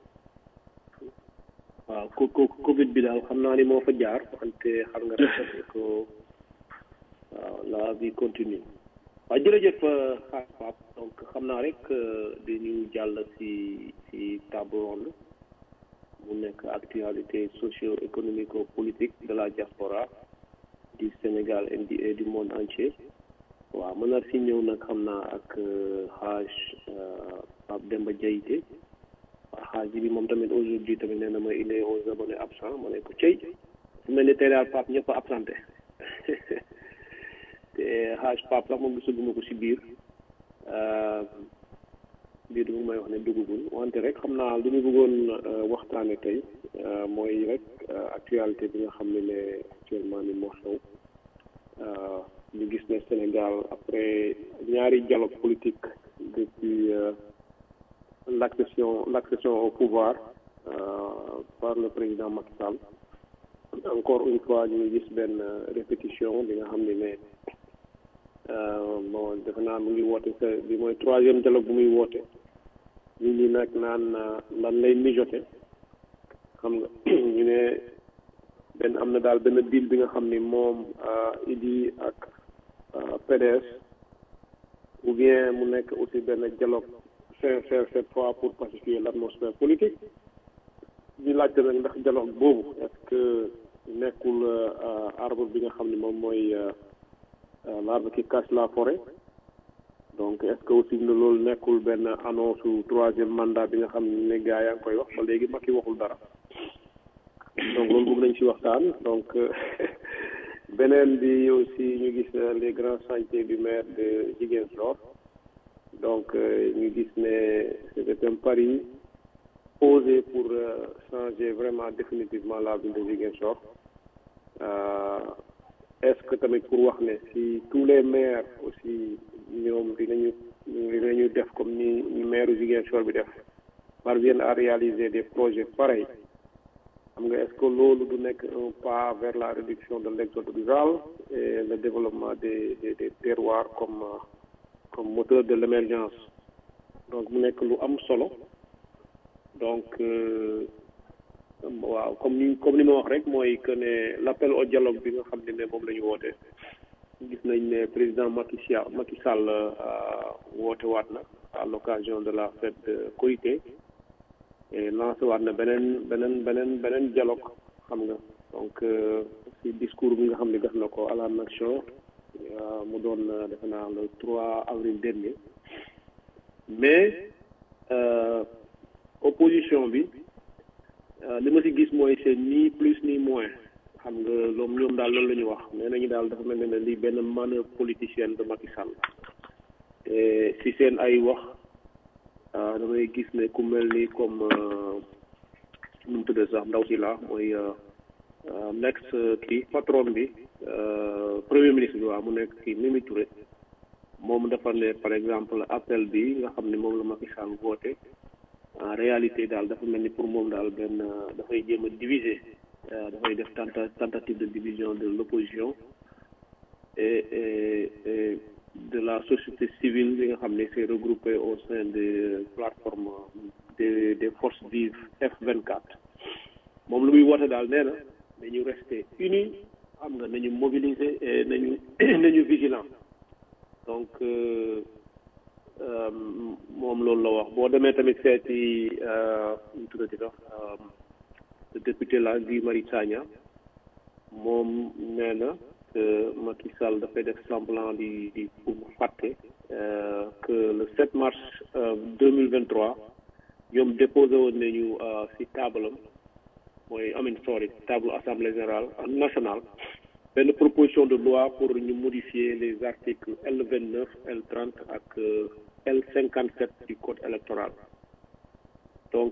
waaw ko ko Covid bi daal xam naa ni moo fa jaar wante xam nga rek ni ko waaw la vie continue waaw jërëjëf xaar Pape donc xam naa rek dañu jàll si si table ronde mu nekk actualité socio-économico politique de la diaspora du Sénégal et du et du monde entier waaw mën naa si ñëw nag xam naa ak xaaj Pape Demba Diayité waaw xaaj bi moom tamit aujourd'hui tamit nee na ma il est aux abonnés absents ma ne ko cey su mel ni tey daal Pape ñëpp a absenté te xaaj Pape sax moom gisaguma ko si biir biir bi may wax ne duggagul wante rek xam naa lu ñu bëggoon waxtaane tey mooy rek actualité bi nga xam ne ne actuellement ni moo xew ñu gis ne Sénégal après ñaari dialogue politique depuis l'accession l'accession au pouvoir par le président Macky Sall encore une fois ñu ngi gis benn répétition bi nga xam ne ne bon defe naa mu ngi woote sa bi mooy troisième dialogue bu muy woote ñu ñi nag naan lan lay mijote xam nga ñu ne benn am na daal benn deal bi nga xam ni moom Idi ak PDS ou bien mu nekk aussi benn dialogue sincère cette fois pour pacifier l'atmosphère politique ñu laajte nag ndax dialogue boobu est-ce que nekkul arbre bi nga xam ni moom mooy l'arbre qui cache la forêt donc est-ce que aussi ne loolu nekkul benn annonce su troisième mandat bi nga xam ne gars yaa ngi koy wax ba léegi Macky waxul dara donc loolu bëgg nañ ci waxtaan donc beneen bi aussi ñu gis les grands chantiers du maire de Ziguinchor donc ñu gis ne c'était un pari osé pour changer vraiment définitivement la ville de Ziguinchor est-ce que tamit pour wax ne si tous les maires aussi ñoom dinañu dinañu def comme ni ni maire Ziguinchor bi def parviennent à réaliser des projets pareils xam nga est-ce que loolu du nekk un pas vers la réduction de l'exode rural et le développement des des des terroirs comme comme moteur de l'émergence donc mu nekk lu am solo donc waaw comme ni comme ni ma wax rek mooy que ne l'appel au dialogue bi nga xam ne ne moom la ñu woote gis nañ ne président Macky Sall Macky Sall woote waat na à l'occasion de la fête de Korité et lancé waat na beneen beneen beneen beneen dialogue xam nga donc ci discours bi nga xam ne def na ko à la nation mu doon defe naa le 3 avril dernier mais opposition bi li ma ci gis mooy c'est ni plus ni moins xam nga loolu ñoom daal loolu la ñu wax nee nañu daal dafa mel ne lii benn manœuvre politicienne de Macky Sall te ci seen ay wax damay gis ne ku mel ni comme nu mu tuddee sax ndaw si la mooy next kii patron bi premier ministre bi waaw mu nekk kii Mimi Touré moom dafa ne par exemple appel bi nga xam ne moom la Macky Sall woote en réalité daal dafa mel ni pour moom daal benn dafay jéem a diviser dafay def tenta tentative de division de l'opposition et et et de la société civile bi nga xam ne c'est regroupé au sein des plateformes des des forces vives F24 moom lu muy woote daal nee na nañu rester unis xam nga nañu mobiliser et nañu nañu vigilant donc moom loolu la wax boo demee tamit seeti ñu tuddati sax le député la Guy Marius Sagna moom nee na que Macky Sall dafay def semblant di di pour fàtte que le 7 mars 2023 ñoom déposé woon nañu ci tabalam mooy amin sorry table assemblée générale nationale benn proposition de loi pour ñu modifier les articles L29 L30 ak L57 du code électoral donc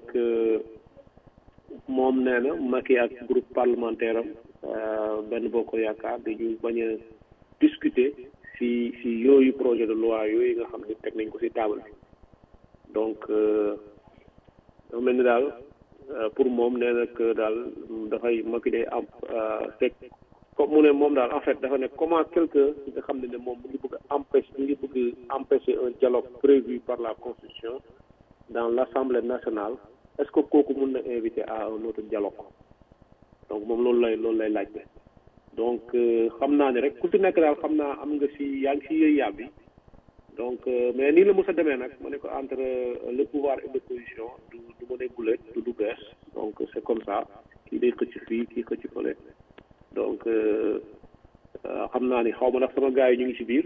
moom nee na Macky ak groupe parlementaire am benn boo ko yaakaar dañu bañ a discuter si si yooyu projet de loi yooyu nga xam ne teg nañ ko si table bi donc dafa mel ni daal pour moom nee na que daal dafay Macky day am fekk comme mu ne moom daal en fait dafa ne comment quelqu'un nga xam ne ne moom mu ngi bëgg a empêcher mu ngi bëgg empêcher un dialogue prévu par la constitution dans l'Assemblée nationale est-ce que kooku mun na inviter à un autre dialogue donc moom loolu lay loolu lay laajte donc xam naa ne rek ku ci nekk daal xam naa am nga si yaa ngi si yëy yàbbi donc mais nii la mos a demee nag ma ne ko entre le pouvoir et l'opposition du du ma ne gulet du du bees donc c'est comme ça kii day xëcc fii kii xëcc fële donc xam naa ni xaw ma ndax sama gars yi ñu ngi ci biir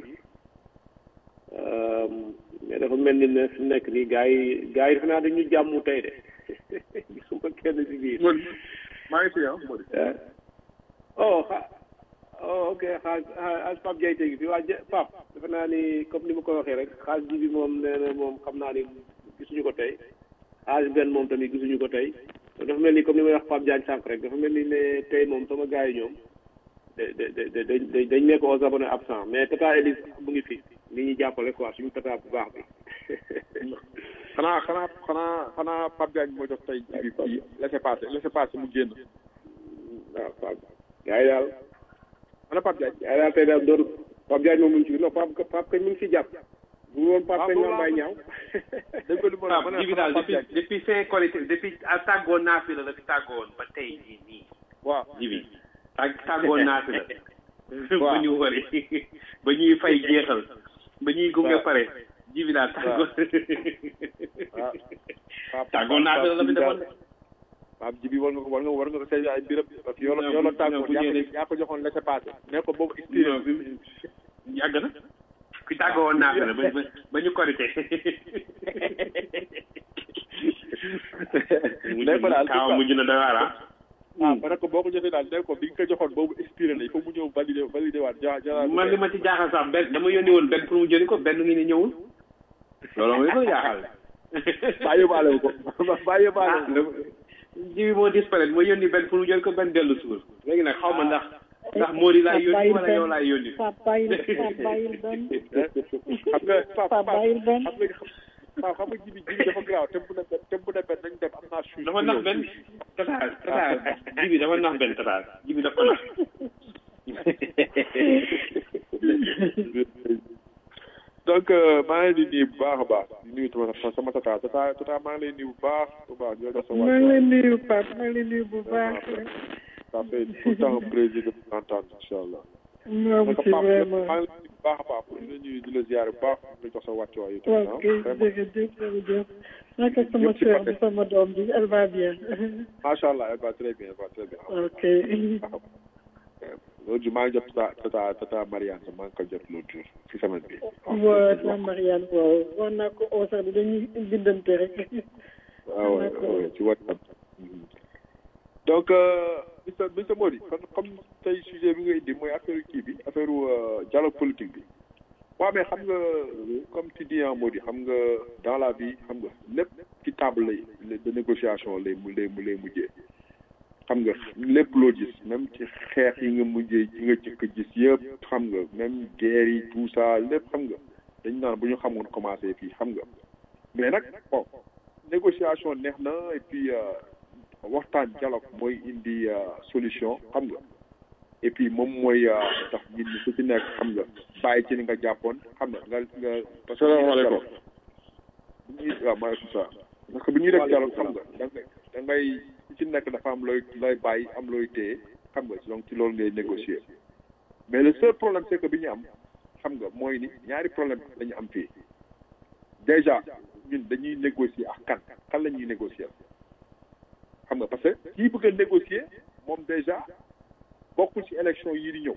mais dafa mel ni ne fi nekk nii gars yi gars yi defe naa dañu jàmmu tey de gisuma kenn ci biir. maa ngi fi ah Mody. oh xa oh ok xaaj xaaj Pape Diaye tey fi waa Pape defe naa ni comme ni ma ko waxee rek xaaj ji bi moom nee na moom xam naa ni gisuñu ko tey xaaj benn moom tamit gisuñu ko tey dafa mel ni comme ni may wax Pape Diagne sànq rek dafa mel ni ne tey moom sama gars yi ñoom da da da da dañ nekk aux abonnés absents mais tata Elise mu ngi fi ni ñuy jàppale quoi suñu tata bu baax bi. xanaa xanaa xanaa xanaa Pape Diagne moo jox tey ji bi kii laissez passer laissez passer mu génn. waaw Pape gars yi daal ana Pape Diagne. gars yi daal tey daal doon Pape Diagne moom mu ngi ci non Pape Pape kañ mu ngi ci jàpp. bu woon Pape kañ maa mbay ñaaw. dégg nga li ma la waaw ji bi daal depuis depuis fin qualité depuis tàggoon naa fi la la fi tàggoon ba tey jii nii. waaw ji bi tàgg tàggoon naa fi la. ba ñu wari ba ñuy fay jeexal. ba ñuy gunge pare. ji bi daal tàggoon. tàggoon naa fi la la fi defoon. Pape ji bi war nga ko war nga war nga ko say ay mbiram. yoo la yoo la tàggoon yaa ko yaa ko joxoon laissez passer. ne ko boobu expérience yàgg na. ki tàggoon naa fi la ba ba ñu korité. day ko daal kaaw mujj na dawaar ah. ah ma ne ko boo ko jotee daal ne ko bi nga ko joxoon boobu expiré na il faut mu ñëw validé validé waat ja ja man li ma ci jaaxal sax benn dama yónni woon benn pour mu jëli ko benn ngi ni ñëwul. loolu mooy ko jaaxal. bàyyi baale ko bàyyi baale ko. ji bi moo disparaître ma yónni benn pour mu jël ko benn dellu suur léegi nag xaw ma ndax ndax Mody laay yónni wala yow laay yónni. Pape bàyyil Pape bàyyil benn. xam nga Pape Pape bàyyil benn. xam nga Pape xam nga ji bi ji bi dafa garaaw te bu ne benn te bu ne benn nañ dem am naa suuf. dafa nax benn tata tata ji bi dafa nax benn tata ji bi dafa nax. donc maa ngi leen di nuyu bu baax a baax di nuyu sama sama tata tata tata maa ngi lay nuyu bu baax bu baax di la jox sa maa ngi lay nuyu Pape maa ngi lay nuyu bu baax. ça fait tout le temps un plaisir de vous entendre incha allah. moom donc ci Pape vraiment. maa ngi lay nuyu bu baax a baax di la nuyu di la ziare bu baax di la jox sa wàccuwaay yi tamit ok ah vraiment jërëjëf jërëjëf. naka sama Yëpp ci sœur paquet. bi sama doom bi elle va bien. macha allah elle va très bien elle va très bien. ok. l'autre jour maa ngi jot tata tata tata Mariane sax maa ngi ko jot l'autre jour ci semaine bi. waaw sama Mariane waaw war naa ko oo sax dañuy bindante rek. waaw waaw waaw ci WhatsApp. donc euh, monsieur monsieur Mody kon comme tey sujet bi nga indi mooy affaire kii bi affaire euh, dialogue politique bi. waaw mais xam nga comme tu dis en Mody xam nga dans la vie xam nga lépp ci table lay de négociation lay mu lay mu lay mujjee. xam nga lépp loo gis même ci xeex yi nga mujjee yi nga jëkk gis yëpp xam nga même guerre yi tout ça lépp xam nga dañ naan bu ñu xamoon commencé fii xam nga mais nag bon négociation neex na et puis euh, waxtaan dialogue mooy indi euh, solution xam nga et puis moom mooy euh, tax nit ñi ku ci nekk xam nga bàyyi ci li nga jàppoon xam nga nga nga parce que Salaamaaleykum. bu ñuy waaw maaleykum salaam parce que bu ñuy def dialogue xam nga da ngay da ngay ku ci nekk dafa am looy looy bàyyi am looy téye xam nga donc ci loolu ngay négocier mais le seul problème c'est que bi ñu am xam nga mooy ni ñaari problème la ñu am fii déjà ñun dañuy négocier ak kan kan la ñuy négocier xam nga parce que kii bëgg a négocier moom déjà bokkul ci élection yii di ñëw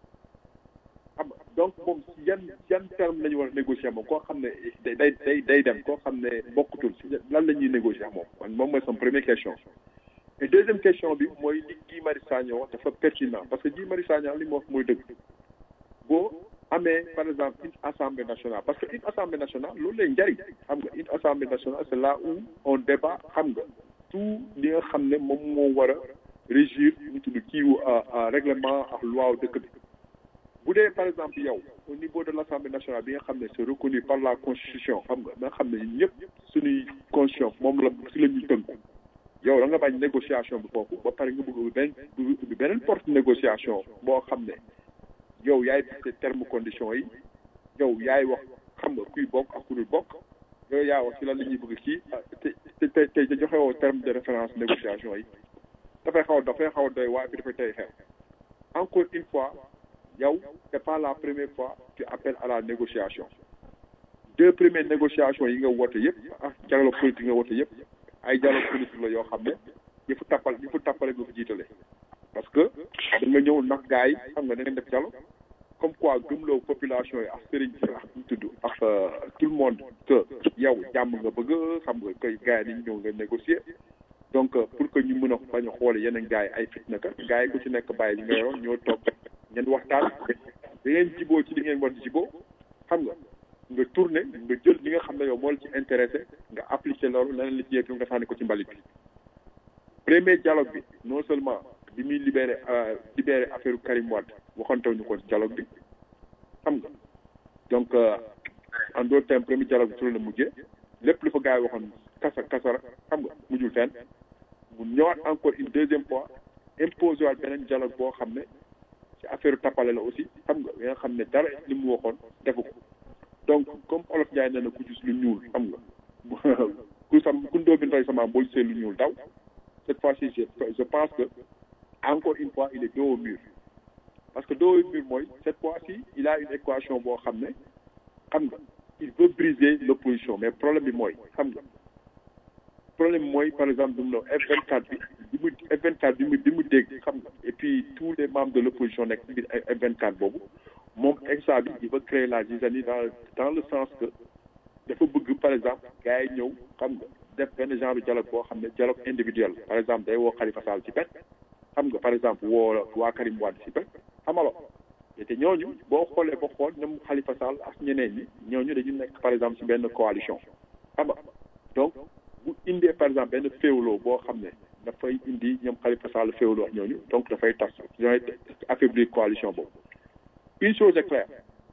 xam nga donc moom ci yan yan terme la ñu war a négocier moom koo xam ne day day day day dem koo xam ne bokkutul ci lan la ñuy négocier ak moom man moom mooy sama première question et deuxième question bi mooy li Guy Marius Sagna wax dafa pertinent parce que Guy Marius Sagna li mu wax mooy dëgg boo amee par exemple une assemblée nationale parce que une assemblée nationale loolu lay njariñ xam nga une assemblée nationale c'est là où on débat xam nga tout li nga xam ne moom moo war a régir ñu tudd kiiwu règlement ak loi dëkk bi bu dee par exemple yow au niveau de l'assemblée nationale bi nga xam ne c'est reconnu par la constitution xam nga nga xam ne ñëpp suñuy constitution moom la si la ñuy tënku yow da nga bañ négociation bi foofu ba pare nga bëgg benn ubbi beneen porte négociation boo xam ne yow yaay fixé terme conditions yi yow yaay wax xam nga kuy bokk ak ku dul bokk yooyu yaa wax ci lan la ñuy bëgg kii te te te te joxe woo terme de référence négociation yi dafay xaw a dafay xaw a doy waaye bi dafay tey xew encore une fois yow c'est pas la première fois tu appelles à la négociation deux premières négociations yi nga woote yëpp ah dialogue politique nga woote yëpp ay dialogue politique la yoo xam ne yëfu tappal yëfu tappale nga fa jiitale parce que da nga ñëw nax gars yi xam nga da ngeen def dialogue comme quoi gëmloo population yi ak sëriñ si ak ñu tudd ak tout le monde que yow jàmm nga bëgg xam nga koy gars yi dañu ñëw nga négocier donc pour que ñu mën a bañ a xoole yeneen gars yi ay fitna ka gars yi ku ci nekk bàyyi li nga yoroon ñoo toog ngeen waxtaan da ngeen jiboo ci li ngeen war di jiboo xam nga nga tourné nga jël li nga xam ne yow moo la ci intéressé nga appliqué loolu leneen li ci yëg nga sànni ko ci mbalit bi premier dialogue bi non seulement bi muy libéré libéré affaire Karim Wade waxantaw ñu ko ci dialogue bi xam nga donc en d'autres termes premier dialogue bi su la mujjee lépp lu fa gars yi waxoon kasa kasara xam nga mujjul fenn mu ñëwaat encore une deuxième fois imposé waat beneen dialogue boo xam ne ci affaire tappale la aussi xam nga nga xam ne dara li mu waxoon defu ko donc comme olof Ndiaye nee na ku gis lu ñuul xam nga ku sam ku ndóobin rey sama boo gisee lu ñuul daw cette fois-ci je je pense que encore une fois il est dos au mur parce que dos au mur mooy cette fois-ci il a une équation boo xam ne xam nga il veut briser l'opposition mais problème bi mooy xam nga problème bi mooy par exemple dum no F24 bi bi mu F24 bi mu bi mu dégg xam nga et puis tous les membres de l'opposition nekk ci biir F24 boobu moom exa bi il veut créer la zizanie dans dans le sens que dafa bëgg par exemple gars yi ñëw xam nga def benn genre dialogue boo xam ne dialogue individuel par exemple day woo Khalifa Sall ci pet xam nga par exemple woo waa Karim Wade ci pet xamalo te ñooñu boo xoolee ba xool ñoom Khalifa Sall ak ñeneen ñi ñooñu dañu nekk par exemple ci benn coalition xam nga donc bu indee par exemple benn féewloo boo xam ne dafay indi ñoom Khalifa Sall féewloo ak ñooñu donc dafay tas ñooy affaiblir coalition boobu une chose est claire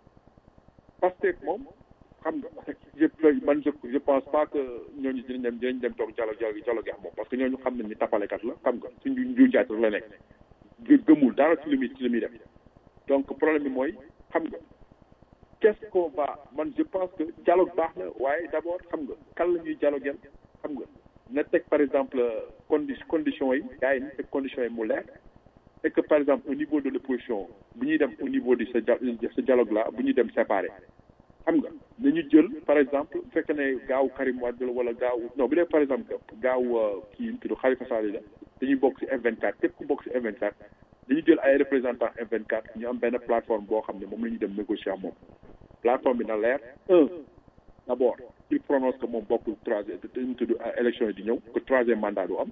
parce que moom xam nga je man je je pense pas que ñooñu dinañ dem dinañ dem toog dialogue dialogue dialogue ak moom parce que ñooñu xam nañ ni tapalekat la xam nga suñu njuuj njaaj la nekk gëmul dara ci li muy ci li muy def donc problème bi mooy xam nga qu'est-ce qu'on va man je pense que dialogue baax na waaye d'abord xam nga kan la ñuy dialoguer xam nga na teg par exemple condi conditions yi gars yi na teg conditions yi mu leer et que par exemple au niveau de l'opposition bu ñuy dem au niveau de ce ce dialogue là bu ñuy dem séparé xam nga nañu jël par exemple bu fekkee ne gaaw Karim Wade la wala gaaw non bu dee par exemple gaaw kii ñu tudd Khalifa Sall la dañuy bokk ci F24 képp ku bokk ci F24 dañu jël ay représentants F24 ñu am benn plateforme boo xam ne moom la ñu dem négocier ak moom plateforme bi na leer un d'abord il prononce que moom bokkul troisième dañu tudd élection yi di ñëw que troisième mandat du am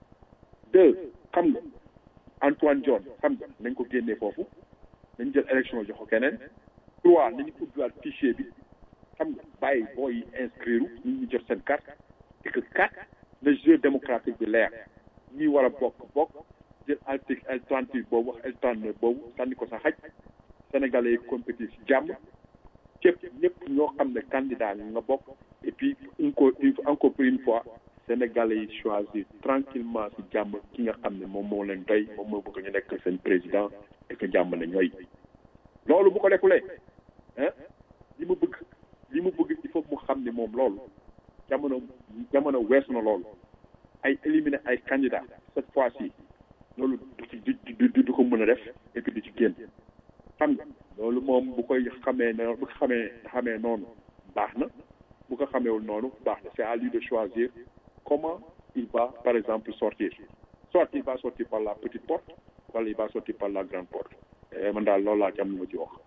deux xam nga Antoine John xam nga nañ ko génnee foofu nañ jël élection jox ko keneen trois nañu ubbiwaat fichier bi xam nga bàyyi booy yi inscrire ñu ñu jot seen carte et que quatre le jeu démocratique bi leer ñi war a bokk bokk jël article L trente huit boobu wax L trente neuf boobu sànni ko sa xaj sénégalais yi compétir ci jàmm képp ñëpp ñoo xam ne candidat nga bokk et puis encore encore pour une fois sénégalais yi choisir tranquillement ci jàmm ki nga xam ne moom moo leen doy moom moo bëgg ñu nekk seen président et que jàmm na ñooy loolu bu ko defulee ah li mu bëgg li mu bëgg il faut mu xam ne moom loolu jamono jamono weesu na loolu ay éliminer ay candidats cette fois-ci loolu du ci du du du ko mën a def et puis du ci génn xam nga loolu moom bu koy xamee ne bu ko xamee xamee noonu baax na bu ko xameewul noonu baax na c'est à lui de choisir comment il va par exemple sortir soit il va sortir par la petite porte wala il va sortir par la grande porte man daal loolu laa ci am lu ma ci wax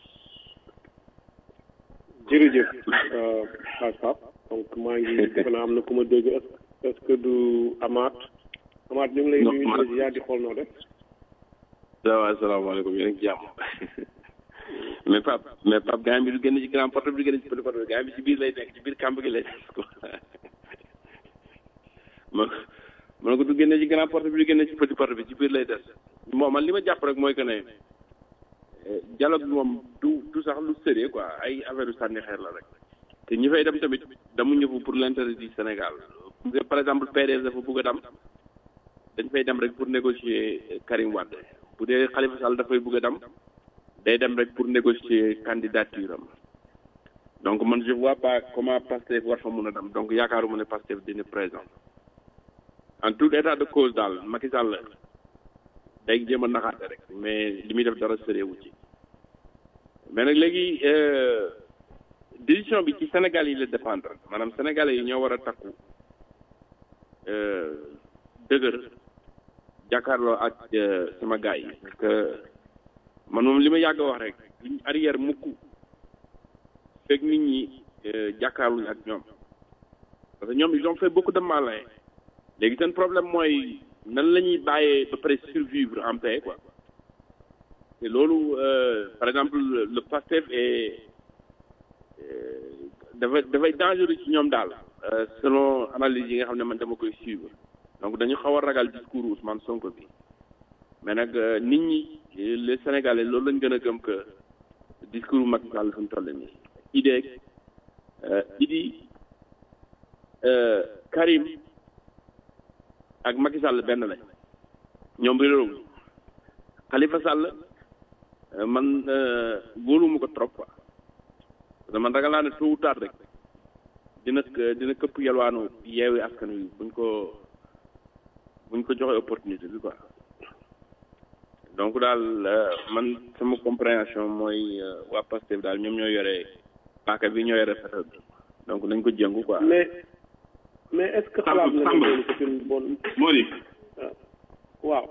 jërëjëf xaaj Pape donc maa ngi defe naa am na ku ma dégg est-ce que du Amath Amath ñu ngi lay nuyu yaa di xool noo def waaw asalaamaaleykum yéen a ngi jàmm mais Pape mais Pape gars bi du génn ci grand porte bi du génn ci petit porte bi gars bi ci biir lay nekk ci biir kàmb gi lay nekk quoi man man ko du génne ci grand porte bi du génne ci petit porte bi ci biir lay des bon man li ma jàpp rek mooy que ne dialogue bi moom du du sax lu sérieux quoi ay affaire yu sànni xeer la rek te ñi fay dem tamit damu ñëfu pour l'intérêt du Sénégal par exemple PDS dafa bëgg a dem dañ fay dem rek pour négocier Karim Wade bu dee Khalifa Sall dafay bëgg a dem day dem rek pour négocier candidature am donc man je vois pas comment Pastef war fa mun a dem donc yaakaaruma ne Pastef dina présent en tout état de cause daal Macky Sall day jéem a naxaate rek mais li muy def dara sëreewu ci mais nag léegi décision bi ci Sénégal yi la dépendre maanaam sénégalais yi ñoo war a takku dëgër jàkkaarloo ak sama gars yi parce que man moom li ma yàgg wax rek liñ arrière mukk fekk nit ñi jàkkaarluñ ak ñoom parce que ñoom ils ont fait beaucoup de mal léegi seen problème mooy nan la ñuy bàyyee ba pare survivre en paix quoi te loolu par exemple le Pastef est dafay dafay dangereux ci ñoom daal selon analyse yi nga xam ne man dama koy suivre donc dañu xaw a ragal discours Ousmane Sonko bi mais nag nit ñi les Sénégalais loolu lañ gën a gëm que discours Macky Sall fi mu toll nii idée Idi Karim ak Macky Sall benn lañ ñoom réeróom Khalifa Sall man wóoluma ko trop quoi parce que man ragal naa ne tôt ou tard rek dina dina këpp yalwaanu yeewi askan wi buñ ko buñ ko joxe opportunité bi quoi donc daal man sama compréhension mooy waa Pastef daal ñoom ñoo yore paaka bi ñoo yore fetal bi donc nañ ko jëngu quoi. mais mais est-ce que xalaat nga ne loolu c'est une bonne. Mody. waaw.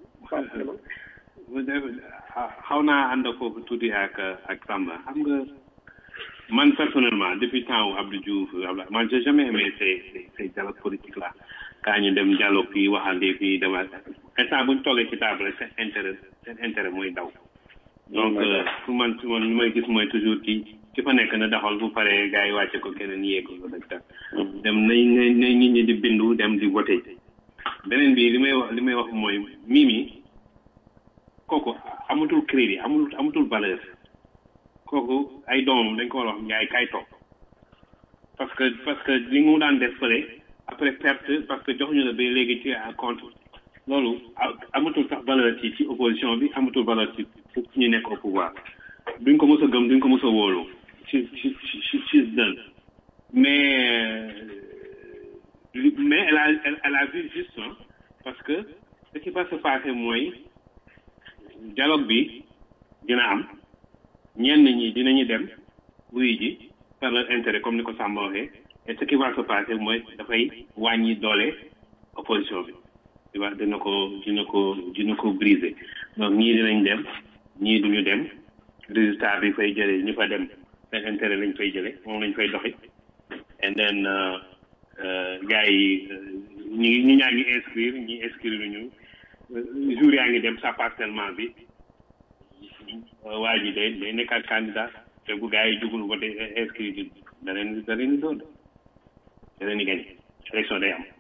xaw naa ànd foofu tuuti ak ak Samba xam nga man personnellement depuis temps wu Abdou Diouf Abdoulaye man j'ai jamais aimé ces ces dialogues politiques là kaa ñu dem dialogue fii waxande fii dama instant bu ñu toogee ci table rek seen intérêt seen intérêt mooy daw. donc pour man pour man li may gis mooy toujours ki ki fa nekk na doxal bu paree gars yi wàcce ko keneen yee ko rek tax dem nañ nañ nit ñi di bindu dem di voté beneen bi li may wax li may wax mooy Mimi kooku amatul crédit amatul amatul valeur kooku ay doomam dañ ko war a wax ngaay kay toog parce que parce que li mu daan def fële après perte parce que joxuñu la ba léegi ci à compte loolu amatul sax valeur ci ci opposition bi amatul valeur ci ñu nekk au pouvoir duñ ko mës a gëm duñ ko mës a wóolu ci ci ci ci dën mais mais elle a elle, elle a vu juste hein, parce que ce qui va se passer mooy dialogue bi dina am ñenn ñi dinañu dem wuy ji par leur intérêt comme ni ko Samba waxee et ce qui va se passer mooy dafay wàññi doole opposition bi di wax dina ko dina ko dina ko briser donc ñii dinañ dem ñii duñu dem résultat bi fay jëlee ñu fa dem seen intérêt lañ fay jëlee moom lañ fay doxi and then gars yi ñi ñi ñaa ngi inscrire ñi inscrire ñu jour yaa ngi dem sa parcellement bi waa ji day day nekkaat candidat te bu gars yi jugul voté inscrire ji da leen da leen di doon da leen di gagné élection day am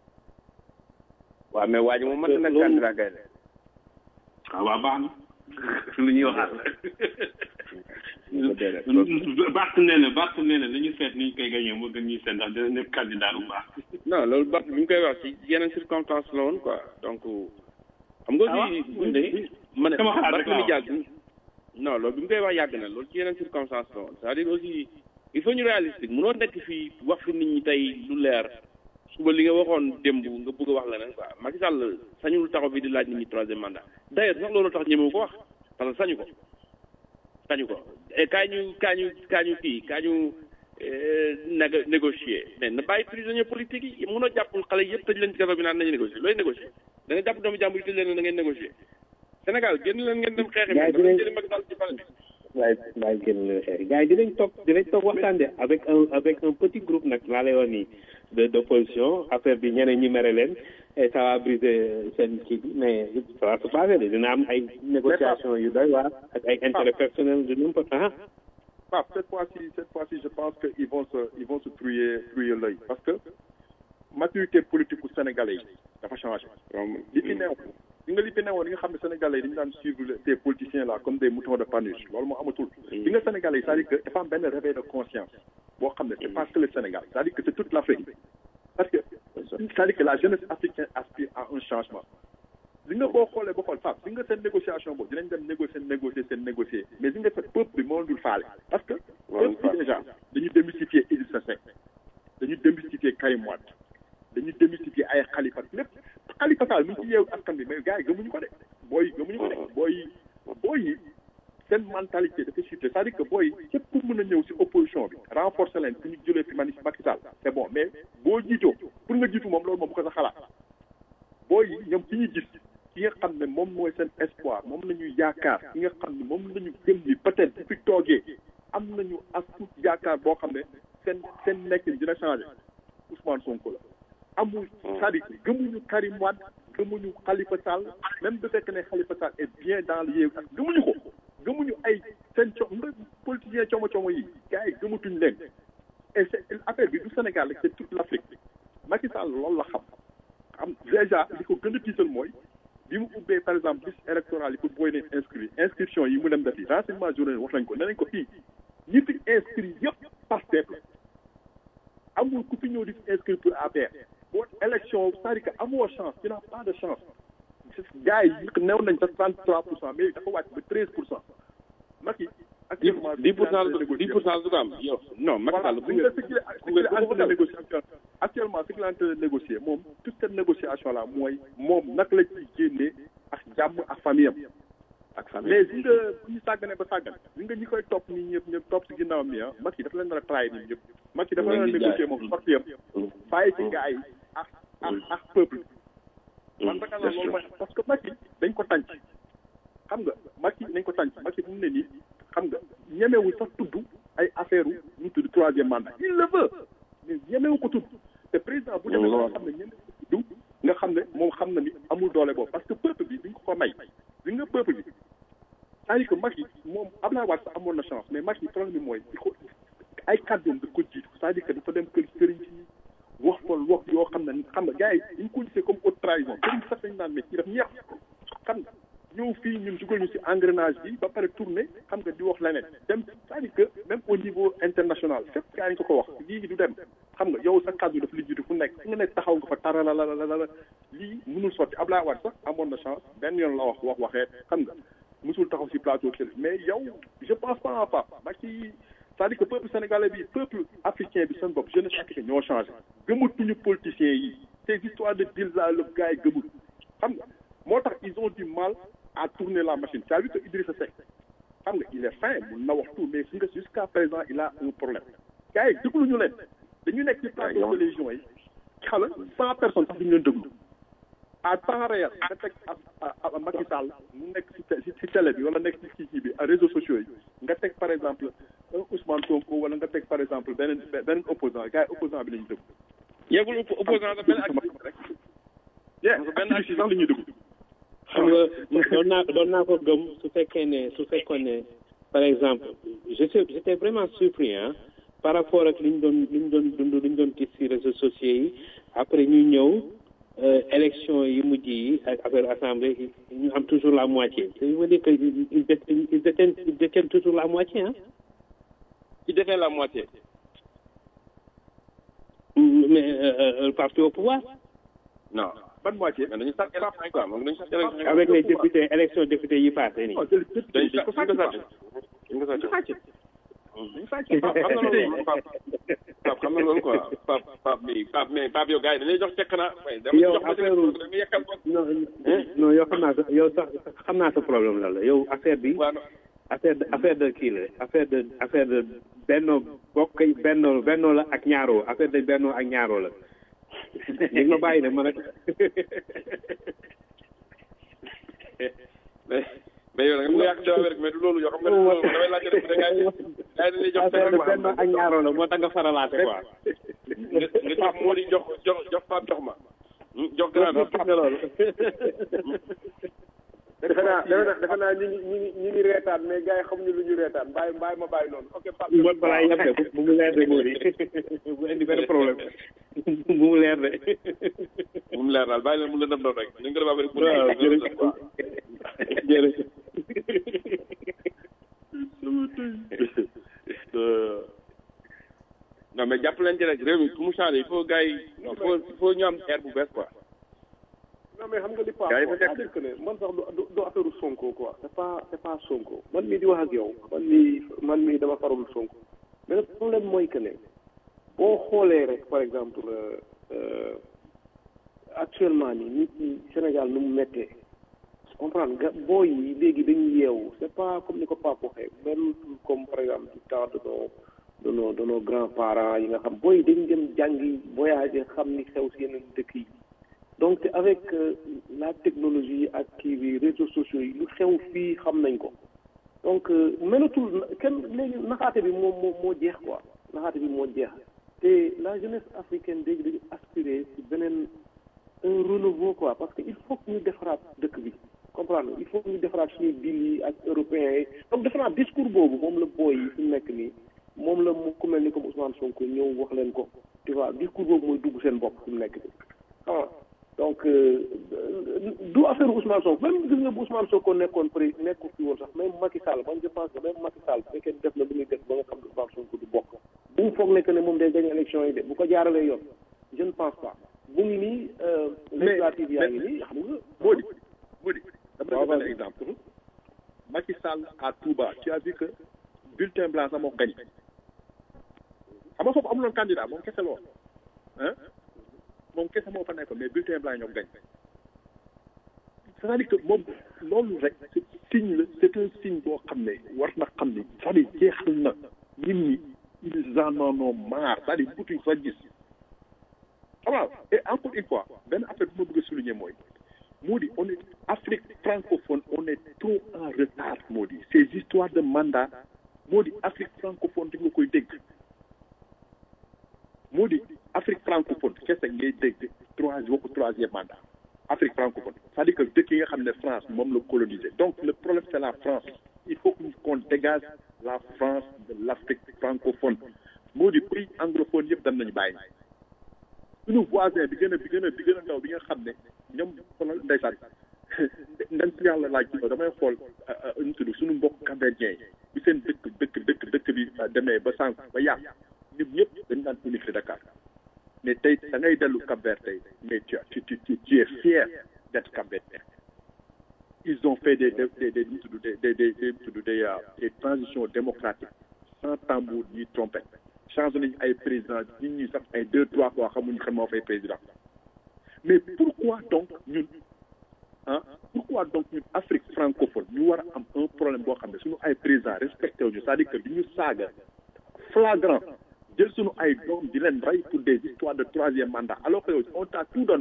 waaw mais waa ji moom mën na nekk candidat kay de waaw waaw baax na lu ñuy waxaat Bart nee na Bart nee na nañu seet ni ñu koy gagné moo gën ñuy seet ndax dina nekk candidat bu baax. non loolu Bart bi ñu koy wax ci yeneen circonstance la woon quoi donc xam nga aussi buñ de ma ne Barthélémy Dias non loolu bi mu koy wax yàgg na loolu ci yeneen circonstance la woon c'est-à-dire aussi il faut ñu réalistique mënoo nekk fii wax fi nit ñi tey lu leer suba li nga waxoon démb nga bëgg a wax leneen quoi Macky Sall sañul taxaw fi di laaj nit ñi troisième mandat d'ailleurs sax loolu tax ñemewu ko wax parce que sañu ko sañu ko kaa ñu kaa ñu kaa ñu kii kaa ñu négo négocier mais na bàyyi prisonnier politique yi mënoo jàpp xale yëpp tëj leen ci kaso bi naan nañu négocier looy négocier da nga jàpp doomu jàmbur yi tëj leen na ngeen négocier Sénégal génn leen ngeen dem xeexi mais dafa jëli Macky Sall ci pale bi waaye waaye génn leen xeexi gars yi dinañ toog dinañ toog waxtaan de avec un avec un petit groupe nag laa lay wax nii de d'opposition affaire bi ñeneen ñi mere leen et ça va briser seen kii bi mais ça va se passer de dina am ay négociations yu doy waar ak ay intérêt personnel de n'importe ah Pape, cette fois-ci, cette fois-ci, je pense qu'ils vont se, ils vont se trouiller, trouiller l'œil. Parce que, maturité politique au Sénégalais, ça va changer. Li fi neew, li nga li fi neewoon li nga xam ne Sénégalais dañu daan suivre ces politiciens là comme des moutons de Panurge loolu moo amatul. li nga Sénégalais c'est-à-dire que dafa am benn réveil de conscience boo xam ne c'est pas que le Sénégal c'est-à-dire que c'est toute l'Afrique parce que c'est-à-dire que la jeunesse africaine aspire à un changement li nga boo xoolee ba xool Pape li nga seen négociation boobu dinañ dem négocier négocier seen négocier mais li nga fekk peuple bi moo dul faale parce que peuple bi déjà dañu démystifier Idrissa Seck dañu démystifier Karim Wade dañu démystifier ay Khalifa lépp Khalifa Sall mi ngi ci yeewu askan bi mais gars yi gëmuñu ko de booy yi gëmuñu ko de booy yi booy yi seen mentalité dafa chuté c'est-à-dire que booy yi képp ku mën a ñëw si opposition bi renforcer leen pour ñu jëlee fi Mani Macky Sall c'est bon mais boo jiitoo pour nga jiitu moom loolu moom bu ko sa xalaat booy yi ñoom ci ñu gis ki nga xam ne moom mooy seen espoir moom la ñuy yaakaar ki nga xam ne moom la ñu gëm ni peut-être bu fi toogee am nañu as tuut yaakaar boo xam ne seen seen nekkin dina changé Ousmane Sonko la amul c'est-à-dire gëmuñu Karim Wade gëmuñu Khalifa Sall même bu fekk ne Khalifa Sall est bien dans le yéew ak gëmuñu ko gëmuñu ay seen co nga politicien como como yi gars yi gëmatuñ leen et c'est affaire bi du Sénégal rek c'est toute l'Afrique Macky Sall loolu la xam am déjà li ko gën a tiital mooy bi mu ubbee par exemple liste électorale yi pour booy leen inscrit inscription yi mu dem defi renseignement journal wax nañ ko nee nañ ko fii ñi fi inscrit yëpp Pastef la amul ku fi ñëw di fi inscrit pour APR boo élection c'est-à-dire que amoo chance tu n'as pas de chance gars yi néew nañ sax trente trois pour cent mais dafa wàcc ba treize pour cent Macky actuellement dix pour cent dix pour cent du ko am yow non Macky Sall bu nga ce qu'il est en train de négocier actuellement ce qu'il est en train de négocier moom toute cette négociation là mooy moom naka la ciy génnee ak jàmm ak famille am ak famille mais si nga bu ñu sàggane ba sàggan si nga ñi koy topp nii ñëpp ñëpp topp si ginnaaw mi ah Macky dafa leen nar a trahir nii ñëpp Macky dafa leen a négocier moom sorti yam bàyyi ci gars yi ak ak ak peuple man naka la loolu parce que Macky dañ ko tànc xam nga Macky dañ ko tànc Macky bu mu ne nii xam nga ñemewul sax tudd ay affaire u ñu tudd troisième mandat il le veut mais ñemewu ko tudd te président bu demee nga xam ne ñemewu ko tudd nga xam ne moom xam na ni amul doole boobu parce que peuple bi duñ ko ko may li nga peuple bi c'est-à-dire que Macky moom Abdoulaye Wade sax amoon na chance mais Macky problème bi mooy di ko ay kàddoom da ko jiitu c'est-à-dire que dafa dem kër sëriñ si wax ko wax yoo xam ne xam nga gars yi dañ ko gisee comme haute trahison sëriñ sax dañ naan mais kii daf ñeex xam nga ñëw fii ñun dugal ñu ci engrenage bi ba pare tourné xam nga di wax leneen dem c'est-à-dire que même au niveau international fépp gaa yi ko ko wax lii du dem xam nga yow sa kàddu dafa li jiitu fu nekk fi nga nekk taxaw nga fa taralalalala lii mënul sotti Abdoulaye Wade sax amoon na chance benn yoon la wax wax waxee xam nga musul taxaw ci plateau télé mais yow je pense pas en pas ba ci c'est-à-dire que peuple sénégalais bi peuple africain bi seen bopp jeunesse africaine ñoo changé gëmatuñu politiciens yi ces histoires de deal là le gars yi gëmul xam nga moo tax ils ont du mal à tourner la machine c'est à dire que Idrissa Seck xam nga il est fin mun na wax tout mais su nga jusqu'à présent il a un problème gars yi dégluñu leen dañu nekk ci plateau télévision yi xala cent personnes sax duñu leen déglu à temps réel nga teg a Macky Sall mu nekk ci ci télé bi wala nekk ci kii bi réseaux sociaux yi nga teg par exemple un Ousmane Sonko wala nga teg par exemple beneen beneen opposant gars yi opposant bi la ñuy déglu yeggul opposant la benn activiste rek benn activiste sax la ñuy déglu xam nga doon naa doon naa ko gëm su fekkee ne su fekkoon ne par exemple je sais j'étais vraiment surpris hein par rapport ak li ñu doon li ñu doon dund li ñu doon gis ci réseaux sociaux yi après ñu ñëw élection yi mujj yi ak affaire assemblée ñu am toujours la moitié ça veut dire que ils détiennent ils détiennent ils détiennent toujours la moitié hein ils détiennent la moitié mais le parti au pouvoir non ban moitié mais dañu sàcc élection quoi moom dañu sàcc élection avec les députés élection députés yi passé nii dañu ko sàcc dañu ko sàcc Pape xam na loolu Pape xam na loolu quoi Pape Pape bi Pape mais Pape yow gars yi dañuy jox cekk na yow affaire non non yow xam naa sa yow sax xam naa sa problème la la yow affaire bi affaire de affaire de kii la affaire de affaire de benno bokk benno benno la ak ñaaroo affaire de benno ak ñaaroo la léegi ma bàyyi ne man ak mais mais yow da nga yàq débat rek mais du loolu yoo xam nga loolu damay laajte rek gars yi gars yi dañuy jox affaire de benno ak ñaaroo la moo tax nga faralaate quoi nga nga jox moo di jox jox jox Pape jox ma jox grand nga loolu defe naa defe naa defe naa ñu ngi ñu ngi ñu ngi reetaan mais gars yi xamuñu lu ñu reetaan bàyyi bàyyi ma bàyyi noonu ok Pape mo balaa yem de bu mu leer de Mody bu indi benn problème bu mu leer de bu mu leer daal bàyyi leen mu lëndëm doon rek ñu ngi ko rek waaw jërëjëf jërëjëf non mais jàpp leen ci rek réew mi pour mu changer il faut gars yi il faut il faut ñu am air bu bees quoi non mais xam nga li Pape Gars yi fa wax nekk. c'est-à-dire que ne man sax du du du affaire Sonko quoi c'est pas c'est pas Sonko man mii di wax ak yow man mii man mii dama farul Sonko mais le problème mooy que ne boo xoolee rek par exemple euh, euh, actuellement nii nit ñi Sénégal nu mu méttee comprendre nga booy yi léegi dañuy yeewu c'est pas comme ni ko Pape waxee même comme par exemple du temps de nos de nos de nos grands parents yi nga xam booy yi dañu dem jàngi voyager xam ni xew si yeneen dëkk yi donc avec euh, la technologie ak kii bi réseaux sociaux yi lu xew fii xam nañ ko donc euh, melatul na- kenn léegi naxaate bi moo moo moo jeex quoi naxaate bi moo jeex te la jeunesse africaine léegi dañu aspirer ci beneen un renouveau quoi parce que il faut que ñu defaraat dëkk bi comprendre nga il faut que ñu defaraat suñuy deal yi ak européens yi donc defaraat discours boobu moom la booy yi fi mu nekk nii moom la mu ku mel ni comme Ousmane Sonko ñëw wax leen ko tu vois discours boobu mooy dugg seen bopp fi mu nekk nii xam nga donc euh, du affaire Ousmane Sonko même gis nga bu Ousmane Sonko nekkoon pré nekku fi woon sax même Macky Sall man je pense que même Macky Sall bu fekkee def na lu muy def ba nga xam ne Ousmane Sonko du bokk bu mu foog nekk ne moom day gagné élection yi de bu ko jaaralee yoon je ne pense pas bu ngi nii euh, législative yaa ngi nii xam nga moo di moo di dama waaw, la benn vas-y. exemple Macky Sall à Touba tu as vu que bulletin blanc sax moo gañ xam nga foofu amuloon candidat moom kese la woon hein moom kese moo fa nekkoon mais bulletin blanc ñoo gañ c'est-à-dire que moom loolu rek c'est signe la c'est un signe boo xam ne war na xam ne c'est-à-dire jeexal na nit ñi ils en ont marre c'est-à-dire butuñ fa gis xam nga et encore une fois benn affaire bu ma bëgg a souligner mooy moo di on est Afrique francophone on est trop en retard moo di ces histoires de mandat moo di Afrique francophone di nga koy dégg moo di Afrique francophone kese ngay dégg trois waxu troisième mandat Afrique francophone c'est-à-dire que dëkk yi nga xam ne France moom la colonisé donc le problème c'est la France il faut qu'on dégage la France de l'Afrique francophone moo di pays anglophone yëpp dem nañu bàyyi suñu voisin bi gën a bi gën a bi gën a ndaw bi nga xam ne ñoom xoolal ndeysaan ndañ si yàlla laaj ci damay xool ñu tudd suñu mbokk cambodgien yi bi seen dëkk dëkk dëkk dëkk bi demee ba sànq ba yàq ñun ñëpp dañu daan unifié Dakar mais tey da ngay dellu Cap-Vert tey mais tu tu tu tu es fier d'être Cap-Verdien ils ont fait des des des des ñu tudd des des des des tudd des des transitions démocratiques sans tambour ni trompette changé nañu ay président nit ñi sax ay deux trois fois xamuñu xam moo fay président mais pourquoi donc ñun ah pourquoi donc ñun Afrique francophone ñu war a am un problème boo xam ne suñu ay président respecté wuñu c'est-à-dire que du ñu saaga flagrant jël suñu ay doom di leen rey pour des histoires de troisième mandat alors que yow on t'a tout donné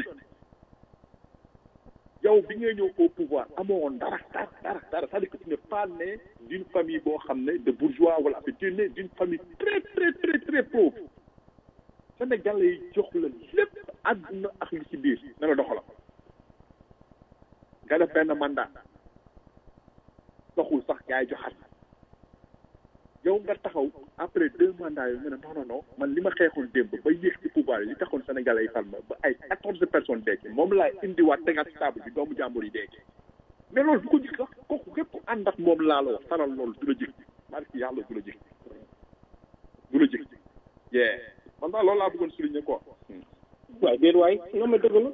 yow bi ngay ñëw au pouvoir amoo woon dara dara dara dara c'est-à-dire que tu n'es pas né d'une famille boo xam ne de bourgeois wala tu es né d'une famille très très très très pauvre Sénégalais yi jox la lépp àdduna ak li ci biir na la doxala nga def benn mandat doxul sax yaay joxat yow nga taxaw après deux mandats yooyu nga ne non non non man li ma xeexoon démb ba yéeg ci pouvoir yi li taxoon Sénégalais yi fal ma ba ay quatorze personnes dee ci moom laay indiwaat tegaat ci table bi doomu jàmbur yi dee ci mais loolu du ko jik sax kooku képp ku ànd ak moom laa la wax faral loolu du la jik barki yàlla du la jik du la jik yee man daal loolu laa bëggoon souligner quoi waay déet waay nga ma dëgg la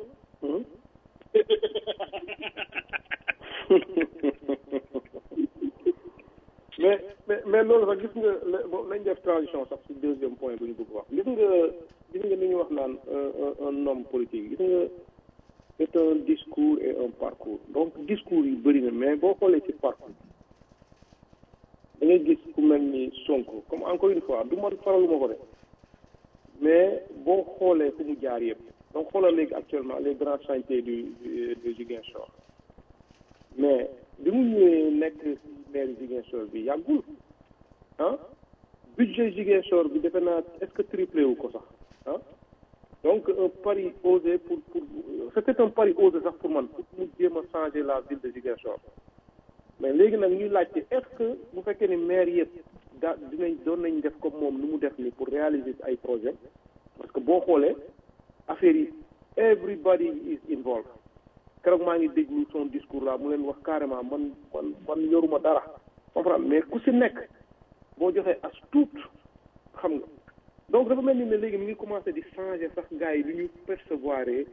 mais mais mais loolu sax gis nga moom nañ def transition sax ci deuxième point bu ñu bëgg wax gis nga gis nga ni ñu wax naan un homme politique gis nga c'est un discours et un parcours donc discours yi bëri na mais boo xoolee ci parcours da ngay gis ku mel ni Sonko comme encore une fois du ma faraluma ko de mais boo xoolee fu mu jaar yëpp donc xoolal léegi actuellement les grands chantiers du de Ziguinchor mais bi mu ñëwee nekk maire Ziguinchor bi yàggul ah budget Ziguinchor bi defe naa est-ce que triplé wu ko sax ah donc un pari osé pour pour c'était un pari osé sax pour man pour mu jéem a changer la ville de Ziguinchor mais léegi nag ñuy laajte est-ce que bu fekkee ni maire yëpp daa dinañ doon nañ def comme moom nu mu def ni pour réaliser ay projet parce que boo xoolee affaire yi everybody is involved keroog maa ngi déglu son discours là mu leen wax carrément man man man yoruma dara comprendre mais ku si nekk boo joxee as tuut xam nga donc dafa mel ni ne léegi mi ngi commencé di changer sax gars yi lu ñu percevoir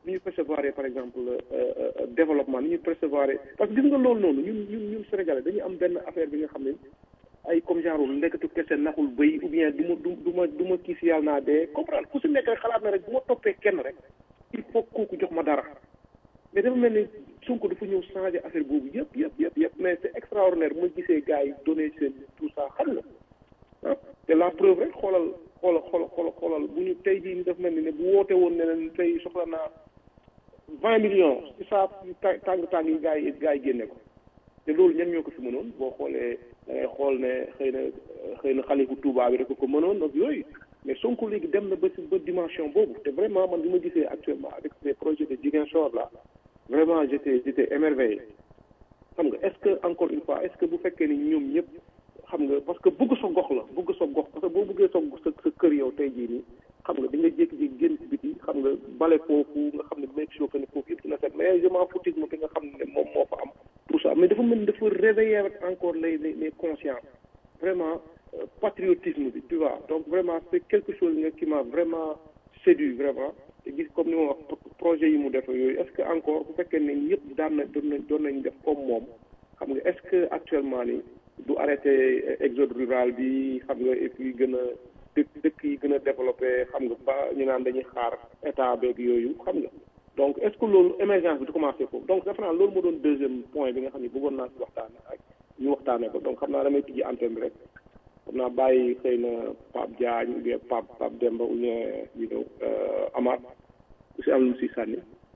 ni ñu percevoir par exemple développement ni ñu percevoir parce que gis nga loolu noonu ñun ñun ñun Sénégalais dañuy am benn affaire bi nga xam ne ay comme genre nekkatu kese naxul bëy ou bien du ma du du ma du ma kii si yàlla naa dee comprendre ku si nekk rek xalaat na rek bu ma toppee kenn rek il faut kooku jox ma dara mais dafa mel ni Sonko dafa ñëw changé affaire boobu yëpp yëpp yëpp yëpp mais c'est extraordinaire bu ma gisee gars yi donné seen tout ça xam nga ah te la preuve rek xoolal xoolal xoolal xoolal xoolal bu ñu tey jii dafa mel ni ne bu woote woon ne leen tey soxla naa vingt millions ci saa tàng tàng yi gars yi gars yi génne ko te loolu ñen ñoo ko fi mënoon boo xoolee da ngay xool ne xëy na xëy na xalifu Touba bi rek ko mënoon ak yooyu mais Sonko léegi dem na ba si ba dimension boobu te vraiment man bi ma gisee actuellement avec les projets de Ziguinchor là vraiment j'étais j'étais émerveillé xam nga est-ce que encore une fois est-ce que bu fekkee ni ñoom ñëpp xam nga parce que bëgg sa gox la bëgg sa gox parce que boo bëggee sa sa sa kër yow tey jii nii xam nga di nga jékki-jékki génn ci biti xam nga bale foofu nga xam ne make sure que ne foofu yëpp dina set mais je m'en foutisme bi nga xam ne moom moo fa am tout ça mais dafa mën dafa réveiller encore les les les consciences vraiment patriotisme bi tu vois donc vraiment c'est quelque chose nga qui m'a vraiment séduit vraiment te gis comme ni ma wax projet yi mu def yooyu est-ce que encore bu fekkee ne ñëpp daan na doon nañ doon nañ def comme moom xam nga est-ce que actuellement ni du arrêter exode rural bi xam nga et puis gën a dëkk dëkk yi gën a développé xam nga ba ñu naan dañuy xaar état beeg yooyu xam nga donc est-ce que loolu émergence bi du commencé foofu donc defe naa loolu moo doon deuxième point bi nga xam ne bëggoon naa si waxtaane ak ñu waxtaanee ko donc xam naa damay tijji antenne bi rek xam naa bàyyi xëy na Pape Diagne ou bien Pape Pape Demba ou bien you know Amath ku si am lu si sànni.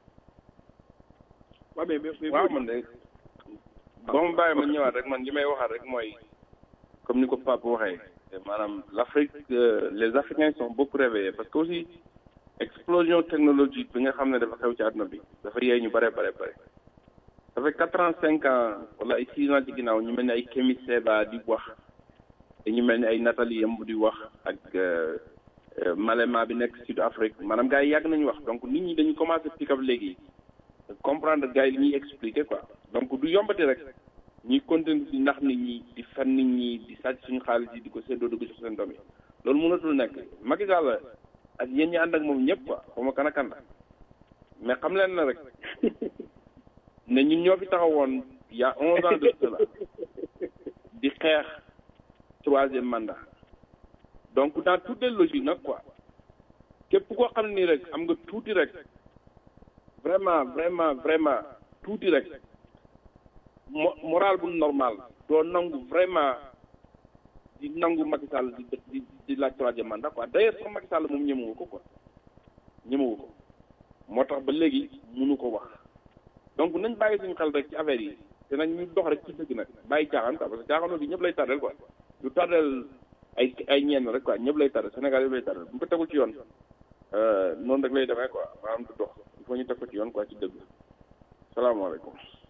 waaw mais mais waaw man de boo ma bàyyi ma ñëwaat rek man li may waxaat rek mooy comme ni ko Pape waxee maanaam l'Afrique les Africains sont beaucoup réveillés parce que aussi explosion technologique bi nga xam ne dafa xew ci àdduna bi dafa yee ñu bare bare bare ça fait quatre ans cinq ans wala ay six ans ci ginnaaw ñu mel ni ay Kémi Séba di wax ñu mel ni ay Nathalie Yamb di wax ak Malema bi nekk Sud Afrique maanaam gars yi yàgg nañu wax donc nit ñi dañu commencé pick up léegi comprendre gars yi li ñuy expliquer quoi donc du yombati rek ñuy continuer di nax nit ñi di fen nit ñi di sàcc suñu xaalis yi di ko séddoo di ko jox seen doom yi loolu mënatul nekk Macky Sall ak yéen ñi ànd ak moom ñëpp quoi xaw ma kan ak kan la mais xam leen na rek ne ñun ñoo fi taxawoon il y a onze ans de cela di xeex troisième mandat donc dans toutes les logiques nag quoi képp koo xam ni rek am nga tuuti rek vraiment vraiment vraiment tuuti rek mo moral bu normal doo nangu vraiment di nangu Macky Sall di di di laaj troisième mandat quoi d'ailleurs sax Macky Sall moom ñemewu ko quoi ñemewu ko moo tax ba léegi mënu ko wax donc nañ bàyyi suñu xel rek ci affaire yi te nag ñu dox rek ci dëgg nag bàyyi caaxaan quoi parce que caaxaan aussi ñëpp lay tardel quoi du tardel ay ay ñenn rek quoi ñëpp lay tardel Sénégal yëpp lay tardel bu ñu ko tegul ci yoon noonu rek lay demee quoi maanaam du dox il faut ñu teg ko ci yoon quoi ci dëgg salaamaaleykum.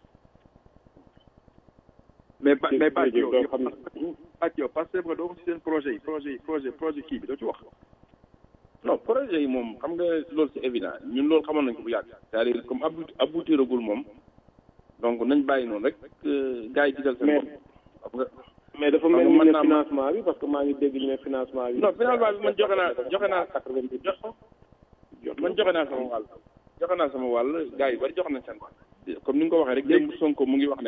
mais ba mais Bac yow yow Bac yow parce que doo ko ci seen projet yi projet yi projet projet kii bi doo ci wax. non projet yi moom xam nga loolu c'est évident ñun loolu xamoon nañ ko bu yàgg c'est-à-dire comme abouti aboutiragul moom donc nañ bàyyi noonu rek gars yi digal seen bopp xam nga mais dafa mel ni ne financement bi parce que maa ngi dégg ñu ne financement bi. non financement bi man joxe naa joxe naa man joxe naa sama wàll joxe naa sama wàll gars yi bari joxe nañ seen wàll comme ni nga ko waxee rek démb Sonko mu ngi wax ne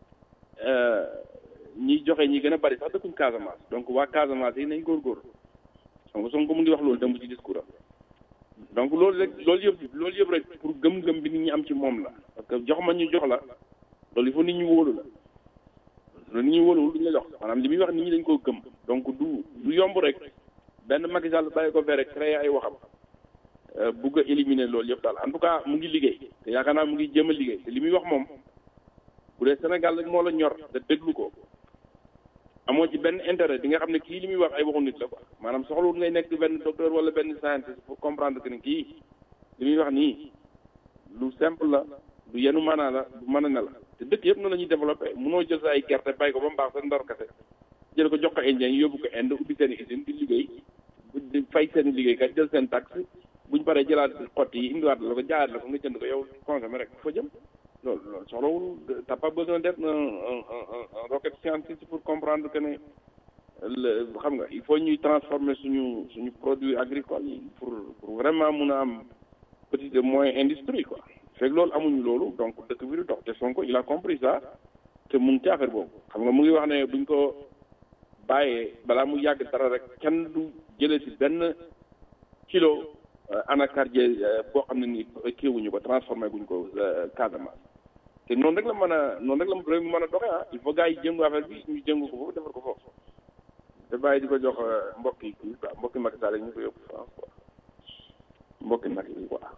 ñi joxe ñi gën a bari sax dëkkuñ Casamance donc waa Casamance yi nañ góorgóorlu xam nga Sonko mu ngi wax loolu démb ci discours am donc loolu rek loolu yëpp loolu yëpp rek pour gëm-gëm bi nit ñi am ci moom la parce que jox ma ñu jox la loolu il faut nit ñi wóolu la loolu nit ñi wóoluwul duñu la jox maanaam li muy wax nit ñi dañ koo gëm donc du du yomb rek benn Macky Sall bàyyi ko fee rek créé ay waxam bugg a éliminer loolu yëpp daal en tout cas mu ngi liggéey te yaakaar naa mu ngi jéem a liggéey te li muy wax moom bu dee Sénégal rek moo la ñor te déglu ko amoo ci benn intérêt di nga xam ne kii li muy wax ay waxu nit la quoi maanaam soxlawul ngay nekk benn docteur wala benn scientiste pour comprendre que ni kii li muy wax nii lu simple la du yenu maanaa la du mën a ne la te dëkk yëpp noonu la ñuy développé munoo jël sa ay gerte bàyyi ko ba mu baax sa ndor kese jël ko jox ko indien yóbbu ko Inde ubbi seen usine di liggéey di fay seen liggéeykat jël seen taxe buñ paree jëlaat xott yi indiwaat la ko jaayaat la ko nga jënd ko yow consommé rek fa jëm loolu loolu soxlawul t'as pas besoin d'être un un un rocket scientiste pour comprendre que ne xam nga il faut ñuy transformer suñu suñu produit agricole yi pour pour vraiment mun a am petite et moyenne industrie quoi fekk loolu amuñu loolu donc dëkk bi du dox te Sonko il a compris ça te mu ngi ci affaire boobu xam nga mu ngi wax ne buñ ko bàyyee balaa mu yàgg dara rek kenn du jëlee si benn kilo anacardier boo xam ne nii kiiwuñu ko transformé guñ ko Casamance te noonu rek la mën a noonu rek la réew mi mën a doxee ah il faut gars yi jëngu affaire bi ñu jëngu ko foofu defar ko foofu te bàyyi di ko jox mbokk yi kii quoi mbokki Macky Sall ñu ko yóbbu France quoi mbokki Macky yi quoi.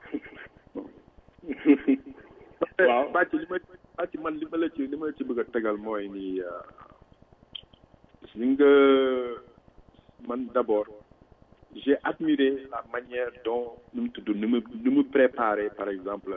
waaw bàcc li ma bàcc man li ma la ci li ma la ci bëgg a tegal mooy ni li nga man d'abord j'ai admiré la manière dont nu mu tudd nu mu nu mu préparé par exemple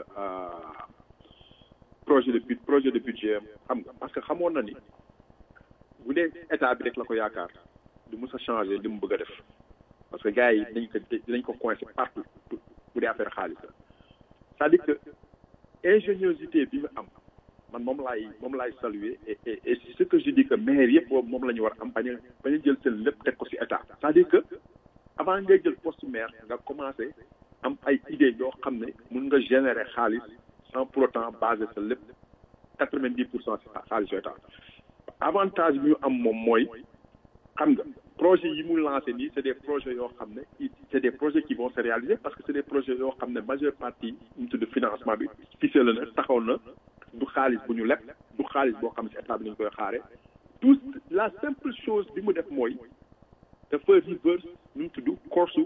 projet de but projet de budget xam nga parce que xamoon na ni bu dee état bi rek la ko yaakaar du mës a changer li mu bëgg a def parce que gars yi dañ ko dinañ ko coincé partout bu dee affaire xaalis la c'est-à-dire que ingéniosité bi mu am man moom laay moom laay saluer et et et ce que je dis que maire yëpp boobu moom la ñu war a am bañ a bañ a jël seen lépp teg ko ci état c'est-à-dire que avant ngay jël poste maire nga commencé am ay idées yoo xam ne mun nga générer xaalis sans pour autant baser sa lépp quatre-vingt-dix pour cent ci xaalis état avantage bi ñu am moom mooy xam nga projet yi mu lancé nii c'est des projets yoo xam ne c'est des projets qui vont se réaliser parce que c'est des projets yoo xam ne majeure partie ñu tudd financement bi ficelé na taxaw na du xaalis bu ñu leb du xaalis boo xam ne si état bi lañu koy xaare tout la simple chose bi mu def mooy dafa reverse nu mu tudd course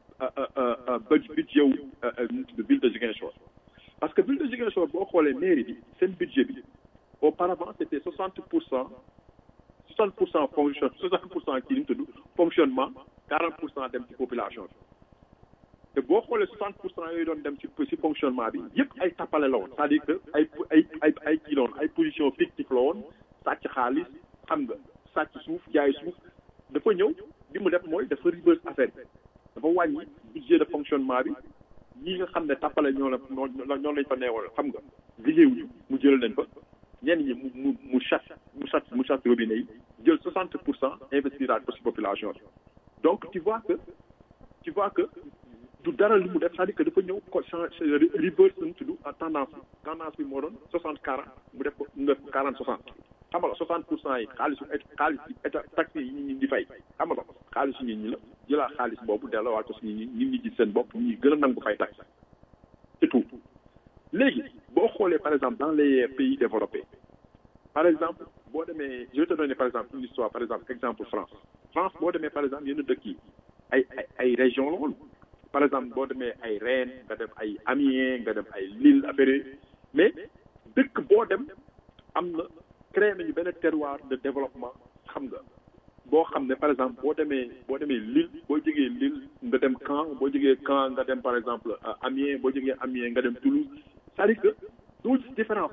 budget wu nu mu tudd ville de Ziguinchor parce que ville de Ziguinchor boo xoolee mairie bi seen budget bi auparavant c'était soixante pour cent soixante pour cent fonction soixante pour cent kii nu mu tudd fonctionnement quarante pour cent dem ci population bi te boo xoolee soixante pour cent yooyu doon dem ci ci fonctionnement bi yëpp ay tappale la woon c'est-à-dire que ay ay ay ay kii la woon ay position fictive la woon sàcc xaalis xam nga sàcc suuf jaay suuf dafa ñëw li mu def mooy dafa reverse affaire bi dafa wàññi budget de fonctionnement bi ñi nga xam ne tappale ñoo la ñoo lañ fa neewal xam nga liggéeyuñu mu jël leen fa ñenn ñi mu mu mu chasse mu chasse mu chasse robinet yi jël soixante pour cent investiraat ko ci population bi donc tu vois que tu vois que du dara li mu def c'est-à-dire que dafa ñëw ko change reverse nu tudd tendance bi tendance bi moo doon soixante quarante mu def ko mu def quarante soixante xam nga soixante pour cent yi xaalisu xaalis état taxes yi nit ñi di fay xam nga xaalisu nit ñi la jëlaat xaalis boobu delloowaat ko si nit ñi nit ñi gis seen bopp ñi gën a nangu fay taxe c'est tout léegi boo xoolee par exemple dans les pays développés par exemple boo demee je vais te donner par exemple une histoire par exemple exemple France France boo demee par exemple yenn dëkk yi ay ay ay région la woon par exemple boo demee ay Rennes nga dem ay Amiens nga dem ay Lille affaire mais dëkk boo dem am na créé nañu benn terroir de développement xam nga boo xam ne par exemple boo demee boo demee Lille boo jógee Lille nga dem Caen boo jógee Caen nga dem par exemple Amiens boo jógee Amiens nga dem Toulouse c'est-à-dire que doo gis différence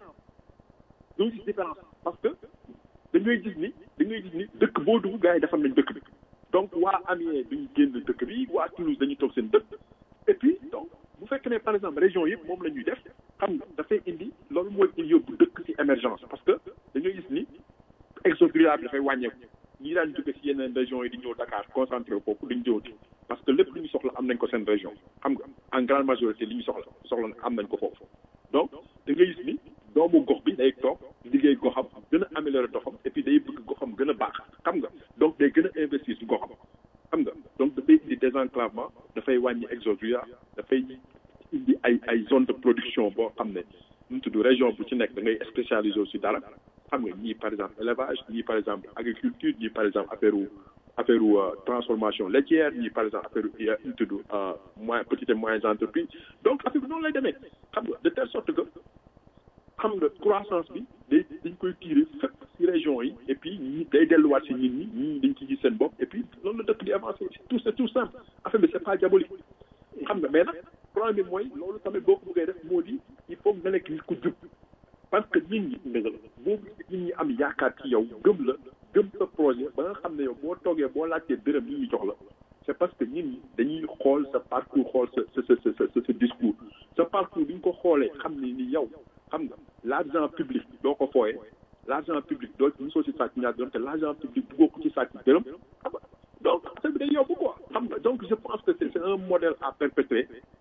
doo gis différence parce que dañuy gis ni dañuy gis ni dëkk boo dugg gars yi defar nañ dëkk bi donc waa Amiens duñu génn dëkk bi waa Toulouse dañuy toog seen dëkk et puis donc bu fekkee ne par exemple région yëpp moom la ñuy def xam nga dafay indi loolu mooy yóbbu dëkk ci émergence parce que dañuy gis ni exode rural bi dafay wàññeeku ñi daan jóge ci yeneen régions yi di ñëw Dakar concentré foofu duñ ñëwati parce que lépp lu ñu soxla am nañ ko seen région xam nga en grande majorité li ñu soxla soxla am nañ ko foofu donc da ngay gis ni doomu gox bi day toog liggéey goxam gën a améliorer doxam et puis day bëgg goxam gën a baax xam nga donc day gën a investir ci goxam xam nga donc dafay indi désenclavement dafay wàññi exode rural dafay indi ay ay zone de production boo xam ne nu mu tudd région bu ci nekk da ngay spécialisé aussi dara xam nga ñii par exemple élevage ñii par exemple agriculture ñii par exemple affaire affaire transformation laitière ñii par exemple affaire nu mu tudd moyen petites et moyennes entreprises donc affaire bi noonu lay demee xam nga de telle sorte que xam nga croissance bi day dañ koy tirer fépp ci région yi et puis ñi day delluwaat ci nit ñi ñii dañ ci gis seen bopp et puis loolu la dëkk di avancer tout c'est tout simple affaire bi c'est pas diabolique xam nga mais nag problème bi mooy loolu tamit boo ko bëggee def moo di il faut nga nekk nit ku jub parce que nit ñi dëgg la boo nit ñi am yaakaar ci yow gëm la gëm sa projet ba nga xam ne yow boo toogee boo laajtee dërëm nit ñi jox la c'est parce que nit ñi dañuy xool sa parcours xool sa sa sa sa sa discours sa parcours bi ñu ko xoolee xam ne ni yow xam nga l'argent public doo ko fooye l'argent public doo mosoo ci sàcc ñaar dërëm te l'argent public buggoo ko ci sàcc dërëm xam nga donc affaire bi day yóbbu quoi xam nga donc je pense que c'est c'est un modèle à perpétrer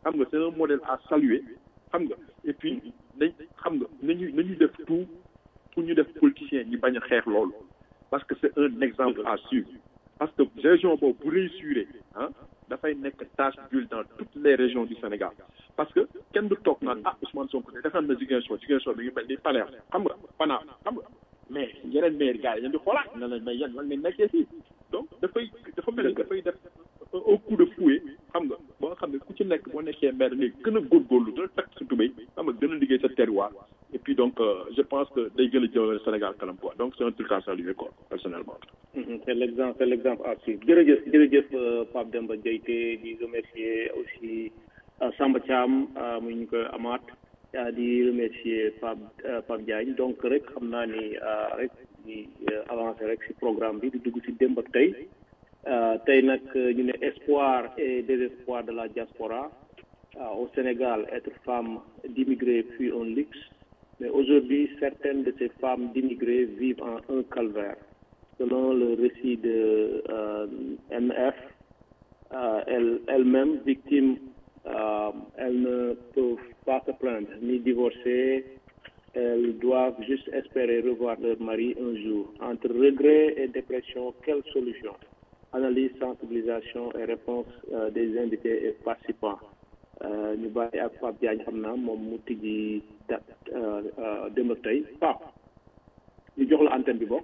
xam nga c'est un modèle à saluer xam nga et puis dañ xam nga nañu nañu def tout pour ñu def politicien ñi bañ a xeex loolu parce que c'est un exemple à suivre parce que région boobu bu réussir ah dafay nekk tache d'huile dans toutes les régions du Sénégal parce que kenn du toog naan ah Ousmane Sonko de defar na Ziguinchor Ziguinchor bi ngi mel ni Palerme xam nga Fana xam nga mais yeneen maire gars yi yéen di xoolaat na leen mais yéen lan ngeen nekkee fii donc dafay dafa mel ni dafay def un coup de fouet xam nga ba nga xam ne ku ci nekk boo nekkee maire léegi gën a góorgóorlu gën a takk sa tubéy xam nga gën a liggéey sa terroir et puis donc euh, je pense que day gën a jëmale Sénégal kanam quoi donc c'est un truc à saluer quoi personnellement. Mhm, c'est l'exemple c'est l'exemple à suivre jërëjëf jërëjëf euh, Pape Demba Diayte di remercier aussi euh, Samba Thiam euh, mu ñu koy amaat euh, di remercier Pape euh, Pape Diagne donc rek xam naa ni euh, rek di euh, avancer rek ci programme bi di dugg ci démb ak tey euh, tey nag euh, ñu ne espoir et désespoir de la diaspora euh, au Sénégal être femme d'immigrés fut un luxe mais aujourd'hui certaines de ces femmes d'immigrés vivent en un calvaire selon le récit de euh, MF, euh, elle, elle-même victime, euh, elles ne peuvent pas se plaindre ni divorcer. Elles doivent juste espérer revoir leur mari un jour. Entre regret et dépression, quelle solution Analyse, sensibilisation et réponse euh, des invités et participants. Euh, ñu bàyyi ak Pape Diagne xam naa moom mu tijji dat démb ak tey Pape ñu jox la antenne bi bokk.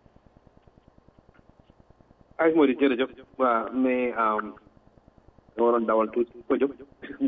ay moo di jërëjëf waaw mais dama waroon dawal tuuti ko jóg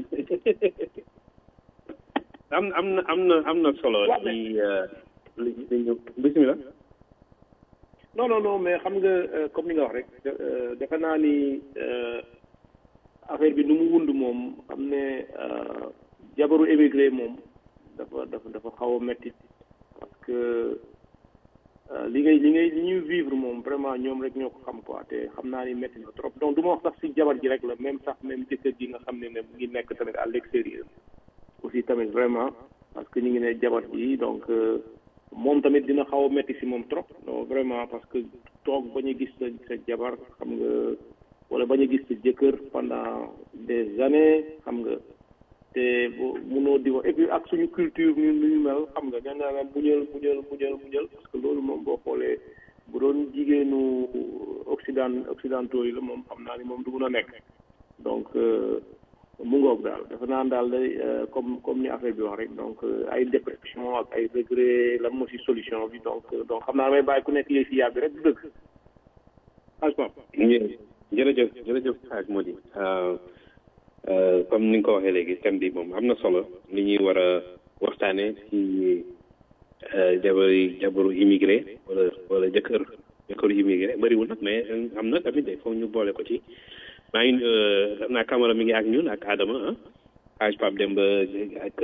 am am na am na am na solo ci li li ñu bismillah non non non mais xam nga euh, comme ni nga wax rek euh, defe naa ni euh, affaire bi nu mu wund moom xam ne euh, jabaru émigré moom dafa dafa dafa xaw a metti parce que euh, li ngay li ngay li ñuy vivre moom vraiment ñoom rek ñoo ko xam quoi te xam naa ni metti na trop donc du ma wax sax si jabar ji rek la même sax même jëkkër ji nga xam ne ne mu ngi nekk tamit à l'extérieur aussi tamit vraiment parce que ñu ngi ne jabar ji donc euh, moom tamit dina xaw a metti si moom trop non vraiment parce que toog bañ a gis sa sa jabar xam nga wala bañ a gis sa jëkkër pendant des années xam nga te bu munoo di wax et puis ak suñu culture ñun lu ñu mel xam nga nee naa la muñal muñal muñal muñal parce que loolu moom boo xoolee bu doon jigéenu occident occidentaux yi la moom xam naa ni moom du mun a nekk donc euh, mu ngoog daal dafa naan daal day euh, comme comme ni affaire bi wax rek donc euh, ay dépression ak ay regret lan moo si solution bi donc euh, donc xam naa damay bàyyi ku nekk yéeg si yàbbi rek du dëgg aj pap jërëjëf jërëjëf xaaj moo di comme ni nga ko waxee léegi thème bi moom am na solo li ñuy war a waxtaane ci jabaru jabaru immigré wala wala jëkkër jëkkëru immigré bëriwul nag mais am na tamit il faut ñu boole ko ci maa ngi xam naa Camara mi ngi ak ñun ak Adama ah xaaj Pape Demba ak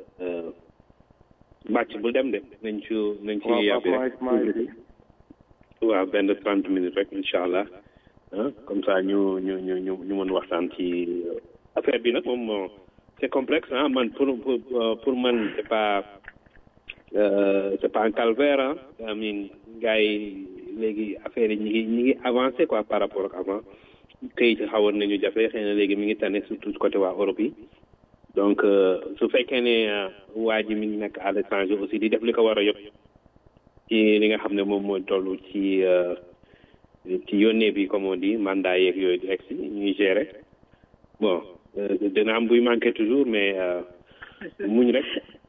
bàcc bul dem de nañ ci nañ ci yàbbi rek waaw benn trente minutes rek incha allah ah comme ça ñu ñu ñu ñu ñu mën waxtaan ci affaire bi nag moom c'est complexe ah man pour pour pour man c'est pas euh, c'est pas un calvaire ah I mean gars yi léegi affaire yi ñi ngi ñi ngi avancé quoi par rapport ak avant këyit xawoon nañu jafe xëy na léegi mi ngi tane surtout côté waa Europe yi donc su fekkee ne waa ji mi ngi nekk à l'étranger aussi di def li ko war a yëpp ci li nga xam ne moom mooy toll ci ci yónnee bi comme on dit mandat yeeg yooyu di egsi ñuy gérer bon dina am buy manqué toujours mais muñ rek.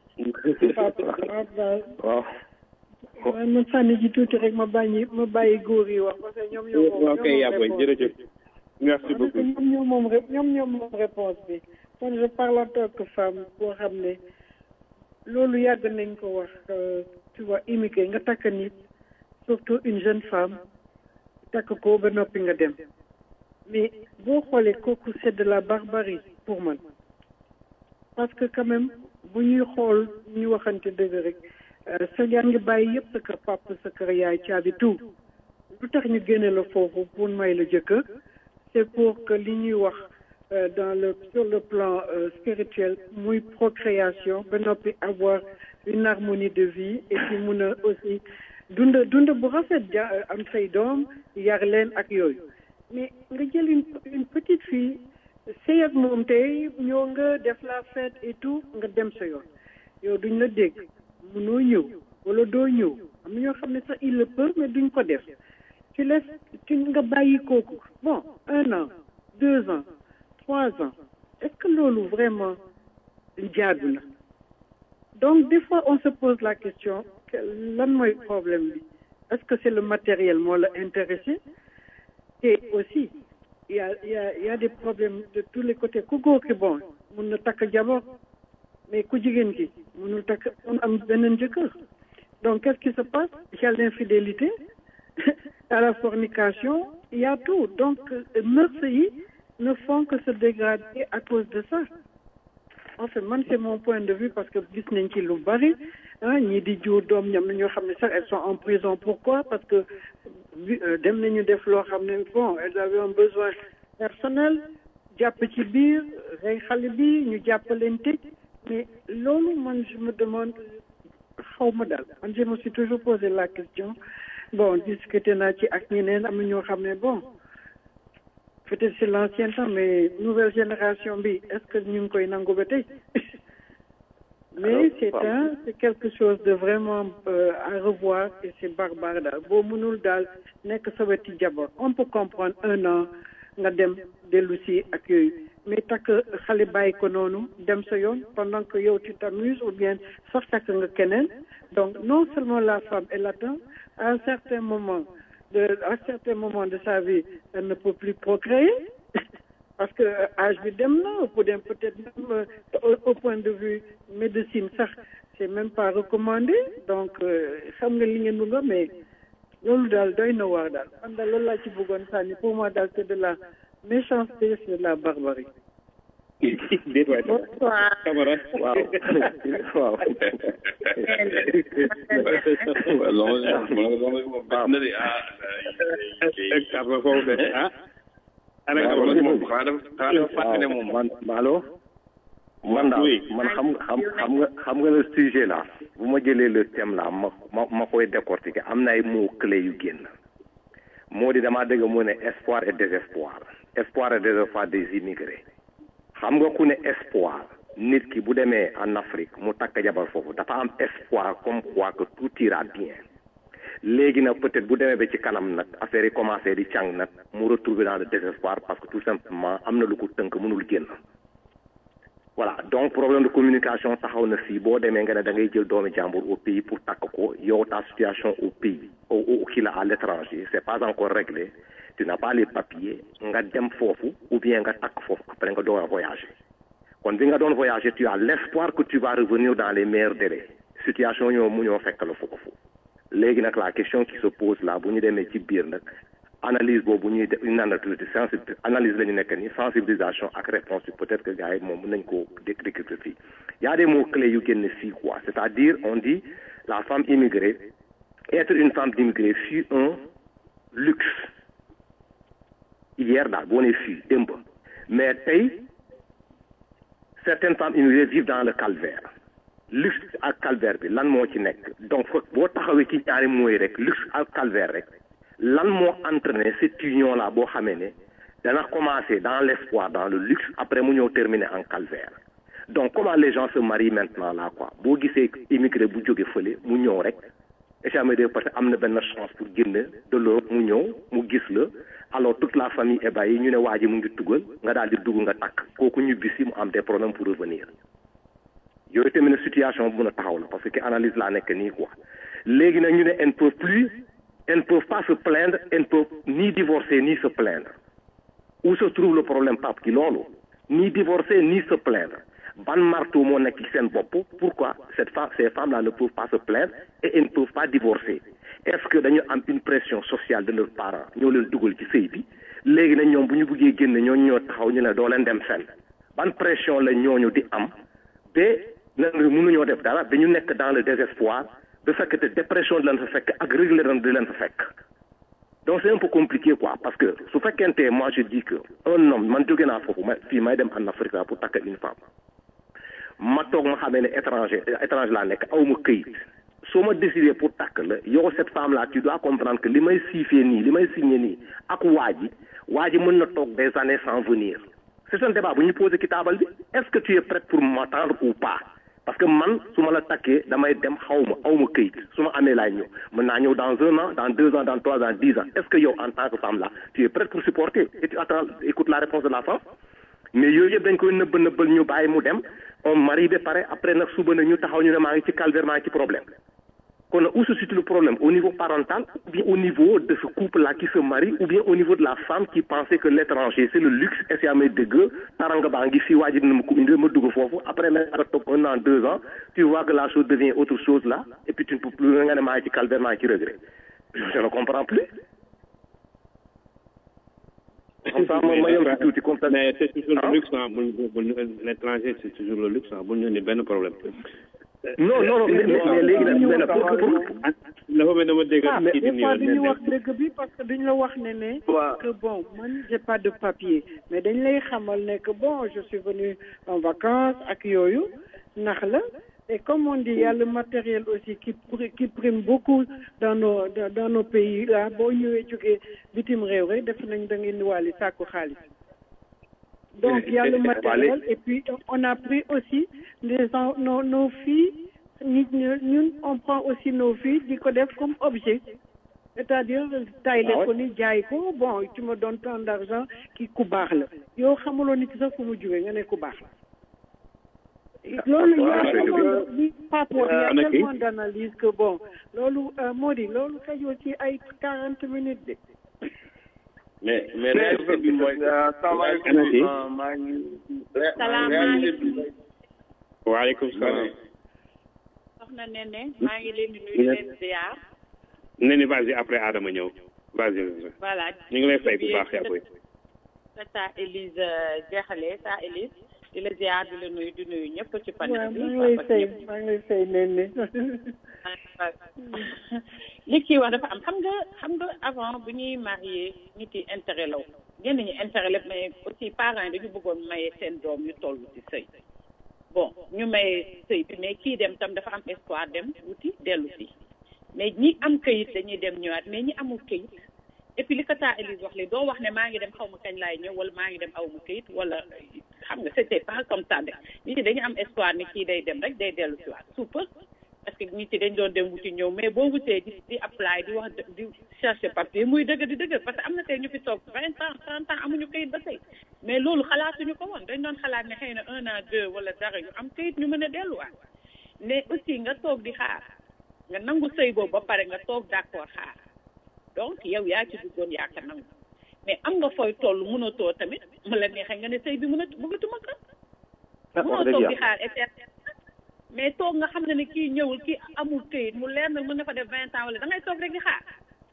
waaw. waaye ma sànni ji tuuti rek ma bàyyi ma bàyyi góor yi wax parce que ñoom ñoo moom ok yàlla jërëjëf merci beaucoup ñoom ñoo moom rek ñoom ñoo moom réponse bi kon je parle en tant que femme boo xam ne loolu yàgg nañ ko wax tu vois immigré nga takk nit surtout une jeune femme takk ko ba noppi nga dem mais boo xoolee kooku c'est de la barbarie pour man parce que quand même bu ñuy xool ñu waxante dëgg rek sa yaa ngi bàyyi yëpp sa kër papa sa kër yaay caabi tout lu tax ñu génne la foofu pour may la jëkkër c'est pour que li ñuy wax dans le sur le plan spirituel muy procréation ba noppi avoir une harmonie de vie et puis mun a aussi dund dund bu rafet ja am say doom yar leen ak yooyu mais nga jël une une petite fille sëy ak moom tey ñëw nga def la fête et tout nga dem sa yoon yow duñ la dégg munoo ñëw wala doo ñëw am na ñoo xam ne sax il le peut mais duñ ko def tu laisses tu nga bàyyi kooku bon un an deux ans trois ans est-ce que loolu vraiment jaadu na donc des fois on se pose la question que lan mooy problème bi est-ce que c'est le matériel moo la intéressé et aussi il y a il y a il y a des problèmes de tous les côtés ku góor ki bon mun na takk jabar mais ku jigéen ki munul takk mun am beneen jëkkër donc qu'est-ce qui se passe il y a l'infidélité à la fornication il y a tout donc mœurs yi ne font que se dégrader à cause de ça en fait man c'est mon point de vue parce que gis nañ ci lu bari ah ñii di jur doom ñam na ñoo xam ne sax elles sont en prison pourquoi parce que dem nañu def loo xam ne bon elles avaient un besoin personnel jàpp ci biir rey xale bi ñu jàpp leen tëj mais loolu man je me demande xaw ma daal man je me suis toujours posé la question bon discuté naa ci ak ñeneen am na ñoo xam ne bon peut-être c'est l'ancien temps mais nouvelle génération bi est-ce que ñu ngi koy nangu ba tey mais c'est un c'est quelque chose de vraiment euh, à revoir et c'est barbare daal boo mënul daal nekk sa weti jabar on peut comprendre un an nga dem dellu si ak yooyu mais takk xale bàyyi ko noonu dem sa yoon pendant que yow tu t'amuses ou bien sax takk nga keneen donc non seulement la femme elle attend à un certain moment de à un certain moment de sa vie elle ne peut plus procréer parce que âge bi dem na pour dem peut-être même au, au point de vue médecine sax c'est même pas recommandé donc xam nga li ngeen bëgg mais loolu daal doy na waar daal man daal loolu laa ci bëggoon sànni pour moi daal c'est de la méchanceté c'est de la barbarie. déet waay Camara waaw waaw. man allo. man daal man xam xam xam nga xam nga le sujet là bu ma jëlee le thème là ma ma ma koy décortiquer am na ay mots clés yu génn moo di damaa dégg mu ne espoir et désespoir espoir et désespoir des immigrés xam nga ku ne espoir nit ki bu demee en Afrique mu takk jabar foofu dafa am espoir comme quoi que tout ira bien léegi nag peut-être bu demee ba ci kanam nag affaire yi commencé di càng nag mu retrouver dans le désespoir parce que tout simplement am na lu ko tënk mënul génn voilà donc problème de communication taxaw na fii boo demee nga ne da ngay jël doomi jàmbur au pays pour takk ko yow ta situation au pays au au kii la à l'étranger c'est pas encore réglé tu n'as pas les papiers nga dem foofu ou bien nga takk foofu après nga door a voyager kon bi nga doon voyager tu as l'espoir que tu vas revenir dans les meilleurs délais situation ñoo mu ñoo fekk la foofu léegi nag la question qui se pose là bu ñu demee ci biir nag analyse boobu ñuy def une analyse de sensibil analyse la ñu nekk nii sensibilisation ak réponse bi peut-être que gars yi moom mën nañ koo décrypter fii y a des mots clés yu génn fii quoi c'est-à-dire on dit la femme immigrée être une femme immigrée fut un luxe hier daal boo nee fii démb mais tey certaines femmes immigrées vivent dans le calvaire luxe ak calvaire bi lan moo ci nekk donc foog boo taxawee ci ñaari mooy rek luxe ak calvaire rek lan moo entraîné cette union là boo xamee ne dana commencer dans l'espoir dans le luxe après mu ñëw terminer en calvaire donc comment les gens se marient maintenant là quoi boo gisee immigré bu jóge fële mu ñëw rek jamais de parce que am na benn chance pour génn de l'Europe mu ñëw mu gis la alors toute la famille ébahie ñu ne waa ji mu ngi tugal nga daal di dugg nga takk kooku ñu bisi mu am des problèmes pour revenir yooyu tamit ne situation bu mën a taxaw la parce que analyse laa nekk nii quoi léegi nag ñu ne elles ne peuvent plus elles ne peuvent pas se plaindre elles ne peuvent ni divorcer ni se plaindre où se trouve le problème Pape ki loolu ni divorcer ni se plaindre ban marteau moo nekk ci seen bopp pourquoi cette femme ces femmes là ne peuvent pas se plaindre et elles ne peuvent pas divorcer est-ce que dañu am une pression sociale de leurs parents ñoo leen dugal ci sëy bi léegi nag ñoom bu ñu bëggee génn ñooñu ñoo taxaw ñu ne doo leen dem fenn ban pression la ñooñu di am ba na mënuñoo def dara dañu nekk dans le désespoir de fekk te dépression di leen fa fekk ak réglé di leen fa fekk donc c'est un peu compliqué quoi parce que su fekkente moi je dis que un homme man jóge naa foofu ma fii may dem en Afrique là pour takk une femme ma toog ma xamee ne étranger étranger laa nekk aw ma këyit soo ma décidé pour takk la yow cette femme là tu dois comprendre que li may siifee nii li may signé nii ak waa ji waa ji mën na toog des années sans venir c'est un débat bu ñu posé ci taabal bi est-ce que tu es prête pour m'attendre ou pas parce que man su ma la takkee damay dem xaw ma aw ma këyit su ma amee laay ñëw mën naa ñëw dans un an dans deux ans dans trois ans dix ans est-ce que yow en tant que femme là tu es prête pour supporter et tu attends écoute la réponse de la femme mais yooyu yëpp dañ koy nëbb nëbbal ñu bàyyi mu dem on marie ba pare après nag suba nag ñu taxaw ñu ne maa ngi ci calvaire maa ngi ci problème kon où se situe le problème au niveau parental ou bien au niveau de ce couple là qui se marie ou bien au niveau de la femme qui pensait que l'étranger c'est le luxe et c'est amee dëgg taranga baa ngi fii waa ji dina ma ko indi ma dugg foofu après nag nga toog un an deux ans tu vois que la chose devient autre chose là et puis tu ne peux plus nga ne maa ngi ci calvaire maa ngi ci regret je ne comprends plus comme ça ma ma yem ci tuuti comme ça mais c'est toujours le luxe ah bu bu l'étranger c'est toujours le luxe ah bu ñu ni benn problème non non non mais mais léegi nag mais nag pour pour dafa mel dama dégg ah mais kii di des fois nii dañu wax dëgg bi parce que dañu la wax ne ne que bon man j'ai pas de papier mais dañ lay xamal ne que bon je suis venu en vacances ak yooyu nax la et comme on dit il y a le matériel aussi qui pri- qui prime beaucoup dans nos dans dans nos pays là boo ñëwee jógee bitim réew rek def nañ da ngeen di wàlli sàkku xaalis donc il y a le matériel et puis on a pris aussi les en- nos nos filles nit ñi ñun on prend aussi nos filles di ko def comme objet c'est-à-dire tayle ko ni jaay ko bon tu me donnes tant d'argent ki ku baax la yow xamuloo nit ki sax fu mu jógee nga ne ku baax la loolu y a tellement de li Pape wax y a Ana kii? tellement d'analyse que bon loolu moo di loolu xajoo ci ay quarante minutes de mais mais réalité bi mooy salaamaaleykum. maa ngi Salaamaaleykum. waaleykum salaam soxna Nene maa ngi leen di nuyu leen ziar ne ni vas-y après Adama ñëw vas-y voilà ñu ngi lay fay bu baax yaa boy sa sa Élise jeexalee sa Élise di la ziar di la nuyu di nuyu ñëpp ci panel waaw bi maa ngi lay fay maa ngi lay fay nen ne li kii wax dafa am xam nga xam nga avant bu ñuy marié nit yi intérêt law ñenn ñi intérêt la mais aussi parents yi dañu bëggoon maye seen doom ñu toll ci sëy bon ñu maye sëy bi mais kii dem tam dafa am espoir dem wuti dellu si mais ñi am këyit dañuy dem ñëwaat mais ñi amul këyit et puis li ko taa Élise wax li doo wax ne maa ngi dem xaw ma kañ laay ñëw wala maa ngi dem aw ma këyit wala xam nga c'était pas comme ça de nit ñi dañu am espoir ni kii day dem rek day dellu si waat suupa parce que nit ñi dañ doon dem wuti ñëw mais boo wutee di di apply di wax di chercher papier muy dëgg di dëgg parce que am na tey ñu fi toog vingt ans trente ans amuñu këyit ba tey mais loolu xalaatuñu ko woon dañ doon xalaat ne xëy na un an deux wala dara ñu am këyit ñu mën a delluwaat mais aussi nga toog di xaar nga nangu sëy boobu ba pare nga toog d'accord xaar donc yow yaa ci duggoon yaa ko nangu mais am nga fooy toll mënatoo tamit mu la neexee nga ne sëy bi mënat bëggatuma ko mënoo toog di xaar éternel mais toog nga xam ne ne kii ñëwul kii amul këyit mu leer na mën na fa def vingt ans wala da ngay toog rek di xaar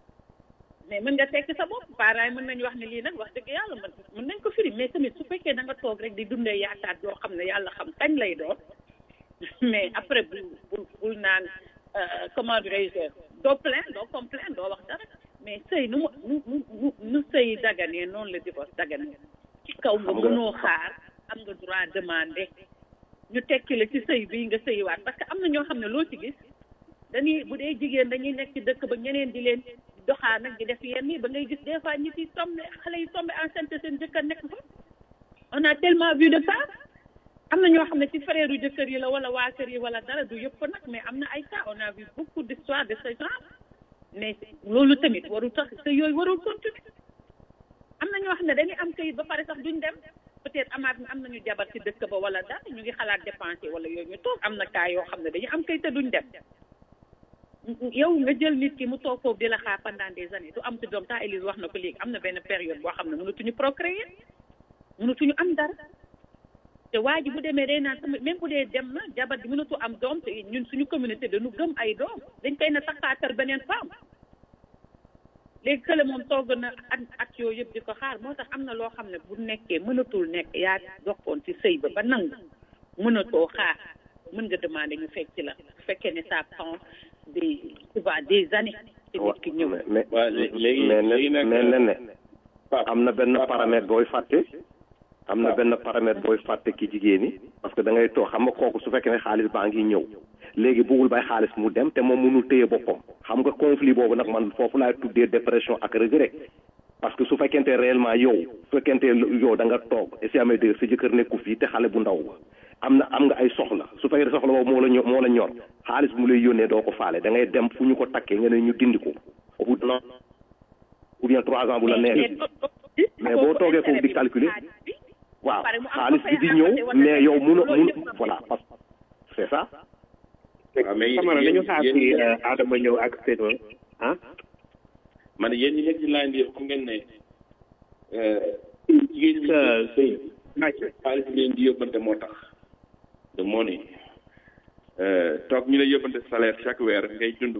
mais mën nga tekki sa bopp parents yi mën nañu wax ne lii nag wax dëgg yàlla mën mën nañ ko firi mais tamit su fekkee da nga toog rek di dundee yaakaar yoo xam ne yàlla xam kañ lay doon mais après bul bul bul naan euh, comment dirais-je doo plaint doo complaint doo wax dara mais sëy nu mu nu nu nu nu sëy daganee noonu la divorce daganee ci kaw nga Xam nga- mënoo xaar am nga droit demander ñu tekki la ci sëy bii nga sëywaat parce que am na ñoo xam ne loo ci gis dañuy bu dee jigéen dañuy nekk ci dëkk ba ñeneen di leen doxaa nag di def yenn yi ba ngay gis des fois ñi ci tombé xale yi tombé enceinte seen jëkkër nekk fa on a tellement vu de ça am na ñoo xam ne ci frère yu jëkkër yi la wala waa kër yi wala dara du yëpp nag mais am na ay cas on a vu beaucoup d'histoires de ce genre mais loolu tamit warul tax te yooyu warul continuer am na ñoo xam ne dañuy am kayit ba pare sax duñ dem peut-être amaat am nañu jabar ci dëkk ba wala dara ñu ngi xalaat dépenser wala yooyu ñu toog am na cas yoo xam ne dañuy am kayit te duñ dem yow nga jël nit ki mu toog foofu di la xaar pendant des années du am ci doom taa Élise wax na ko léegi am na benn période boo xam ne mënatuñu procréer mënatuñu am dara te waa ji bu demee day naan sama même bu dee dem na jabar ji mënatu am doom te ñun suñu communauté dañu gëm ay doom dañ koy na taxaatal beneen femme léegi kële moom togg na at at yooyu yëpp di ko xaar moo tax am na loo xam ne bu nekkee mënatul nekk yaa dokkoon ci sëy ba ba nangu mënatoo xaar mën nga demander ñu fekk ci la bu fekkee ne ça prend des tu vois des années te nit ki ñëw mais waaw léegi mais léegi nag mais nen ne am na benn paramètre booy fàtte am na benn paramètre booy fàtte ki jigéen ñi parce que da ngay toog xam nga kooku su fekkee ne xaalis baa ngi ñëw léegi bëggul bay xaalis mu dem te moom mënul téye boppam xam nga conflit boobu nag man foofu laay tuddee dépression ak regret parce que su fekkente réellement yow su fekkente yow da nga toog et si amee dégg sa jëkkër nekku fii te xale bu ndaw am na am nga ay soxla su fekkee soxla boobu moo la ñor moo la ñor xaalis bu mu lay yónnee doo ko faale da ngay dem fu ñu ko takkee nga ne ñu dindi ko au bout d'un an ou bien trois ans bu la neexee mais boo toogee foofu di calculer waaw xaalis bi di ñëw mais yow mun a mun voilà parce que c'est ça waaw mais Camara yéen- nañu xaar yéen- ci Adama ñëw ak Seydou ah man yéen ñi nekk ci line bi yëpp xam ngeen ne jigéen ñi sëy xaalis bi leen di yóbbante moo tax de money toog ñu lay yóbbante salaire chaque weer ngay dund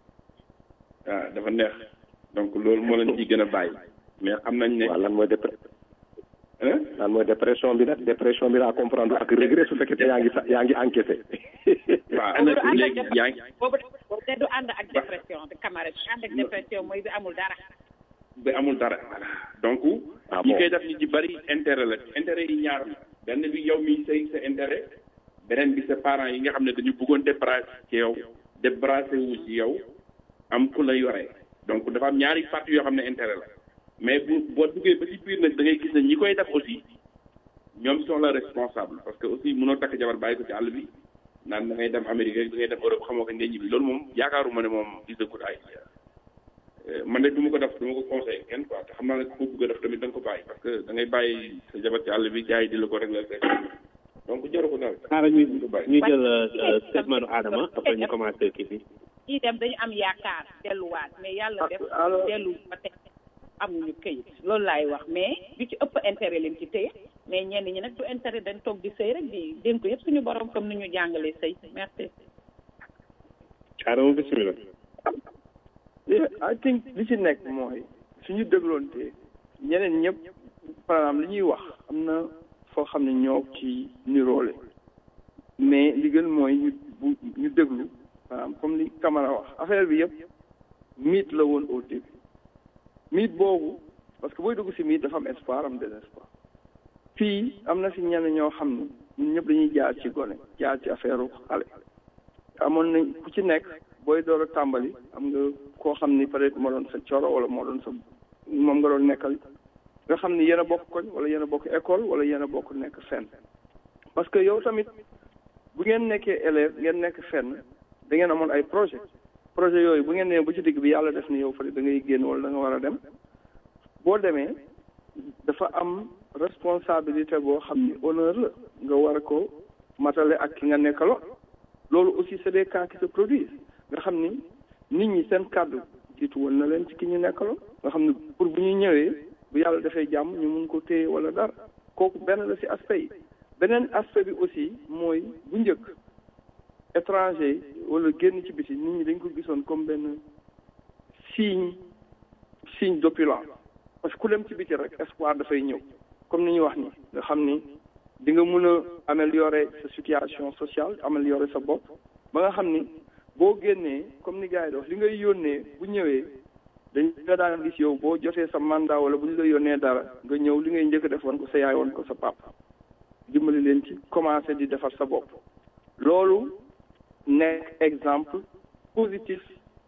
waaw dafa neex donc loolu moo leen ciy gën a bàyyi mais xam nañ ne waaw lan mooy dépre lan mooy dépression bi nag dépression bi laa comprendre ak regret su fekkee yaa ngi sa yaa ngi encaissé waaw léegi yaa ngi boobu boobu de du ànd ak dépression de camarade bi ànd ak dépression mooy bi amul dara ba amul dara voilà donc ñi koy def ñi ci bari intérêt la intérêt yi ñaar la benn bi yow mi say sa intérêt beneen bi sa parents yi nga xam ne dañu bëggoon débarrasser ci yow débarrasser wu ci yow am ku la yore donc dafa am ñaari parties yoo xam ne intérêt la mais bu boo duggee ba ci biir nag da ngay gis ne ñi koy def aussi ñoom sont la responsable parce que aussi mënoo takk jabar bàyyi ko ci àll bi naan da ngay dem Amérique rek da ngay dem Europe xamoo ko ngay ñibbi loolu moom yaakaaruma ne moom is a good idea man de du ma ko def du ma ko conseillé kenn quoi te xam naa ne ku bëgg a def tamit da nga ko bàyyi parce que da ngay bàyyi sa jabar ci àll bi gars yi di la ko rek la rek donc jaru ko daal. xaaral ñu ñu jël statement Adama après ñu commencé kii bi ñii dem dañu am yaakaar delluwaat mais yàlla def dellu ba tey amuñu këyit loolu laay wax mais du ci ëpp intérêt lim ci téye mais ñenn ñi nag du intérêt dañ toog di sëy rek di dénk ko yëpp suñu borom comme ni ñu jàngalee sëy merci. Adama bismillah Yeah, I think li ci nekk mooy suñu dégloonte ñeneen ñëpp par exemple li ñuy wax am na foo xam ne ñoo ci niroole mais li gën mooy ñu bu ñu déglu par exemple comme li Camara wax affaire bi yëpp mythe la woon au début mythe boobu parce que booy dugg si mythe dafa am espoir am désespoir fii am na si ñenn ñoo xam ne ñun ñëpp dañuy jaar ci gone jaar ci affaire xale amoon nañ ku ci nekk booy door a tàmbali am nga koo xam ni peut-être moo doon sa coro wala moo doon sa moom nga doon nekkal nga xam ni yéen a bokk koñ wala yéen a bokk école wala yéen a bokk nekk fenn parce que yow tamit bu ngeen nekkee élève ngeen nekk fenn da ngeen amoon ay projet projet yooyu bu ngeen nee ba ci digg bi yàlla def ni yow fa da ngay génn wala da nga war a dem boo demee dafa am responsabilité boo xam ni honneur la nga war a ko matale ak ki nga nekkaloo loolu aussi c'est des cas qui se produisent nga xam ni nit ñi seen kàddu jiitu woon na leen ci ki ñu nekkaloo nga xam ni pour bu ñuy ñëwee bu yàlla defee jàmm ñu mun ko téye wala dara kooku benn la ci aspect yi beneen aspect bi aussi mooy bu njëkk étranger wala génn ci biti nit ñi dañ ko gisoon comme benn signe signe d'opulence parce que ku dem ci biti rek espoir dafay ñëw comme ni ñuy wax ni nga xam ni di nga mun a améliorer sa situation sociale améliorer sa bopp ba nga xam ni boo génnee comme ni gars yi di wax li ngay yónnee bu ñëwee dañ nga daan gis yow boo jotee sa mandat wala bu ñu la yónnee dara nga ñëw li ngay njëkk def woon ko sa yaay woon ko sa papa dimbali leen ci commencer di defar sa bopp loolu nekk exemple positif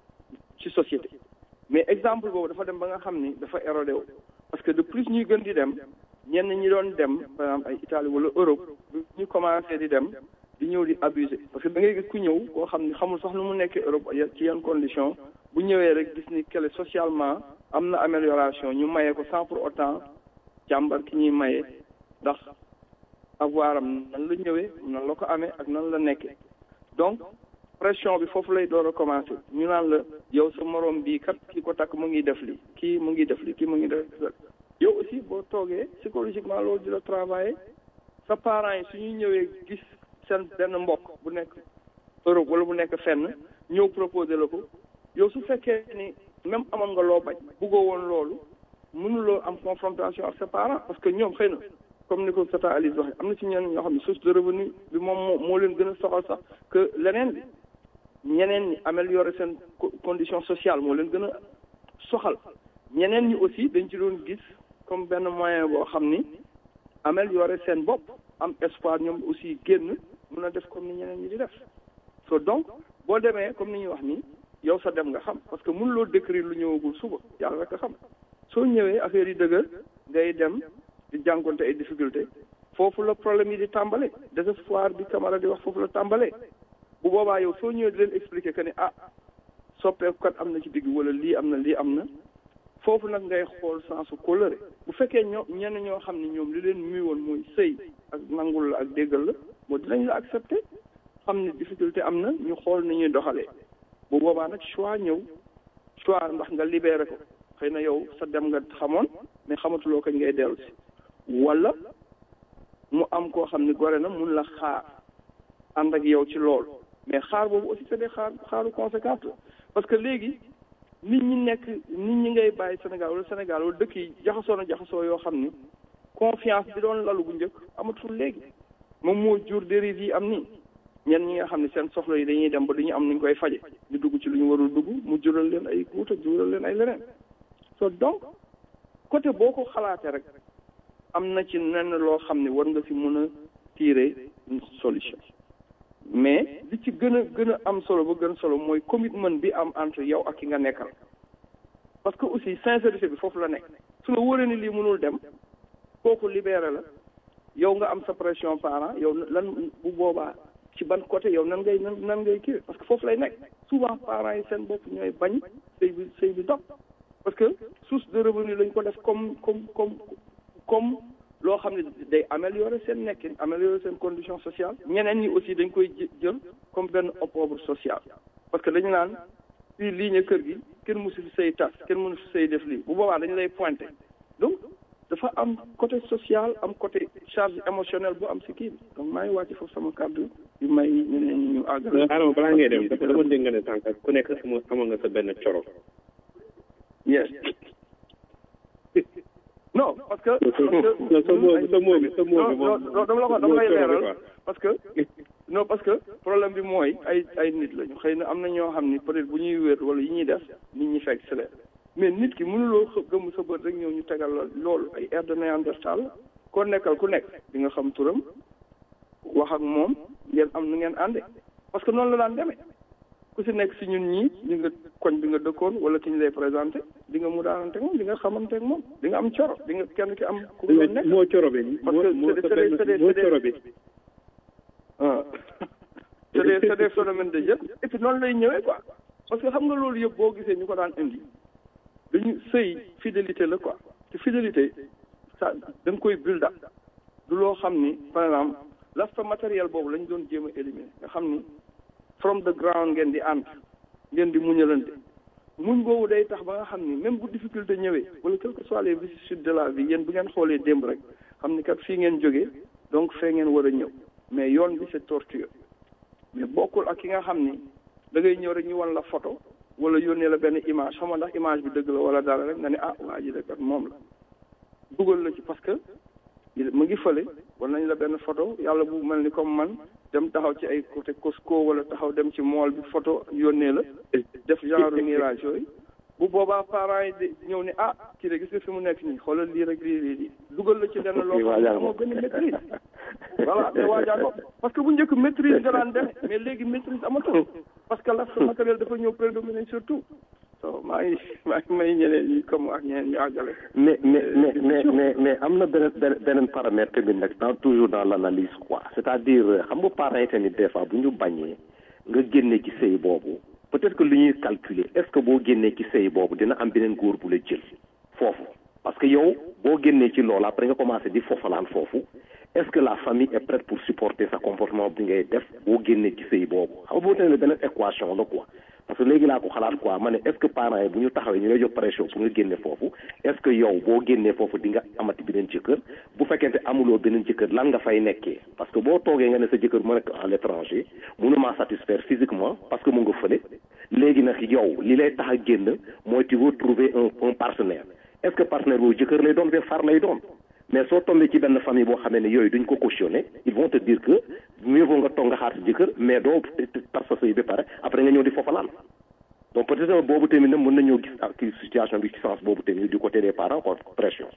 ci société mais exemple boobu dafa dem ba nga xam ni dafa érodé wu parce que de plus ñuy gën di dem ñenn ñi doon dem par exemple ay Italie wala Europe ñu commencé di dem di ñëw di abuser parce que da ngay gis ku ñëw koo xam ni xamul sax nu mu nekkee Europe ci yan condition bu ñëwee rek gis ni kele socialement am na amélioration ñu maye ko sans pour autant jàmbar ki ñuy maye ndax avoir am nan la ñëwee nan la ko amee ak nan la nekkee donc pression bi foofu lay door a commencé ñu naan la yow sa moroom bii kat ki ko takk mu ngi def li kii mu ngi def li kii mu ngi def yow aussi boo toogee psychologiquement loolu di la travailler sa parents yi su ñuy ñëwee gis seen benn mbokk bu nekk Europe wala bu nekk fenn ñëw proposer la ko yow su fekkee ni même amoon nga loo bañ buggoo woon loolu mënuloo am confrontation ak sa parents parce que ñoom xëy na comme ni ko Tata Alice waxee am na ci ñenn ñoo xam ne source de revenu bi moom moo moo leen gën a soxal sax que leneen bi ñeneen ñi améliorer seen condition sociale moo leen gën a soxal ñeneen ñi aussi dañ ci doon gis comme benn moyen boo xam ni améliorer seen bopp am espoir ñoom aussi génn mun a def comme ni ñeneen ñi di def so donc boo demee comme ni ñuy wax ni yow sa dem nga xam parce que mënuloo décrire lu ñëwagul suba yàlla rek a xam soo ñëwee affaire yi dëgër ngay dem di jànkonte ay difficulté foofu la problème yi di tàmbale désespoir bi Camara di wax foofu la tàmbale bu boobaa yow soo ñëwee di leen expliquer que ne ah soppeeku kat am na ci digg wala lii am na lii am na foofu nag ngay xool sensu coloré bu fekkee ñoo ñenn ñoo xam ne ñoom li leen muy woon mooy sëy ak nangul la ak déggal la moo dinañ la accepter xam ne difficulté am na ñu xool ni ñuy doxalee bu boobaa nag choix ñëw choix ndax nga libéré ko xëy na yow sa dem nga xamoon mais xamatuloo kañ ngay dellu si wala mu am koo xam ne gore na mun la xaar ànd ak yow ci loolu mais xaar boobu aussi c'est des xaar xaaru conséquence la parce que léegi nit ñi nekk nit ñi ngay bàyyi Sénégal wala Sénégal wala dëkk yi jaxasoo na jaxasoo yoo xam ni confiance bi doon lalu bu njëkk amatul léegi moom moo jur dérive yi am nii ñenn ñi nga xam ne seen soxla yi dañuy dem ba duñu am nuñ koy faje ñu dugg ci lu ñu warul dugg mu jural leen ay guuta jural leen ay leneen so donc côté boo ko xalaatee rek am na ci nenn loo xam ne war nga si mën a tirer une solution mais li ci gën a gën a am solo ba gën solo mooy commitment bi am entre yow ak ki nga nekkal parce que aussi sincérité bi foofu la nekk su la wóoree ni lii mënul dem kooku libéré la yow nga am sa pression parent yow lan bu boobaa ci ban côté yow nan ngay nan nan ngay kii parce que foofu lay nekk souvent parents yi seen bopp ñooy bañ sëy bi sëy bi dog parce que source de revenu lañ ko def comme comme comme comme loo xam ne day améliorer seen nekkin améliorer seen condition sociale ñeneen ñi aussi dañ koy jël comme benn opprobre social parce que dañu naan fii lii ñu kër gi kenn mësu fi sëy tas kenn mënu fi sëy def lii bu boobaa dañu lay pointé donc dafa am côté social am côté charge émotionnelle bu am si kii bi donc maa ngi wàcc foofu sama kàddu yu may ñeneen ñi ñu àggal Adama balaa ngay dem dafa dama dégg nga ne tànk ku nekk sama amoon nga sa benn coro yes non parce que. non sa moo sa moo bi sa moo bi non non dama la ko dama lay leeral parce que non parce que problème bi mooy ay ay nit lañu xëy na am na ñoo xam ni peut-être bu ñuy wér wala yi ñuy def nit ñi fekk si leen mais nit ki mënuloo xë gëmm sa bët rek ñëw ñu tegal la loolu ay air de néandertal koo nekkal ku nekk di nga xam turam wax ak moom ngeen am nu ngeen ànde parce que noonu la daan demee ku si nekk si ñun ñii ñu nga koñ bi nga dëkkoon wala ki ñu lay présenté di nga mu daanante moom di nga xamante ak moom di nga am coro di nga kenn ki am ku nga nekk moo coro bi parce que moo c'est des c'est des moo c'est coro des bi ah c'est des c'est des phénomènes de jeu et puis noonu lay ñëwee quoi parce que xam nga loolu yëpp boo gisee ñu ko daan indi dañu sëy fidélité la quoi te fidélité ça da nga koy build up du loo xam ni par exemple l'aspect matériel boobu lañ doon jéem a éliminer nga xam ni from the ground ngeen di ànd ngeen di muñalante muñ boobu day tax ba nga xam ni même bu difficulté ñëwee wala quelles que soient les vicissitudes de la vie yéen bu ngeen xoolee démb rek xam ni kat fii ngeen jógee donc fee ngeen war a ñëw mais yoon bi c'est tortueux mais bokkul ak ki nga xam ni da ngay ñëw rek ñu wan la photo wala yónnee la benn image xam nga ndax image bi dëgg la wala dara rek nga ne ah waa ji de kat moom la dugal la ci parce que mu ngi fële war nañ la benn photo yàlla bu mel ni comme man dem taxaw ci ay côté Costco wala taxaw dem ci mall bi photo yónnee la def genre mirage yooyu bu boobaa parents yi di ñëw ne ah kii de gis nga fi mu nekk nii xoolal lii rek lii lii lii dugal la ci lenn loo xam ne amoo benn maîtrise voilà te waajaa ko parce que bu njëkk maîtrise nga daan demee mais léegi maîtrise amatul parce que l'aspect matériel dafa ñëw prédominer surtout so maa ngi maa ngi may ñeneen ñi comme ak ñeneen ñu àggale mais mais mais mais mais mais am na beneen beneen beneen paramètre bi nag dans toujours dans l'analyse quoi c'est-à-dire xam nga parents yi tamit des fois bu ñu bañee nga génne ci sëy boobu peut-être que lu ñuy calculer est-ce que boo génnee ci sëy boobu dina am beneen góor bu la jël foofu parce que yow boo génnee ci loolu après nga commencé di fofalaan foofu est-ce que la famille est prête pour supporter sa comportement bi ngay def boo génnee ci sëy boobu xam nga boo tene beneen équation la quoi parce que léegi laa ko xalaat quoi ma ne est-ce que parents yi bu ñu taxawee ñu lay jox pression pour nga génne foofu est-ce que yow boo génnee foofu di nga amati beneen jëkkër bu fekkente amuloo beneen jëkkër lan nga fay nekkee parce que boo toogee nga ne sa jëkkër mu nekk à l'étranger mënuma satisfaire physiquement parce que mu nga fële léegi nag yow li lay tax a génn mooy tu veux trouver un un partenaire est-ce que partenaire boobu jëkkër lay doon ba far lay doon mais soo tombé ci benn famille boo xamee ne yooyu duñ ko cautionné ils vont te dire que mieux vaut nga toog nga xaar si jëkkër mais doo tas sa sëy ba pare après nga ñëw di fofalaan donc peut-être boobu tamit nag mën nañoo gis ak situation bi ci sens boobu tamit du côté des parents quoi pression.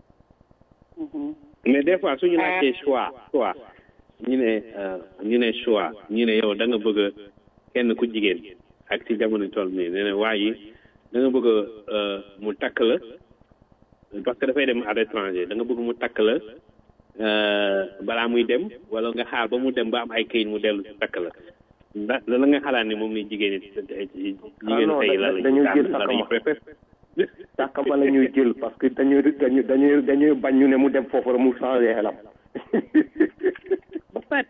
mais des fois suñu laajtee choix choix ñu ne ñu ne choix ñu ne yow da nga bëgg kenn ku jigéen ak ci jamono toll nii nee na waa yi da nga bëgg mu takk la parce que dafay dem à l'étranger da nga bëgg mu takk la balaa muy dem wala nga xaar ba mu dem ba am ay këyit mu dellu si takk la ndax la nga xalaat ne moom ni jigéen ñi jigéen tey la dañuy jël la sàkkama la ñuy jël parce que dañuy dañuy dañuy dañuy bañ ñu ne mu dem foofu rek mu changé xelam Fat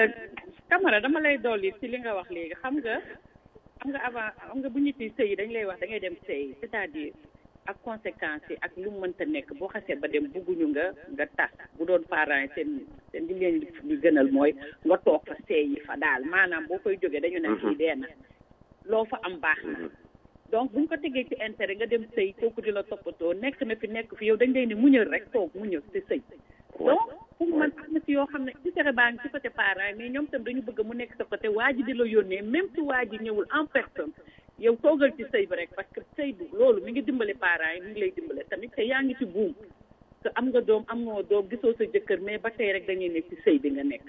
Camara dama lay dolli ci li nga wax léegi xam nga xam nga avant xam nga bu ñu fi sëy dañ lay wax da ngay dem sëy c'est-à-dire ak conséquences yi ak lu mu mënta nekk boo xasee ba dem bugguñu nga nga tas bu doon parents yi seen seen li leen di gënal mooy nga toog fa sëy yi fa daal maanaam boo koy jógee dañu ne fii dee na loo fa am baax na donc buñ ko tegee ci intérêt nga dem sëy kooku di la toppatoo nekk na fi nekk fi yow dañ lay ne muñal rek toog muñal te sëy donc pour man am na si yoo xam ne intérêt baa ngi ci côté parents mais ñoom tam dañu bëgg mu nekk sa côté waa ji di la yónnee même si waa ji ñëwul en personne yow toogal ci sëy bi rek parce que sëy bi loolu mi ngi dimbale parents yi mi ngi lay dimbale tamit te yaa ngi ci buum te am nga doom am nga doom gisoo sa jëkkër mais ba tey rek dañuy nekk ci sëy bi nga nekk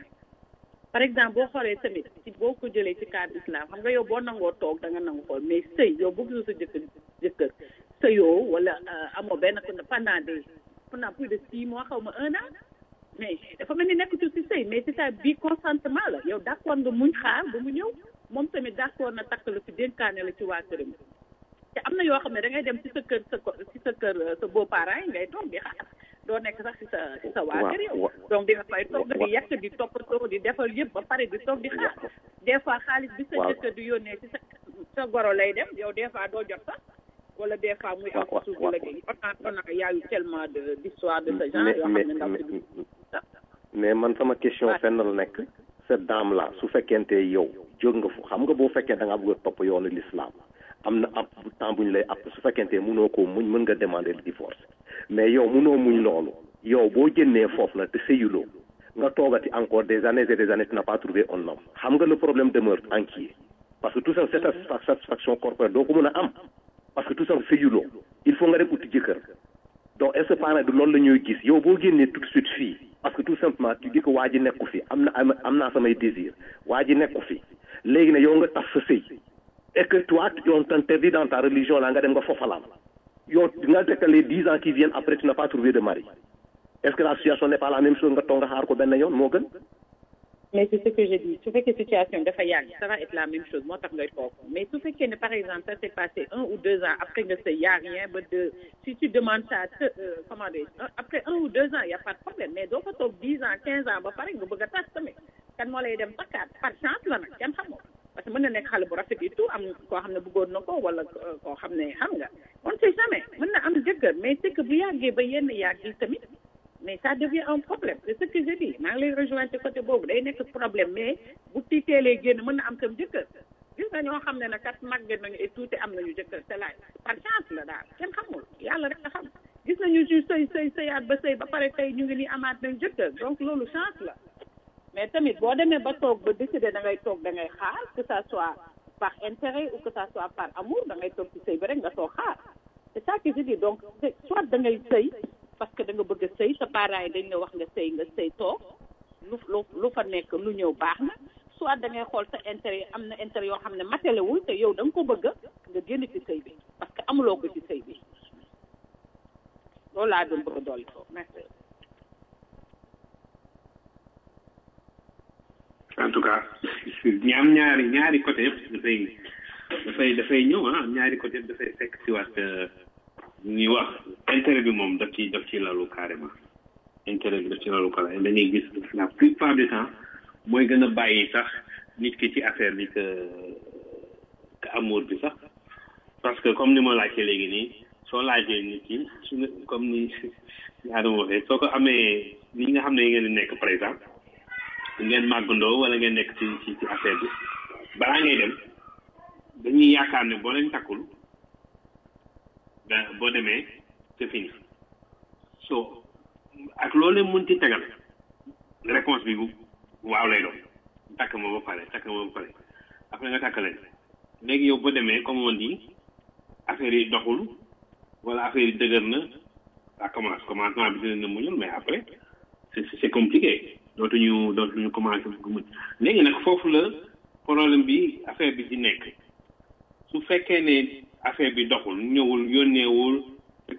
par exemple boo xoolee tamit ci boo ko jëlee ci cadre islam xam nga yow boo nangoo toog da nga nangu xool mais sëy yow boo gisoo sa jëkkër jëkkër sëyoo wala amoo benn pendant des pendant plus de six mois xaw ma un an mais dafa mel ni nekk ci si sëy mais c'est ça bii consentement la yow d'accord nga muñ xaar ba mu ñëw moom tamit d'accord na takk la ci dénkaane la ci waa këram te am na yoo xam ne da ngay dem ci sa kër sa ci sa kër sa beau parents yi ngay toog di xaar doo nekk sax ci sa ci sa waa kër yow donc di nga fay toog nga di yàq di toppatoo di defal yëpp ba pare di toog di xaar des fois xaalis bi sa jëkkër di yónnee ci sa sa goro lay dem yow des fois doo jot sax wala des fois muy am suuf la géey on a on a y a eu tellement de d'histoire de ce genre yoo xam ne ndaw si mais man sama question fenn la nekk cette dame là su fekkente yow jóg nga fu xam nga boo fekkee da nga bëgg a topp yoonu l'islam am na ab temps bu ñu lay app su fekkente mënoo koo muñ mën nga demander le divorce mais yow mënoo muñ loolu yow boo jënnee foofu na te sëyuloo nga toogati encore des années et des années tu n'as pas trouvé un homme xam nga le problème demeure entier parce que tout ça cette satisfaction corporelle doo ko mën a am parce que tout ça sëyuloo il faut nga dem uti jëkkër donc est ce que parent du loolu la ñuy gis yow boo génnee tout de suite fii parce que tout simplement tu dis que waa ji nekku fi am na am naa samay désir waa ji nekku fi léegi ne yow nga tas sa sëy et que toi on t'interdit dans ta religion là nga dem nga fofalaan yow nga dekk les dix ans qui viennent après tu n'as pas trouvé de mari est ce que la situation n'est pas la même chose nga toog nga xaar ko benn yoon moo gën mais c'est ce que je dis su fekkee situation dafa yàgg ça va être la même chose moo tax ngay toog mais su fekkee ne par exemple ça s'est passé un ou deux ans après nga sëy y a rien ba deux si tu demandes ça euh, comment dire après un ou deux ans y a pas de problème mais doo fa toog dix ans quinze ans ba pare nga bëgg a tas tamit kan moo lay dem takkaat par chance la nag kenn xamoo parce que mën na nekk xale bu rafet et tout am koo xam ne bëggoon na ko wala koo xam ne xam nga on sait jamais mën na am jëkkër mais c'est que bu yàggee ba yenn yàgg yi tamit mais ça devient un problème c'est ce que je dis maa ngi lay rejoindre côté boobu day nekk problème mais bu tiiteelee génn mën na am tam jëkkër gis nga ñoo xam ne nag kat màgget nañu et tout te am nañu jëkkër c'est laaj par chance la daal kenn xamul yàlla rek nga xam gis nañu ju sëy sëy sëyaat ba sëy ba pare tey ñu ngi nii amaat nañu jëkkër donc loolu chance la mais tamit boo demee ba toog ba décider da ngay toog da ngay xaar que ça soit par intérêt ou que ça soit par amour da ngay toog ci sëy ba rek nga toog xaar c'est ça que je dis donc soit da ngay sëy parce que da nga bëgg a sëy sa parents yi dañ la wax nga sëy nga sëy toog lu lu lu fa nekk lu ñëw baax na soit da ngay xool sa intérêt am na intérêt yoo xam ne matalewul te yow da nga ko bëgg nga génn ci sëy bi parce que amuloo ko ci sëy bi loolu laa doon bëgg a dolli foofu merci. en tout cas ñi am ñaari ñaari côté yëpp dafay dafay dafay ñëw ah ñaari côté yëpp dafay fekk si waat ñuy wax intérêt bi moom daf ci daf ci lalu carrément intérêt bi daf ci lalu carrément dañuy gis la plupart du temps mooy gën a bàyyi sax nit ki ci affaire bi que que amour bi sax parce que comme ni ma laajte léegi nii soo laajee nit ki su comme ni Adama waxee soo ko amee li nga xam ne ngeen di nekk par exemple ngeen màggandoo wala ngeen nekk ci ci ci affaire bi balaa ngay dem dañuy yaakaar ne boo leen takkul da boo demee c'est fini so ak loolu leen mën ci tegal réponse bi waaw lay doon takk ma ba pare takk ma ba pare après nga takk leen léegi yow boo demee comme on dit affaire yi doxul wala affaire yi dëgër na ça commence commencement bi dina na muñul mais après c'est c'est compliqué dootuñu dootuñu commencé bu muñ léegi nag foofu la problème bi affaire bi di nekk su fekkee ne affaire bi doxul ñëwul yónneewul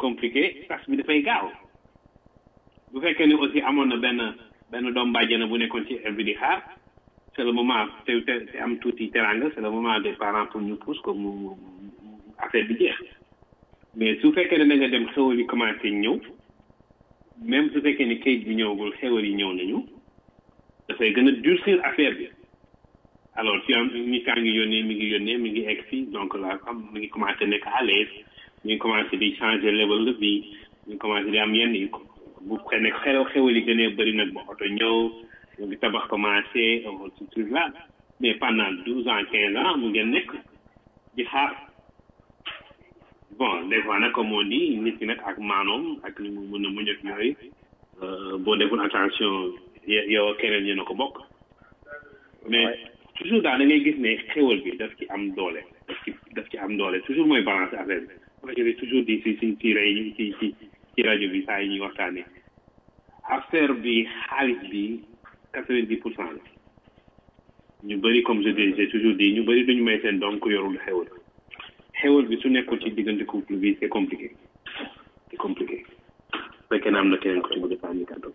compliqué tas bi dafay gaaw bu fekkee ni aussi amoon na benn benn doom bàjjana bu nekkoon ci bi di xaar c'est le moment te te am tuuti teranga c'est le moment des parents pour ñu pousse ko mu affaire bi jeex mais su fekkee ne da nga dem xewal yi commencé ñëw même su fekkee ni kayit bi ñëwagul xewal yi ñëw nañu dafay gën a durcir affaire bi alors tu am nit kaa ngi yónnee mi ngi yónnee mi ngi egg fii donc là comme mi ngi commencé nekk à l'aise mi ngi commencé di changer level de vie mi ngi commencé di am yenn yi bu xëy nekk xew xewal yi gënee bëri nag ba oto ñëw mu ngi tabax commencé ce truc là mais pendant douze ans quinze ans mu ngeen nekk di xaar bon des fois nag comme on dit nit ki nag ak maanoom ak ni mu mën a muñ ak yooyu boo deful attention yow keneen yéen a ko bokk mais toujours daal da ngay gis ne xewal bi daf ci am doole daf ci daf ci am doole toujours mooy balance affaire bi moi je vais toujours di si si si rey ci ci ci rajo bi saa yi ñuy waxtaanee affaire bi xaalis bi quatre vingt dix pour cent la ñu bëri comme je dis j'ai toujours dit ñu bëri duñu may seen doom ku yorul xewal xewal bi su nekkul ci diggante couple bi c'est compliqué c'est compliqué fekkee na am na keneen ko ci bëgg a sànni kàddu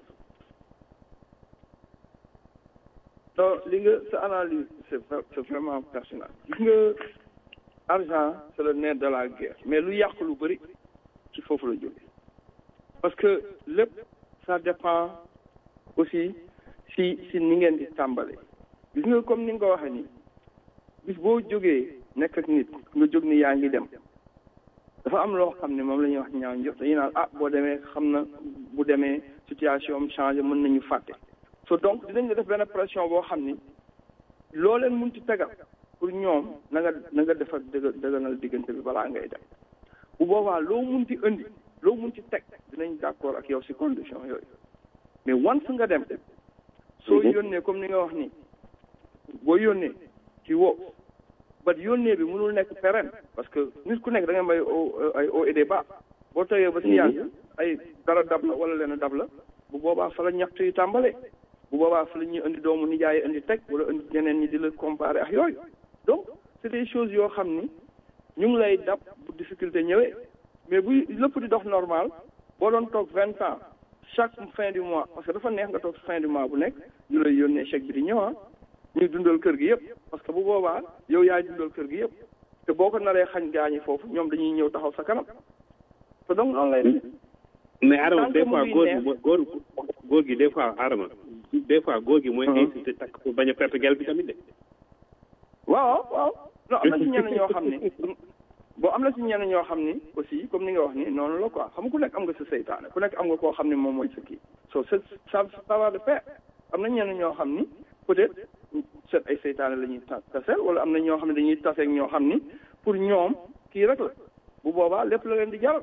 non li nga sa analyse c'est c'est vraiment personnel gis nga argent c'est le nerf de la guerre mais lu yàq lu bëri ci foofu la jóge parce que lépp ça dépend aussi si si ni ngeen di tàmbale gis nga comme ni nga ko waxee nii bis boo jógee nekk ak nit nga jóg ni yaa ngi dem dafa am loo xam ne moom la ñuy wax ñaaw njort dañuy naan ah boo demee xam na bu demee situation am changé mën nañu fàtte so donc dinañ la def benn pression boo xam ni loo leen mun ci tegal pour ñoom na nga na nga defar dëgg dëgganal diggante bi balaa ngay dem bu boobaa loo mun ci indi loo mun ci teg dinañ d'accord ak yow si condition yooyu mais once nga dem soo yónnee comme ni nga wax ni boo yónnee ci wo bat yónnee bi mënul nekk pérenne parce que nit ku nekk da nga may ay au et des bas boo toyee ba si yàgg ay dara dab la wala leen dab la bu boobaa fa la ñaxtu yi tàmbalee bu boobaa fa la ñuy indi doomu nijaay indi teg wala indi ñeneen ñi di la comparer ak yooyu donc c'est des choses yoo xam ni ñu ngi lay dab bu difficulté ñëwee mais buy lépp di dox normal boo doon toog vingt ans chaque fin du mois parce que dafa neex nga toog fin du mois bu nekk ñu lay yónnee chèque bi di ñëw ah ñuy dundal kër gi yëpp parce que bu boobaa yow yaay dundal kër gi yëpp te boo ko naree xañ gaañi foofu ñoom dañuy ñëw taxaw sa kanam te donc noonu lay def mais Adama des fois góor gi góor góor gi des fois Adama des fois góor gi mooy incité takk pour bañ a perte gel bi tamit de waaw waaw non am na si ñenn ñoo xam ni bon am na si ñenn ñoo xam ni aussi comme ni nga wax ni noonu la quoi xam nga ku nekk am nga sa seytaane ku nekk am nga koo xam ni moom mooy sa kii so ça ça va de pair am na ñenn ñoo xam ni peut-être seen ay seytaane la ñuy taseel wala am na ñoo xam ne dañuy taseeg ñoo xam ni pour ñoom kii rek la bu boobaa lépp la leen di jaral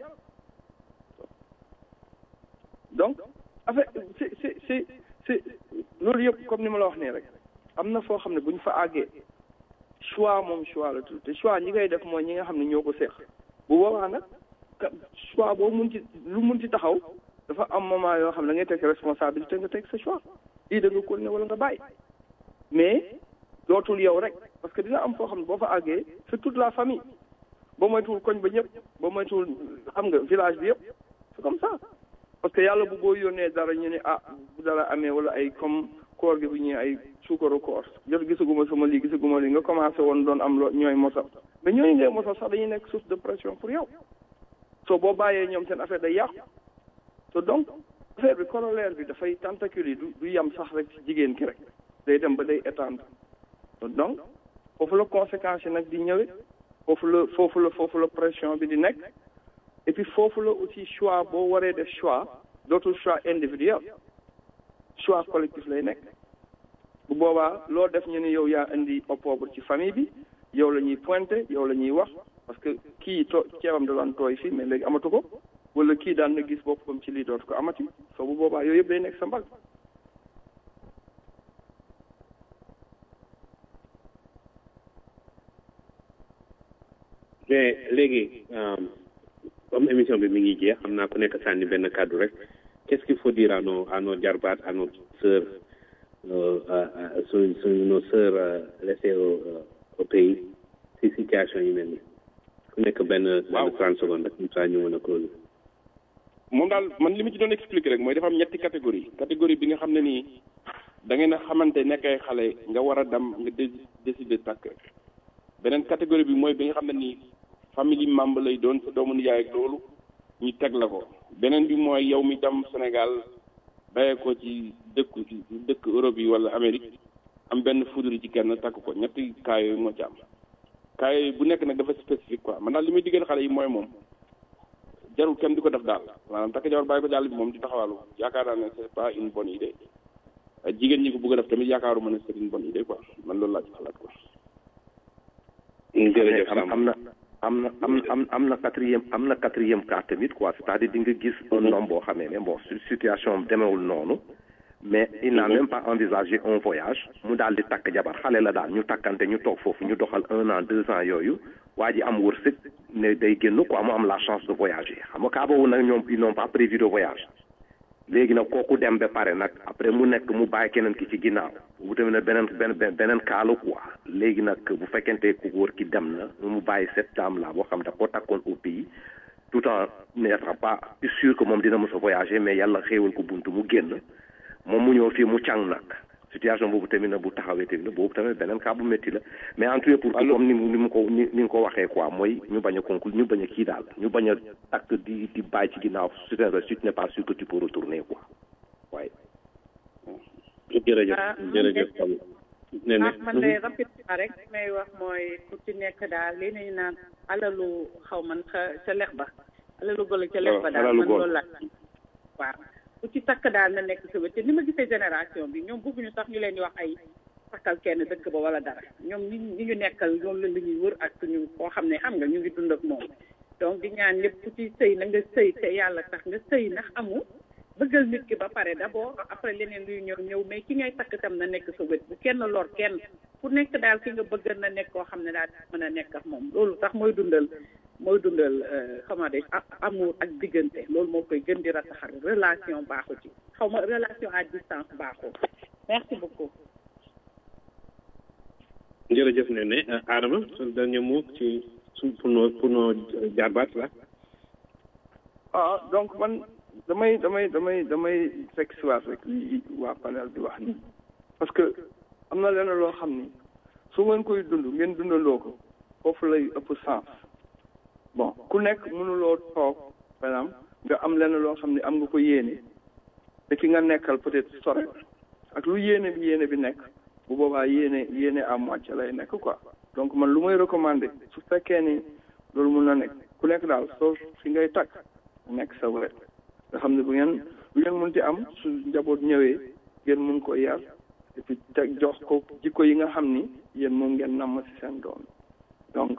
donc affaire c'est c'est c'est c'est loolu yëpp comme ni ma la wax nii rek am na foo xam ne bu ñu fa àggee choix moom choix la tudd te choix ñi ngay def mooy ñi nga xam ne ñoo ko seex bu boobaa nag choix boo mun ci lu mun ci taxaw dafa am moment yoo xam ne da ngay teg responsabilité nga teg sa choix lii da nga continuer wala nga bàyyi mais dootul yow rek parce que dina am foo xam ne boo fa àggee c'est toute la famille boo moytuwul koñ ba ñëpp boo moytuwul xam nga village bi yëpp c'est comme ça parce que yàlla bu boo yónnee dara ñu ne ah bu dara amee wala ay comme koor gi bu ñuy ay suukaru koor jot gisaguma sama lii gisaguma lii nga commencé woon doon am loo ñooy mosal mais ñooñu ngay mosal sax dañuy nekk source de pression pour yow soo boo bàyyee ñoom seen affaire day yàqu te donc affaire bi corollaire bi dafay tentacule yi du du yem sax rek ci jigéen ki rek day dem ba day étendre donc foofu la conséquence yi nag di ñëwee foofu la foofu la foofu la pression bi di nekk et puis foofu la aussi choix boo waree def choix dootul choix individuel choix collectif lay nekk bu boobaa loo def ñu ne yow yaa indi opprobre ci famille bi yow la ñuy pointé yow la ñuy wax parce que kii to ceebam da daan tooy fii mais léegi amatu ko wala kii daan na gis boppam ci lii dootu ko amati soo bu boobaa yooyu yëpp day nekk sa mbag mais léegi comme émission bi mi ngi jeex xam naa ku nekk sànni benn kàddu rek qu'est-ce qu'il faut dire à nos à nos jarbaat à nos sœurs su su nos sœurs laissées au au pays si situation yi mel ni ku nekk benn benn trente secondes rek comme ça ñu mën a close moom daal man li ma ci doon expliquer rek mooy dafa am ñetti catégorie catégorie bi nga xam ne nii da ngeen a xamante nekk ay xale nga war a dem nga dé décider takk beneen catégorie bi mooy bi nga xam ne nii famille membre lay doon sa doomu nijaay ak loolu ñu teg la ko beneen bi mooy yow mi dem Sénégal bayee ko ci dëkku ci dëkk Europe yi wala Amérique am benn foudre ci kenn takk ko ñetti cas yooyu moo ci am cas yooyu bu nekk nag dafa spécifique quoi man daal li muy digal xale yi mooy moom jarul kenn di ko def daal maanaam takk jabar bàyyi ko jàll bi moom di taxawaalu yaakaar naa ne c'est pas une bonne idée jigéen ñi ko bëgg a def tamit yaakaaruma ne c'est une bonne idée quoi man loolu laa ci xalaat quoi. jërëjëf am am na am na am am am na quatrième am na quatrième cas tamit quoi c'est-à-dire di nga gis un homme boo xamee ne bon situation demewul noonu mais il n'a même pas envisagé un voyage mu daal di takk jabar xale la daal ñu takkante ñu toog foofu ñu doxal un an deux ans yooyu waa ji am wërsëg ne day génn quoi mu am la chance de voyager xam nga kaa boobu nag ñoom ils n'ont pas prévu de voyage léegi nag kooku dem ba pare nag après mu nekk mu bàyyi keneen ki ci ginnaaw bu tamit nag beneen beneen beneen kaalu quoi léegi nag bu fekkente ku góor ki dem na mu bàyyi cette dame là boo xam da ko takkoon au pays tout en n'étant pas sûr que moom dina mos a voyager mais yàlla xéewal ko buntu mu génn moom mu ñëw fii mu càng nag situation boobu tamit na bu taxawee tamit na boobu tamit beneen cas bu métti la mais en tout cas pour comme ni mu ni mu ko ni ni nga ko waxee quoi mooy ñu bañ a conclure ñu bañ a kii daal ñu bañ a takk di di bàyyi ci ginnaaw su tu n'es pas sûr que tu peux retourner quoi waaye. jërëjëf jërëjëf nee na man de rapidement rek may wax mooy ku ci nekk daal li nañu naan alalu xaw man ca ca lex ba alalu golo ca lex ba daal man loolu laa waaw ku ci takk daal na nekk sa wét te ni ma gisee génération bi ñoom bëgguñu sax ñu leen di wax ay takkal kenn dëkk ba wala dara ñoom ñi ñi ñu nekkal loolu la ñuy wër ak suñu koo xam ne xam nga ñu ngi dund ak moom donc di ñaan ñëpp ku ci sëy na nga sëy te yàlla tax nga sëy ndax amu bëggal nit ki ba pare d'abord après leneen luy ñëw ñëw mais ki ngay takk tam na nekk sa wét bu kenn lor kenn ku nekk daal ki nga bëgg na nekk koo xam ne daal mën a nekk ak moom loolu sax mooy dundal mooy dundal comment dire amour ak diggante loolu moo koy gën di rataxal relation baaxu ci xaw ma relation à distance baaxu merci beaucoup jërëjëf ne ne Adama son dernier mot ci su pour nos pour nos jarbaat la ah donc man damay damay damay damay fekk si waat rek li waa panel di wax ni parce que am na lenn loo xam ni su ngeen koy dund ngeen dundandoo ko foofu lay ëpp sens bon ku nekk mënuloo toog par exemple nga am lenn loo xam ne am nga ko yéene te ki nga nekkal peut-être sore ak lu yéene bi yéene bi nekk bu boobaa yéene yéene à moitié lay nekk quoi donc man lu may recommander su fekkee ni loolu mun na nekk ku nekk daal soo fi ngay takk nekk sa wet nga xam ne bu ngeen bu ngeen mun ci am su njaboot ñëwee ngeen mun ko yar et puis teg jox ko jikko yi nga xam ni yéen moom ngeen namm ci seen doom donc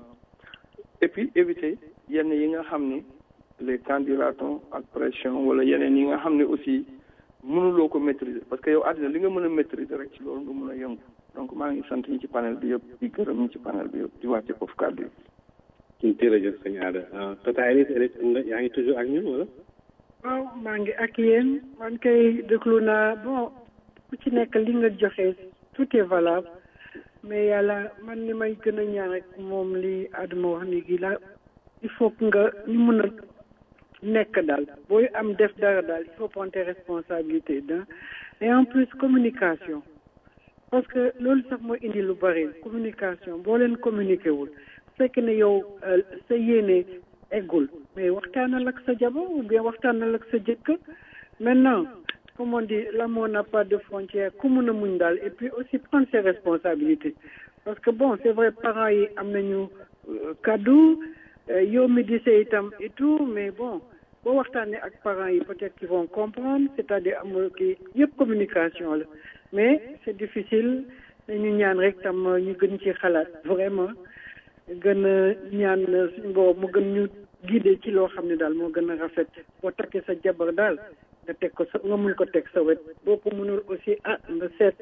et puis éviter yenn yi nga xam ni les candidatons ak pression wala yeneen yi nga xam ne aussi mënuloo ko maîtriser parce que yow àddina li nga mën a maîtriser rek ci loolu nga mën a yëngu donc maa ngi sant ñi ci panel bi yëpp di gërëm ñi ci panel bi yëpp di wàcce foofu kàddu yi. jërëjëf sëñ Ada tata Elise Elise nga yaa ngi toujours ak ñun wala. waaw maa ngi ak yéen man kay déglu naa bon ku ci nekk li nga joxe tout est valable mais yàlla man li may gën a ñaan rek moom li Adama wax léegi la il faut que nga ñu mën a nekk daal booy am def dara daal il faut prendre tes responsabilités da et en plus communication parce que loolu sax mooy indi lu bari communication boo leen communiqué wul fekk ne yow sa yéene eggul mais waxtaanal ak sa jabar ou bien waxtaanal ak sa jëkkër maintenant comme on dit l'amour n'a pas de frontière ku mun a muñ daal et puis aussi prendre ses responsabilités parce que bon c'est vrai parents yi am nañu kaddu yow mi di sey itam et tout mais bon boo waxtaanee ak parents yi peut-être qu'ils vont comprendre c'est-à-dire amul kii yëpp communication la mais c'est difficile dañu ñaan rek tam ñu gën ci xalaat vraiment gën a ñaan suñu boobu mu gën ñu guider ci loo xam ne daal moo gën a rafet boo takkee sa jabar daal nga teg ko sa nga mun ko teg sa wet boo ko mënul aussi ah nga seet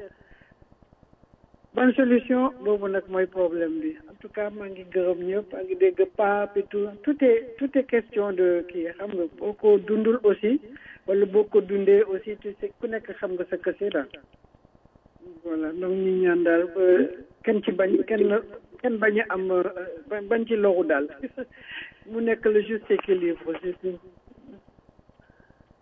ban solution boobu nag mooy problème bi en tout cas maa ngi gërëm ñëpp maa ngi dégg pape et tout tout est tout est question de kii xam nga boo ko dundul aussi wala boo ko dundee aussi tu sais ku nekk xam nga sa kese daal voilà donc ñu ñaan daal ba kenn ci bañ kenn kenn bañ a am bañ ci loru daal mu nekk le juste équilibre aussi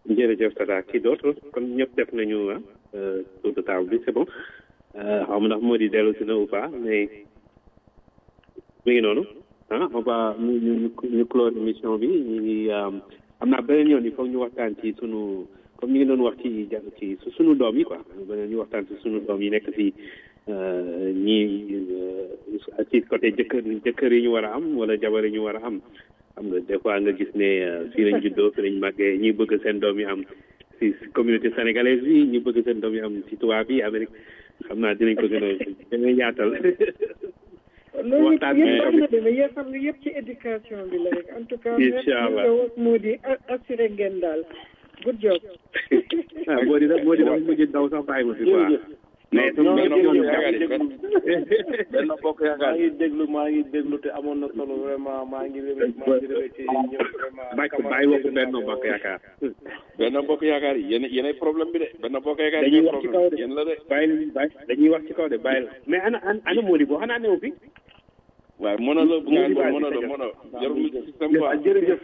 jërëjëf Tata kii d'autre kon ñëpp def nañu ah tour de table bi c'est bon xaw ma ndax moo di dellu si na ou pas mais mi ngi noonu ah on va ñu ñu ñu clore émission bi ñu ngi am naa beneen yoon il faut ñu waxtaan ci sunu comme ñu ngi doon wax ci ci sunu doom yi quoi beneen ñu waxtaan ci sunu doom yi nekk ci ñii ci côté jëkkër jëkkër yi ñu war a am wala jabar yi ñu war a am xam nga des fois nga gis ne fii lañ juddoo fii lañ màggee ñi bëgg seen doom yi am ci communauté sénégalaise bi ñi bëgg seen doom yi am ci tubaab yi Amérique xam naa dinañ ko gën a gën a yaatal loolu yëpp am na deme yéen xam nga yëpp ci éducation bi la rek en tout cas incha allah moo di assuré ngeen daal good job ah boo di boo di dafa mujj daw sax bàyyi ma fi quoi mais non mais non ñooñu maa ngi déglu benn bokk yaakaar maa ngi déglu maa ngi déglu te amoon na solo vraiment maa ngi remercié maa ngi remercié ñëpp vraiment bàyyi bàyyi waxu benn bokk yaakaar benn bokk yaakaar yi yéen yéenay problème bi de benn bokk yaakaar yi dañuy yéen wax ci kaw problème de yéen la de bàyyi bàyyi dañuy wax ci kaw de bàyyi mais ana ana ana Mody boo xanaa newu fi waaye mono la bu ngaan mono la mono jarul système quoi jërëjëf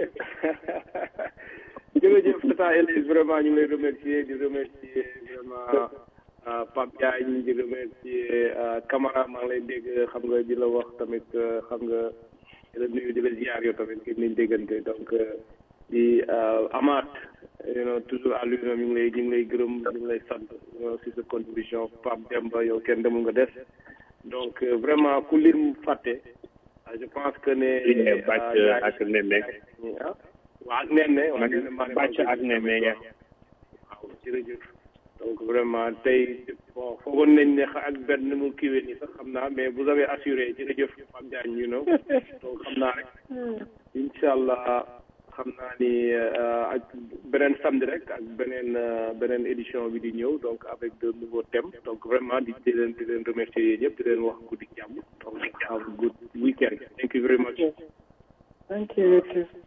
jërëjëf Tata Elise vraiment ñu ngi lay remercier di remercier vraiment ah, Pape Diagne di remercier ah, Camara maa ngi lay dégg xam nga di la wax tamit ah, xam nga di la nuyu di la ziar yow tamit gën nañ déggante donc ah, di ah, amaat you know, toujours à lui ñu ngi lay ñu ngi lay gërëm ñu ngi lay sant you know, si sa contribution Pape Demba yow kenn demul nga des donc euh, vraiment ku lim fàtte ah, je pense que ne Ligne bàcc ah, ak nenne ah waaw ak nenne waaw nenne maa bàcc ak nenne ya waaw jërëjëf donc vraiment tey bon foogoon nañ ne xa- ak benn mu kiiwee nii sax xam naa mais vous avez assuré jërëjëf Pape Diagne you know donc xam naa rek incha allah xam naa ni euh, ak beneen samedi rek ak beneen euh, beneen édition bi di ñëw donc avec de nouveaux thèmes donc vraiment di di leen di leen remercier yéen ñëpp di leen wax guddi jàmm donc have a good weekend thank you very much thank you you too.